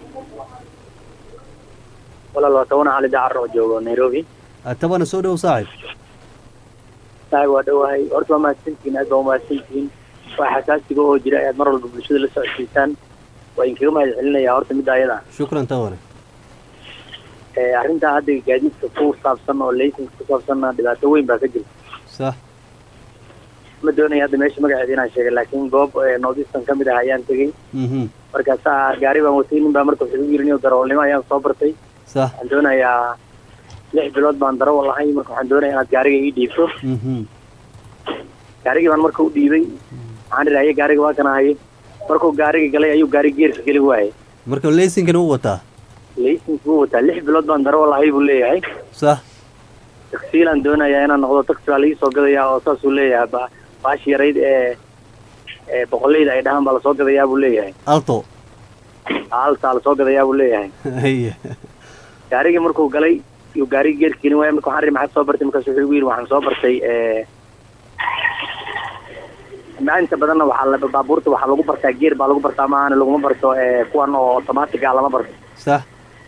S8: walaal waa toban cali dacar oo joogo nairobi
S1: tabana soo dhow saaxib
S8: saaxib waa dhowahay horta waa mahadsantihiin aad baa umahadsantihiin waa xasaasiga oo jira ayaad mar walba bulshada la socodsiisaan waa idinkaga mahad celinaya horta midda ayada
S1: shukran tawane
S8: Eh, arrintaa hadda gaadiidka ku saabsan oo laysanka ku saabsanna dhibaato weyn baa ka jirta
S1: sax
S8: ma doonaya hadda meesha magaceeda inaan sheegay laakiin goob eh, northeastern ka mid ah ayaan tegey
S1: mhm
S8: markaasaa gaari baan watay nin baa marka wuxuu igu yiri nin darawalnimo ayaan soo bartay
S1: sax
S8: waxaan doonayaa lix bilood baan darawal lahay marka waxaan doonaya inaad gaariga ii dhiibto
S1: mhm
S8: gaarigii baan marka u dhiibay waxaan idhi haye gaariga waa kana haye markuu gaariga galay ayuu gaari geerka geli waayay
S1: marka laysinkana u wataa
S8: laysanka buu wataa lix bilood baan darawal lahay buu leeyahay
S1: sax
S8: taksiilaan doonayaa inaan noqdo taksi baa laii soo gadayaa oo saasuu leeyahay ba baashi yarayd ee ee boqolleyda ay dhahaan baa lasoo gadayaa buu leeyahay
S1: alto
S8: altaa lasoo gadayaa buu leeyahay
S1: haye
S8: gaarigii markuu galay yuu gaarigii geerka gelin waaya marka waxaan ri maxaad soo bartay markaas wuxuu igu yidhi waxaan soo bartay ee ma inta badanna waxaa la baabuurta waxaa lagu bartaa geer baa lagu bartaa maahan laguma barto ee kuwan oo automatic ah lama barto
S1: sax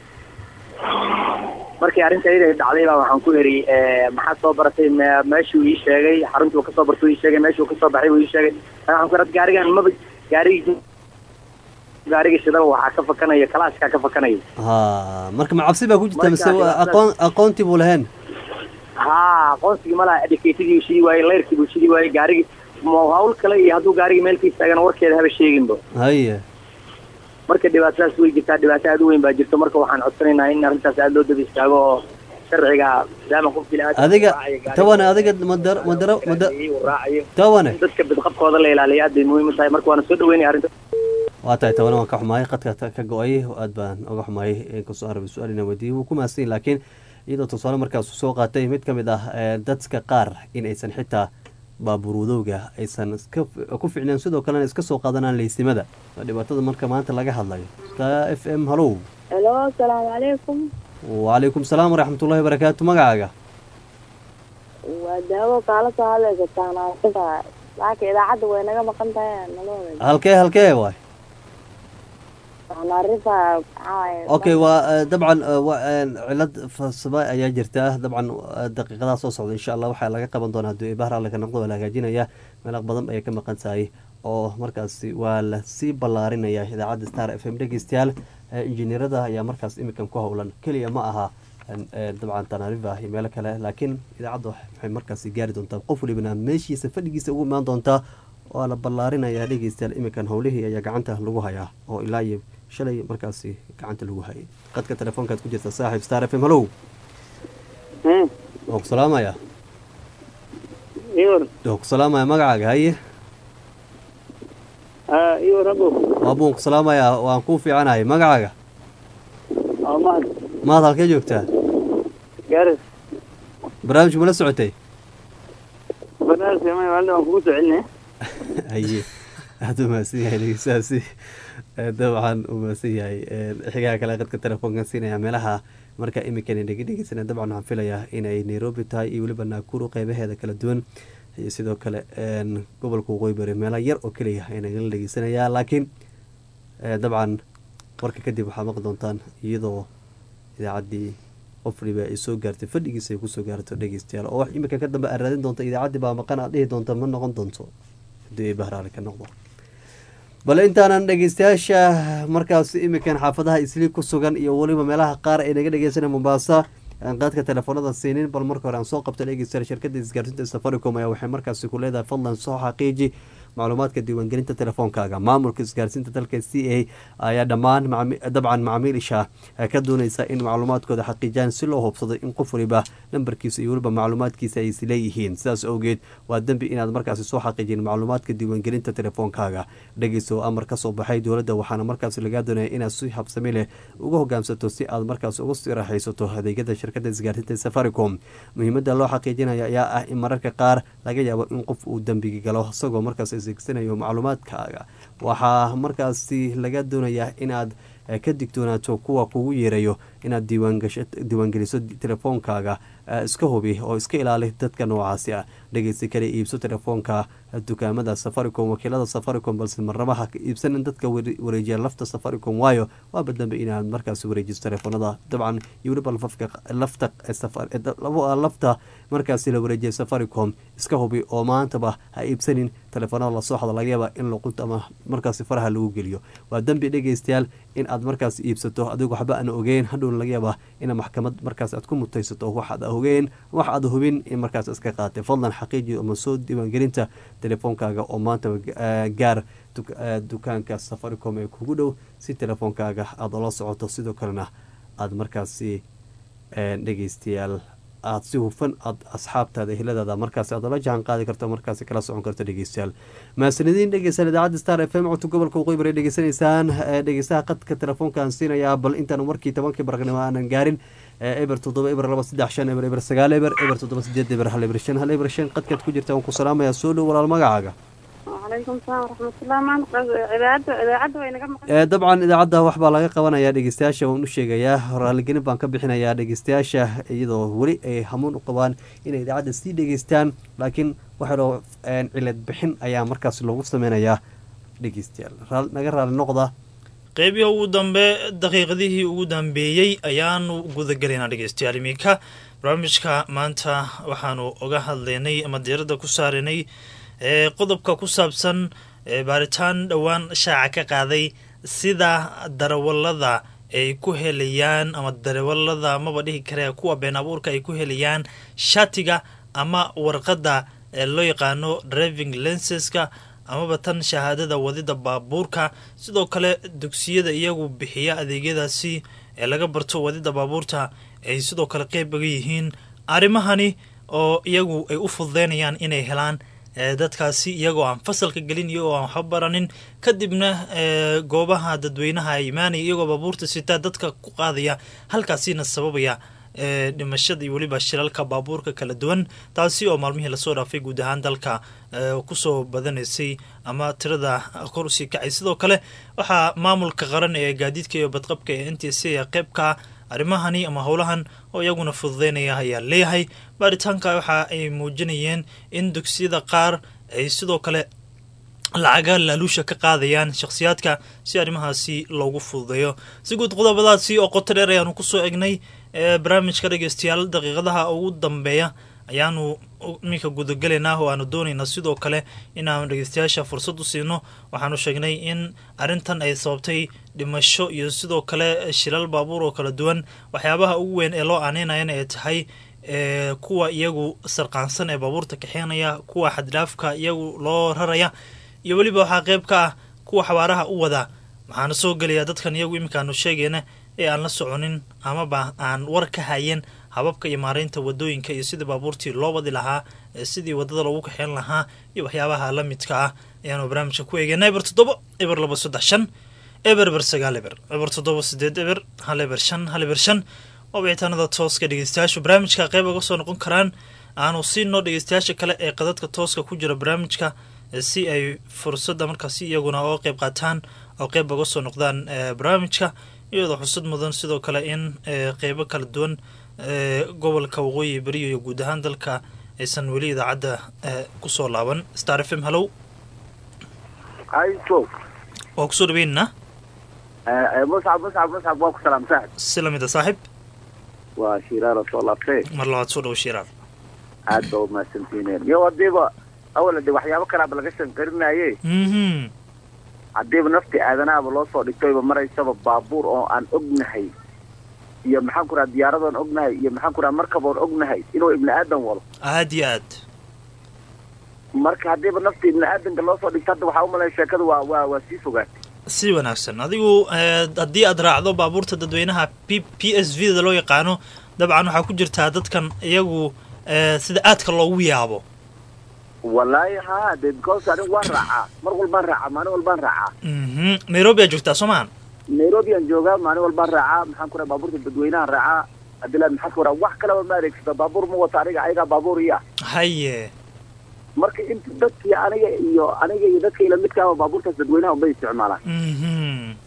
S8: markii arrinta iyada dhacday baa waxaan ku eri maxaad soo baratay me- meeshuu ii sheegay xaruntuu kasoo bartay uu ii sheegay meeshuu kasoo baxay uu ii sheegay Ana waxaan ku eri gaarigan maba gaarigi gaariga shidaba waxaa ka fakanaya kalaashkaa ka fakanaya
S1: ha marka ma cabsi baa ku jirta
S8: Marka
S1: mise waa
S8: dhibaatada-
S1: aqoon aqoontii buu lahayn
S8: haa aqoonsigii malaha educatedii buu shidi waayey layrkii buu shidi waayey gaarigi ma hawl kale iyo hadduu gaarigi meel ka istaagana warkeeda haba sheeginba
S1: haye
S8: marka dhibaatadaas way jirtaa dhibaato aad u weyn baa jirto marka waxaan codsanaynaa in arrintaas aad loo daba istaago oo sharciga maadaama qof bini-aadam
S1: adiga
S8: uu raacayo gaariga-
S1: tawane adiga madar madara mada
S8: uu raacayo
S1: tawane
S8: dadka bidqabkooda la ilaaliyo aad bay muhiim u tahay marka waana soo dhaweynaya arrinta
S1: waa tahay tawane waan ka xumaayay qadka ta- ka go-ay aad baan oga xumaayay inkastoo aan rabay su-aal inaan weydiiyey wuu ku mahadsan yahay laakiin iyadoo tusaale markaas uu soo qaatay mid ka mid ah ee, dadka qaar in aysan xitaa baabuur wadowga aysan iska ku ficneen sidoo kalena iska soo qaadanaan leysimada waa dhibaatada marka maanta laga hadlayo ta f m hallow
S9: helo asalaamu calaykum
S1: wacalaykum salaam waraxmatullahi wabarakaatu magacaaga
S9: waa daawo kaala soo hadlaysa taanaasida laakiin idaacadda way naga maqan tahay nalooda
S1: halkee halkee waay
S9: taanaarifa maxaa
S1: okay waa eh, dabcan eh, waa, eh, cilad farsamo ayaa jirta dabcan eh, daqiiqadaha soo socda insha allah waxaa laga qaban doonaa haddii bahar alle ka noqdo waa la hagaajinaya meelaq badan ayay ka maqan tahay oo markaasi waa la sii ballaarinaya idaacadda star f m dhegeystayaal eh, injineerada ayaa markaas imikan ku howlan keliya ma aha eh, dabcan tanariva iyo meelo kale laakiin idaacadda waxay markaasi gaari doontaa qof walibana meeshiisa fadhigiisa ugu imaan doontaa waa la ballaarinaya dhegeystayaal imikan howlihii ayaa gacanta lagu hayaa oo ilaa iyo shalay markaasi gacanta lagu hayay qadka telefoonkaad ku jirta saaxiib star f m hallow waa ku salaamaya
S3: iyor
S1: waa ku salaamaya magacaaga haye
S3: iyor abo
S1: waa buun ku salaamaya waan kuu fiicanahay magacaaga
S3: mahad
S1: maad halkee joogtaa
S3: garis
S1: barnaamijku ma la socotay
S3: barnaamijka ma waalida waan kugu soo celinaya
S1: haye aada u mahadsan yahay dhegeystahaasi Eh, dabcan u mahadsan yahay Eh, xigaha kale qadka telefoonkan siinaya meelaha marka imikan dhegi dhegeysana dabcan waxaan filayaa inay nairobi tahay iyo weliba naakuru qeybaheeda kala duwan iyo sidoo kale een, gobolka waqooyi bari meela yar oo keliya ay nagala dhegeysanayaa laakiin eh, dabcan warka kadib waxaad maqli doontaan iyadoo idaacaddii qof waliba ay soo gaartay fadhigiisa ay kusoo gaarto dhegeystayaal oo wax imika ka dambe aad raadin doonta idaacaddii baa maqan aad dhihi doonta ma noqon doonto haddii ay bahraali ka noqdo bale intaanan dhegeystayaasha markaas imikan xaafadaha isliib ku sugan iyo weliba meelaha qaar ay naga dhegeysanay mombasa aan qaadka telefoonada siinin bal marka hore aan soo qabta dhegeystayaal shirkada isgaarsiinta safaricom ayaa waxay markaasi ku leedahay fadlan soo xaqiiji macluumaadka diiwaangelinta telefoonkaaga maamulka isgaarsiinta dalka c a ayaa dhammaan macami- dabcan macaamiisha ka dooneysa in macluumaadkooda xaqiijiyaan si loo hubsado in qof waliba nambarkiisa iyo weliba macluumaadkiisa ay isleeyihiin sidaas awgeed waa dembi inaad markaasi soo xaqiijin macluumaadka diiwaangelinta telefoonkaaga dhegeyso amar ka soo baxay dowladda waxaana markaasi lagaa doonaya inaad si habsami leh uga hogaamsato si aad markaas uga sii raaxaysato adeegyada shirkada isgaarsiinta safaricom muhiimada loo xaqiijinaya ayaa ah in mararka qaar laga yaabo in qof uu dembiga galo isagoo markaas adeegsanayo macluumaadkaaga waxaa markaasi laga doonayaa inaad eh, ka digtoonaato kuwa kugu yeerayo inaad diiwaangasho diiwaangeliso telefoonkaaga iska hubi oo iska ilaali dadka noocaasi ah dhegeysi kale iibso telefoonka dukaamada safaricom wakiilada safaricom balse marnaba ha iibsanin dadka wareejiya lafta safaricom waayo waaba dambe inaad markaas wareejiso telefoonada dabcan iyo weliba lafta lafta markaasi la wareejiya safaricom iska hubi oo maantaba ha iibsanin telefoonada lasoo xado laga yaaba in luqunta ama markaasi faraha lagu geliyo waa dembi dhegeystayaal in aad markaas iibsato adigo waxba aan ogeyn hadhowna laga yaaba in maxkamad markaas aad ku mutaysato waxaad ogeen wax aad hubin in markaas iska qaatay fadlan xaqiiji ama soo diiwaangelinta telefoonkaaga oo maanta gaar dukaanka safaricom ee kugu dhow si telefoonkaaga aada ola socoto sidoo kalena aada markaasi dhegeystayaal aada si hufan aad asxaabtaada ehladaada markaasi aad ola jahan qaadi karto markaasi kala socon karto dhegeystayaal mahasanidiin dhegeysan idaacadda star f m codka gobolka waqooyi bari dhegeysanaysaan dhegeystaha qadka telefoonkaan siinayaa bal intaan markii tobankii baraqnimo aanan gaarin eber toddoba eber laba saddex shan eber eber sagaal eber eber toddoba sideed eber hal eber shan hal eber shan qadkaad ku jirta waan ku salaamayaa soo dhow walaal magacaaga
S10: وعليكم السلام ورحمة الله ما إذاعة إذاعة وين قبل
S1: dabcan idaacadda waxbaa laga qabanayaa dhegeystayaasha waan u sheegayaa raaligelin baan ka bixinayaa dhegeystayaasha iyadoo weli ay hamuun u qabaan inay idaacadda sii dhegeystaan laakiin waxaoo cilad bixin ayaa markaas loogu sameynayaa dhegeystayaal naga raali noqda
S2: qeybihii ugu dambe daqiiqadihii ugu dambeeyey ayaanu gudagelaynaa dhegeystayaal iminka barnaamijka maanta waxaanu oga hadlaynay ama diiradda ku saaranay ee qodobka ku saabsan baaritaan dhowaan shaaca ka qaaday sida darawalada ay ku helayaan ama darawalada maba dhihi kare kuwa been abuurka ay ku helayaan shatiga ama warqadda loo yaqaano driving lenseska amaba tan shahaadada wadida baabuurka sidoo kale dugsiyada iyagu bixiya adeegyadaasi ee laga barto wadida baabuurta ay sidoo kale qeyb uga yihiin arrimahani oo iyagu ay u fududeynayaan inay helaan dadkaasi iyagoo aan fasalka gelin iyagoo aan waxba baranin kadibna goobaha dadweynaha ay imaanaya iyagoo baabuurta sitaa dadka ku qaadaya halkaasina sababaya dhimashada iyo weliba shilalka baabuurka kala duwan taasi oo maalmihii lasoo dhaafay guud ahaan dalka kusoo badanaysay ama tirada kor usii kacay sidoo kale waxaa maamulka qaran ee gaadiidka iyo badqabka ee n t c ee qeybka arrimahani ama howlahan oo iyaguna fududeynaya ayaa leeyahay baaritaanka waxa ay muujinayeen in dugsiyada qaar ay sidoo kale lacaga laaluusha ka qaadayaan shakhsiyaadka si arrimahaasi loogu fududeeyo si guud qodobadaasi oo qoto dheer ayaanu kusoo egnay barnaamijka dhegeystayaal daqiiqadaha ugu dambeeya ayaanu iminka gudagelaynaa oo aanu doonaynaa sidoo kale inaanu dhegeystayaasha fursad u siino waxaanu sheegnay in arrintan ay sababtay dhimasho iyo sidoo kale shilal baabuur oo kala duwan waxyaabaha ugu weyn ee loo aaneynayana ay tahay kuwa iyagu sarqaansan ee baabuurta kaxeenaya kuwa xaddhaafka iyagu loo raraya iyo weliba waxaa qeyb ka ah kuwa xabaaraha u wada waxaana soo gelayaa dadkan iyagu iminkaanu sheegayna ee aan la soconin amaba aan war ka hayen hababka iyo maareynta wadooyinka iyo sidii baabuurtii loo wadi lahaa sidii wadada loogu kaxeyn lahaa iyo waxyaabaha la midka ah ayaanu barnaamijka ku eegeyna eber toddoba eber laba saddex shan eber eber sagaal eber eber toddoba sideed eber hal eber shan hal eber shan oo wicitaanada tooska dhegeystayaashu barnaamijka qeyb uga soo noqon karaan aanu siino dhegeystayaasha kale ee qadadka tooska ku jira barnaamijka si ay fursadda markaasi iyaguna oo qeyb qaataan oo qeyb uga soo noqdaan barnaamijka iyadoo xusad mudan sidoo kale in qeybo kala duwan gobolka waqooyi beriyo iyo guud ahaan dalka aysan weli idaacadda kusoo laaban star f m hallow
S7: hayso
S2: waa kusoo dhaweynana
S7: muscab muscab muscab waa ku salaam saaxib
S2: si lamid a saaxib
S7: waa shiraara soo laabtee
S2: mar labaad soo dhawo shiraar
S7: aad baa umahadsantiineen iyo hadiiba awala de waxyaabo kalaaba laga shanqarinaye haddiiba nafti aadanaaba loo soo dhigtoyba maraysaba baabuur oo aan ognahay iyo maxaan ku raha diyaaradoon ognahay iyo maxaan ku raha markaboon ognahay inuu ibni aadan wado
S2: aad iyo aad
S7: marka haddiiba nafti ibni aadanka loo soo dhigto hadda waxaa umalaya sheekada waa waa waa sii fogaatay
S2: si wanaagsan adigu haddii aad raacdo baabuurta dadweynaha p p s v da loo yaqaano dabcan waxaa ku jirtaa dadkan iyagu sida aadka loogu yaabo
S7: wallaahi ha de because anigu waan raacaa mar walbaan raacaa maalin walbaan raacaa
S2: nairobi aad joogtaa soo maahan
S7: nairobi aan joogaa maalin walbaan raacaa maxaan ku raha baabuurta dadweynahan raacaa adila maxaan ku raha wax kalaba ma adeegsata baabuur ma wata aniga ayagaa baabuur iya
S2: haye
S7: marka inta dadkii aniga iyo aniga iyo dadka ila midkaaba baabuurtaas dadweynaha unbay isticmaalaan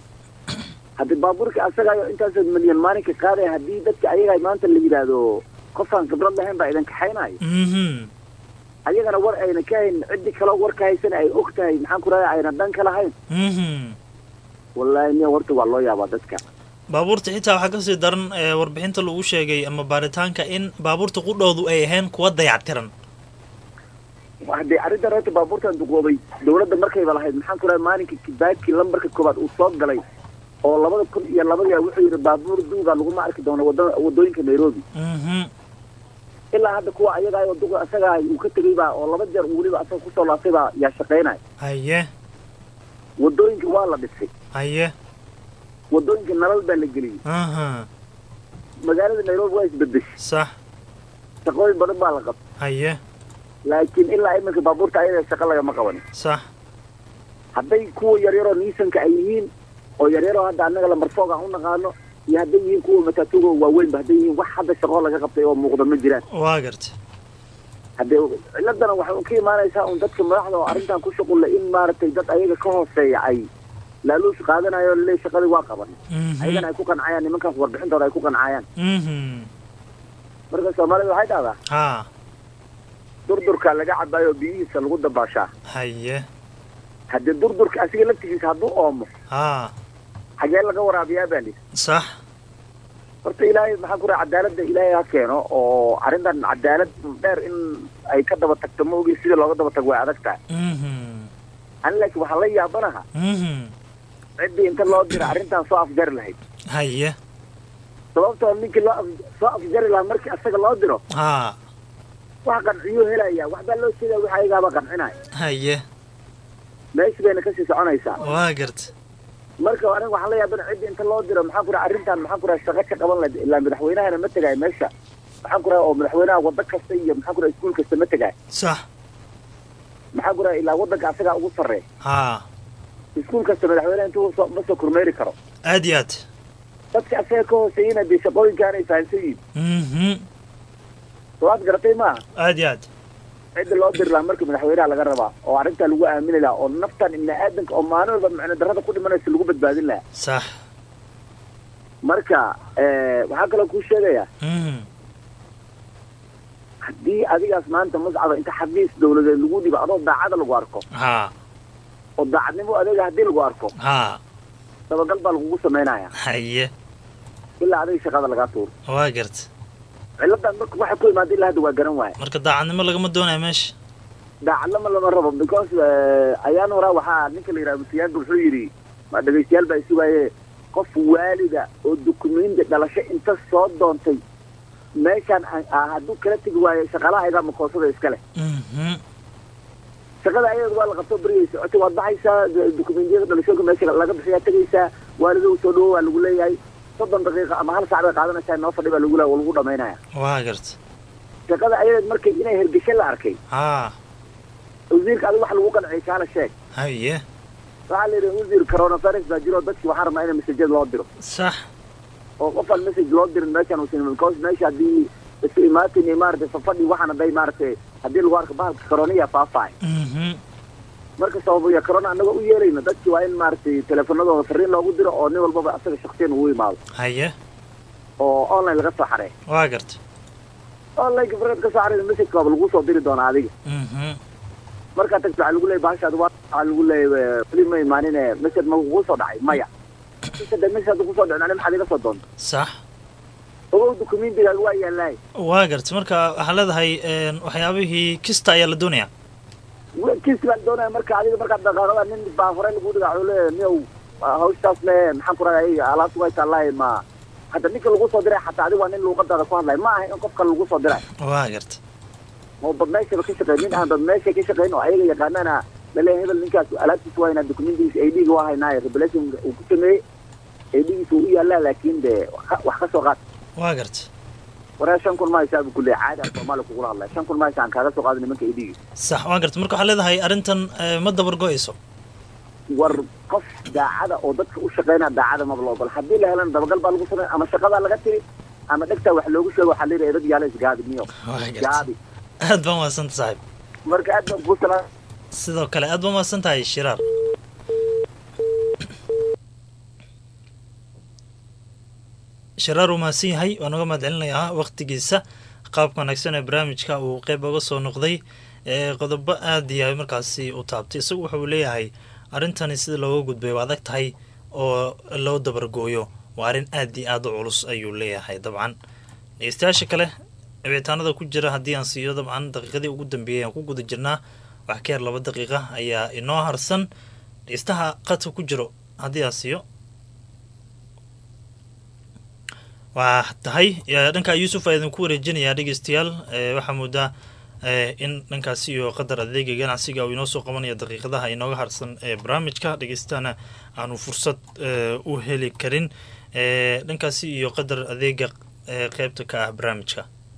S7: haddii baabuurka asagaayo intaas milyan maalinka qaadaya haddii dadka ayaga maanta la yidhaahdo qofaan khibrad lahayn baa idin kaxaynayo
S6: mhm
S7: ayagana war ayna ka hayn ciddii kaloo warka haysana ay og tahay maxaan ku raaya ayna dhan ka lahayn
S6: mhm
S7: wallaahi niya horta waa loo yaabaa dadka
S6: baabuurta xitaa waxaa kasii daran ee warbixinta lagu sheegay ama baaritaanka in baabuurta qudhoodu ay ahayn kuwa dayactiran
S7: haddee arrintan horta baabuurtan duqoobay dawladda markayba lahayd maxaan ku raaya maalinka kibaaki lambarka koobaad uu soo galay oo labada kun iyo labadii wuxuu yidhi baabuur duuga laguma arki doono wada wadooyinka nairobi
S6: mhm
S7: ilaa hadda kuwa ayagaa oo duqa asagaa uu ka tegay baa oo laba jeer uu weliba asaga kusoo laabtay baa yaa shaqaynaya
S6: haye
S7: wadooyinka waa la dhisay
S6: haye
S7: wadooyinka nalal baa la geliyey
S6: aha
S7: magaalada nairobi waa isbedeshay
S6: sax
S7: shaqooyin badan baa la qabtay
S6: haye
S7: laakiin ilaa iminka baabuurta ayada shaqa lagama qabanin
S6: sax
S7: hadday kuwa yaryaroo niisanka ay yihiin oo yaryaroo hadda annaga lamarfoog aan u naqaano iyo hadday yihiin kuwa matatuga waaweynba hadday yihiin wax hadda shaqoo laga qabtay oo muuqda ma jiraan
S6: waa garta
S7: haddee ciladana waxay un ka imaanaysaa un dadka madaxda oo arrintan ku shuqulla in maaragtay dad ayaga ka hooseeya ay laaluush qaadanayo le shaqadii waa qaban ayagana ay ku qancayaan nimankaas warbixintooda ay ku qancayaan
S6: mhm
S7: marka soomaalida waxay dhahdaa
S6: ha
S7: durdurka laga cabaayo biyihiisa lagu dabaashaa
S6: haye
S7: haddii durdurka asiga laftigiisa hadduu oomo
S6: ha
S7: xagee laga waraabiyaa baa lii
S6: sax
S7: horta ilaahay maxaan ku raha cadaaladda ilaahay ha keeno oo arrintan cadaalad dheer in ay ka daba tagto ma ogi sida looga daba tago way adag tahay
S6: mhm
S7: ani laakiin waxaa la yaabanaha
S6: mhm
S7: ciddii inta loo dira arrintan soo afjari lahayd
S6: haye
S7: sababtoo ninkii loo af- soo afjari lahaa markii asaga loo diro
S6: ha
S7: wax qanciyuu helaya waxbaa loo sheegaya wax ayagaaba qancinaya
S6: haye
S7: meeshi bayna kasii soconaysaa
S6: waa garta
S7: marka aniga waxaan la yaabana ciddii inta loo diro maxaan ku raha arrintan maxaan ku raha shaqo ka qaban lahayd ilaa madaxweynahana ma tegaayo meesha maxaan ku raha oo madaxweynaha waddo kasta iyo maxaan ku raha iskuul kasta ma tegaayo
S6: sax
S7: maxaan ku raha ilaa waddanka asagaa ugu sarreeya
S6: ha
S7: iskuul kasta madaxweynaha intuu soo ma soo kormeeri karo
S6: aad iyo aad
S7: dadka asaga ka hooseeyena dee shaqooyinkaan ay fahamsan yihiin
S6: mhm
S7: soo aad garatay maaha
S6: aad iyo aad
S7: cidda loo diri lahaa marka madaxweynaha laga rabaa oo arrintaa lagu aamini lahaa oo naftan ibni aadanka oo maalin walba macno darrada ku dhimanaysa lagu badbaadin lahaa
S6: sax
S7: marka eh, waxaa kaloo kuu sheegayaa
S6: mhm
S7: haddii adigaas maanta mascada inta xafiis dawladeed lagu dhibo adoo daacada lagu arko
S6: ha
S7: oo daacadnimo adeega haddii lagu arko
S6: ha
S7: dabagal baa lagugu samaynaya
S6: haye
S7: ilaa adiga shaqada lagaa tuuro
S6: waa garta
S7: ciladan marka waxa ku imaada ilaa hadda waa garan waaya
S6: marka daacadnimo lagama doonayo meesha
S7: daacadlama lama rabo because eh, ayaan horaa waxaa ninka la yidhaha masiyaanka wuxuu yidhi ma dhegaystayaal baa isugaaye qof waalida oo dukumenti dhalasho inta soo doontay meeshaan aan- ah, hadduu kala tegi waayo shaqaalaha ayagaa makoosada iska leh
S6: mhm
S7: shaqada ayaga waa la qabto berigay socotay waad baxaysaa d- dukumentiyada dhalashooyinka meesha laga bixiyaa tegaysaa waalidow soo dhawo waa lagu leeyahay soddon daqiiqa ama hal saac bay qaadanaysaa noo fadhi baa lagu le lagu dhamaynaya
S6: waa garta
S7: shaqada ayadeed markay inay hergesho la arkay
S6: ha
S7: wasiirka adiga wax lagu qanciyay kaala sheeg
S6: haye
S7: waxaa la yidhi wasiir coronavirus baa jiro dadkii waxaa rabnaa in masajada loo diro
S6: sax
S7: oo qofaan message loo dirin meeshaan uusan because meesha haddii isu imaatin iyo maaragtay fafadhi waxaan hadday maaragtay haddii lagu arko bahalka coroniya faafaay
S6: mhm
S7: marka sababaya corona annaga u yeelayno dadkii waa in maaragtay teleefanadooda fariin loogu diro oo nin walbaba asaga shaksiyan ugu imaado
S6: haye
S7: oo online laga soo xarey
S6: waa garta
S7: online farad ka soo xarey message baaba lagu soo diri doonaa adiga
S6: mhm
S7: markaa tagto waxaa lagu leeyay bahashaad waa waxaa lagu leeyay weli ma imaanin message ma kugu soo dhacay maya message message hadda kusoo dhicin ani maxaad iga soo doonta
S6: sax
S7: ogow dukumentigaaga waa yaalaay
S6: waa garta marka waxaa leedahay een, waxyaabihii kista ayaa la doonayaa
S7: kiis baan doonaya marka adiga markaad dhaqaaqada nin baa hore lagu dhigaa wuxuu leeyahay niyow hawshaas le maxaan ku rahay alaabtu way taallaahi ma hadda ninka lagu soo diray xataa adiga waa nin luuqadaada ku hadlay ma aha in qof kale lagu soo diray
S6: waa garta
S7: oo bad meeshaba ka shaqeyn nin aan bad meesha ka shaqeyn oo ayaga yaqaanana laleeyahay hebel ninkaas alaabtiisa waa inaa dokumentigiisa ay dhiga waa haynaayo revelation uu ku sameeyey ay dhigiisa uu u yaallaa laakiin de wax ka- wax ka soo qaad
S6: waa garta
S7: waraa shan kun mahaysaa buu ku leeyahay caadi aan soomaali kugula hadlay shan kun mahaysa aan kaaga soo qaada nimanka ay dhigi
S6: sax waa garta marka waxaa leedahay arrintan eh, ma dabar go-ayso
S7: war qof daacada oo dadka u shaqeynaa daacada maba la ogol haddii la helana dabagal baa lagu samey ama shaqadaa laga tiri ama dhegtaa wax loogu sheego waxaa layidhaha dad yaala isgaabi miyo
S6: waa garta
S7: gaabi
S6: aad baan mahadsanta saaxiib
S7: marka aad baan kuu salaam
S6: sidoo kale aad baan mahadsan tahay shiraar shiraar uu mahadsan yahay waan uga mahad celinayaa waktigiisa
S2: qaabka wanaagsan ee barnaamijka uu qeyb oga soo noqday ee qodobo aada iyo markaasi u taabtay isagu wuxuu leeyahay arrintani sida looga gudbay waa adag tahay oo loo dabargooyo waa arrin aada iyo aada u culus ayuu leeyahay dabcan dhegeystayaasha kale wicitaanada ku jira haddii aan siiyo dabcan daqiiqadii ugu dambeeyay aan ku guda jirnaa wax ka yar laba daqiiqa ayaa inoo harsan dhegeystaha qadka ku jiro haddii aan siiyo waa tahay dhanka yuusuf aa idinku wareejinayaa dhegeystayaal waxaa moodaa in dhankaasi iyo qadar adeega ganacsiga uu inoo soo qabanaya daqiiqadaha inooga harsan ee barnaamijka dhegeystana aanu fursad u heli karin dhankaasi iyo qadar adeega qeybta ka ah barnaamijka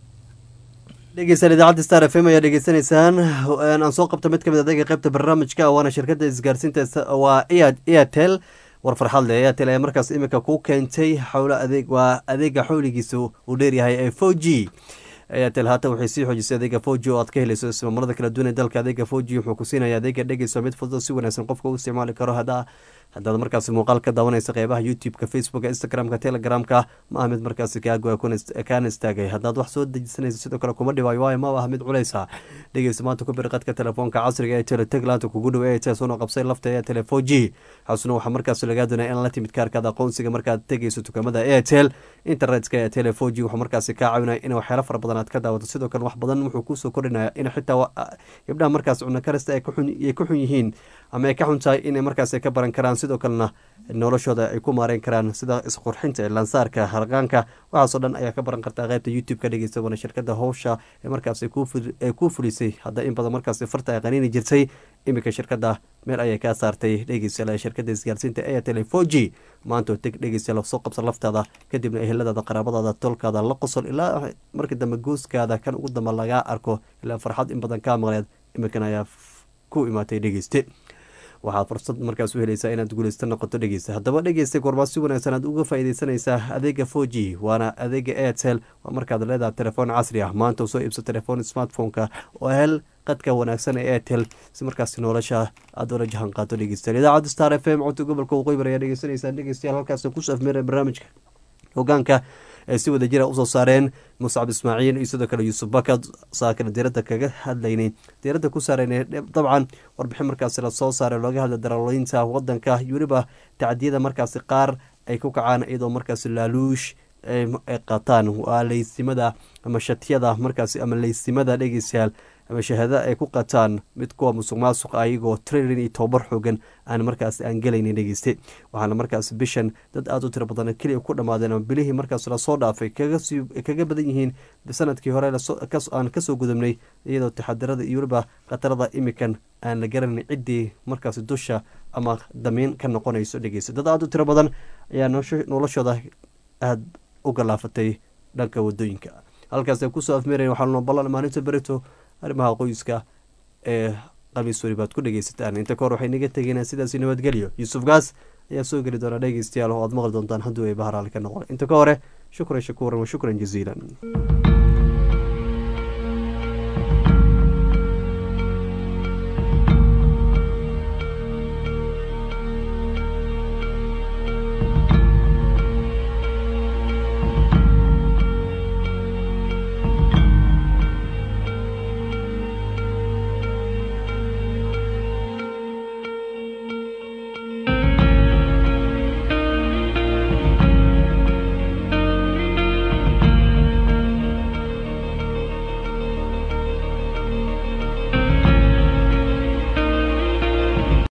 S1: dhegeystaan idaacadda star f m ayaa dhegeysanaysaan aan soo qabta mid kamid adeega qeybta barnaamijka waana shirkadda isgaarsiinta waa airtel war farxad leh airtel ayaa markaas iminka ku keentay xowlo adeeg waa adeega xowligiisa uu dheeryahay ee four g airtel haatan waxay sii xoojisay adeega four g oo aad ka helayso ismaamarada kala duwan ee dalka adeega four g wuxuu ku siinaya adeega dhegeyso mid fudud si wanaagsan qofka u isticmaali karo hadda haddaad markaasi muuqaal ka daawanaysa qeybaha youtube-ka facebooka instagram-ka telegramka ma ah mid markaasi kaagoa kaana istaagay haddaad wax soo dejisanaysa sidoo kale kuma dhibaayo waayo ma ah mid culeysa dhegeysa maanta ku biri qadka telefoonka casriga ee teletaglaanta kugu dhow ee teesuna qabsay lafta airtel four g xasuna waxaa markaasi lagaa doonaya in la timid kaarkaada aqoonsiga markaad tegeyso dukaamada airtel internetka airtel four g wuxuu markaasi kaa caawinaya in waxyaalo fara badan aad ka daawato sidoo kale wax badan wuxuu kusoo kordhinaya in xitaa gabdhaha markaas cunno karista ay ku xun yihiin ama ay ka xun tahay inay markaas ka baran karaan sidoo kalena noloshooda ay ku maareyn karaan sida isqurxinta lansaarka harqaanka waxaasoo dhan ayaa ka baran kartaa qeybta youtube ka dhegeysta waana shirkada howsha ee markaas ay ku fulisay hadda in badan markaas farta ay qaniini jirtay iminka shirkada meel ayay kaa saartay dhegeystayaal shirkada isgaarsiinta airtel four g maanta teg dhegeystayaal soo qabsa laftaada kadibna eheladaada qaraabadaada tolkaada la qosol ilaa markii dambe gooskaada kan ugu dambe lagaa arko ilaa farxad in badan kaa maqleed iminkan ayaa ku imaatay dhegeyste waxaad fursad markaas u helaysaa inaad guuleysta noqoto dhegeysta haddaba dhegeysta goormaa si wanaagsan aad uga faaideysanaysaa adeega four g waana adeega airtel waa markaad leedahay telefoon casri ah maanta usoo iibso telefoon smartphone-ka oo hel qadka wanaagsan ee airtel si markaas nolosha aada ula jahan qaato dhegeystayaal idaacadda star f m codka gobolka waqooyi ayaa dhegeysanaysaa dhegeystayaal halkaas kusoo afmeera barnaamijka hogaanka ay si wada jira usoo saareen muscab ismaaciil iyo sidoo kale yuusuf bakad saakana diiradda kaga hadlaynay diiradda ku saareyna dabcan warbixin markaasi lasoo saaray looga hadla daraloynta wadanka iyo weliba tacdiyada markaasi qaar ay ku kacaan iyadoo markaasi laaluush ay qataan waa leysimada ama shatiyada markaasi ama leysimada dhegeystayaal ama shahaada ay ku qataan mid kuwa musuq maasuq ayagoo trairin iyo tobabar xoogan aan markaas aan gelaynin dhegeyste waxaana markaas bishan dad aada u tiro badan keliya ku dhammaadeen ama bilihii markaas lasoo dhaafay kaga badan yihiin sanadkii hore aan kasoo gudubnay iyadoo taxadirada iyo weliba khatarada imikan aan la garanin ciddii markaas dusha ama damiin ka noqonayso dhegeyste dad aada u tiro badan ayaa noloshooda aada u galaafatay dhanka wadooyinka halkaas kusoo afmeeraya waxaa ballan maalinta berito arrimaha qoyska ee qamiis weli baad ku dhegeysataan inta kahor waxay naga tegeynaa sidaasi nabadgelyo yuusuf gaas ayaa soo geli doona dhegeystayaal oo aad maqli doontaan hadduu ay baharaali ka noqon inta ka hore shukran shakuuran wa shukran jaziilan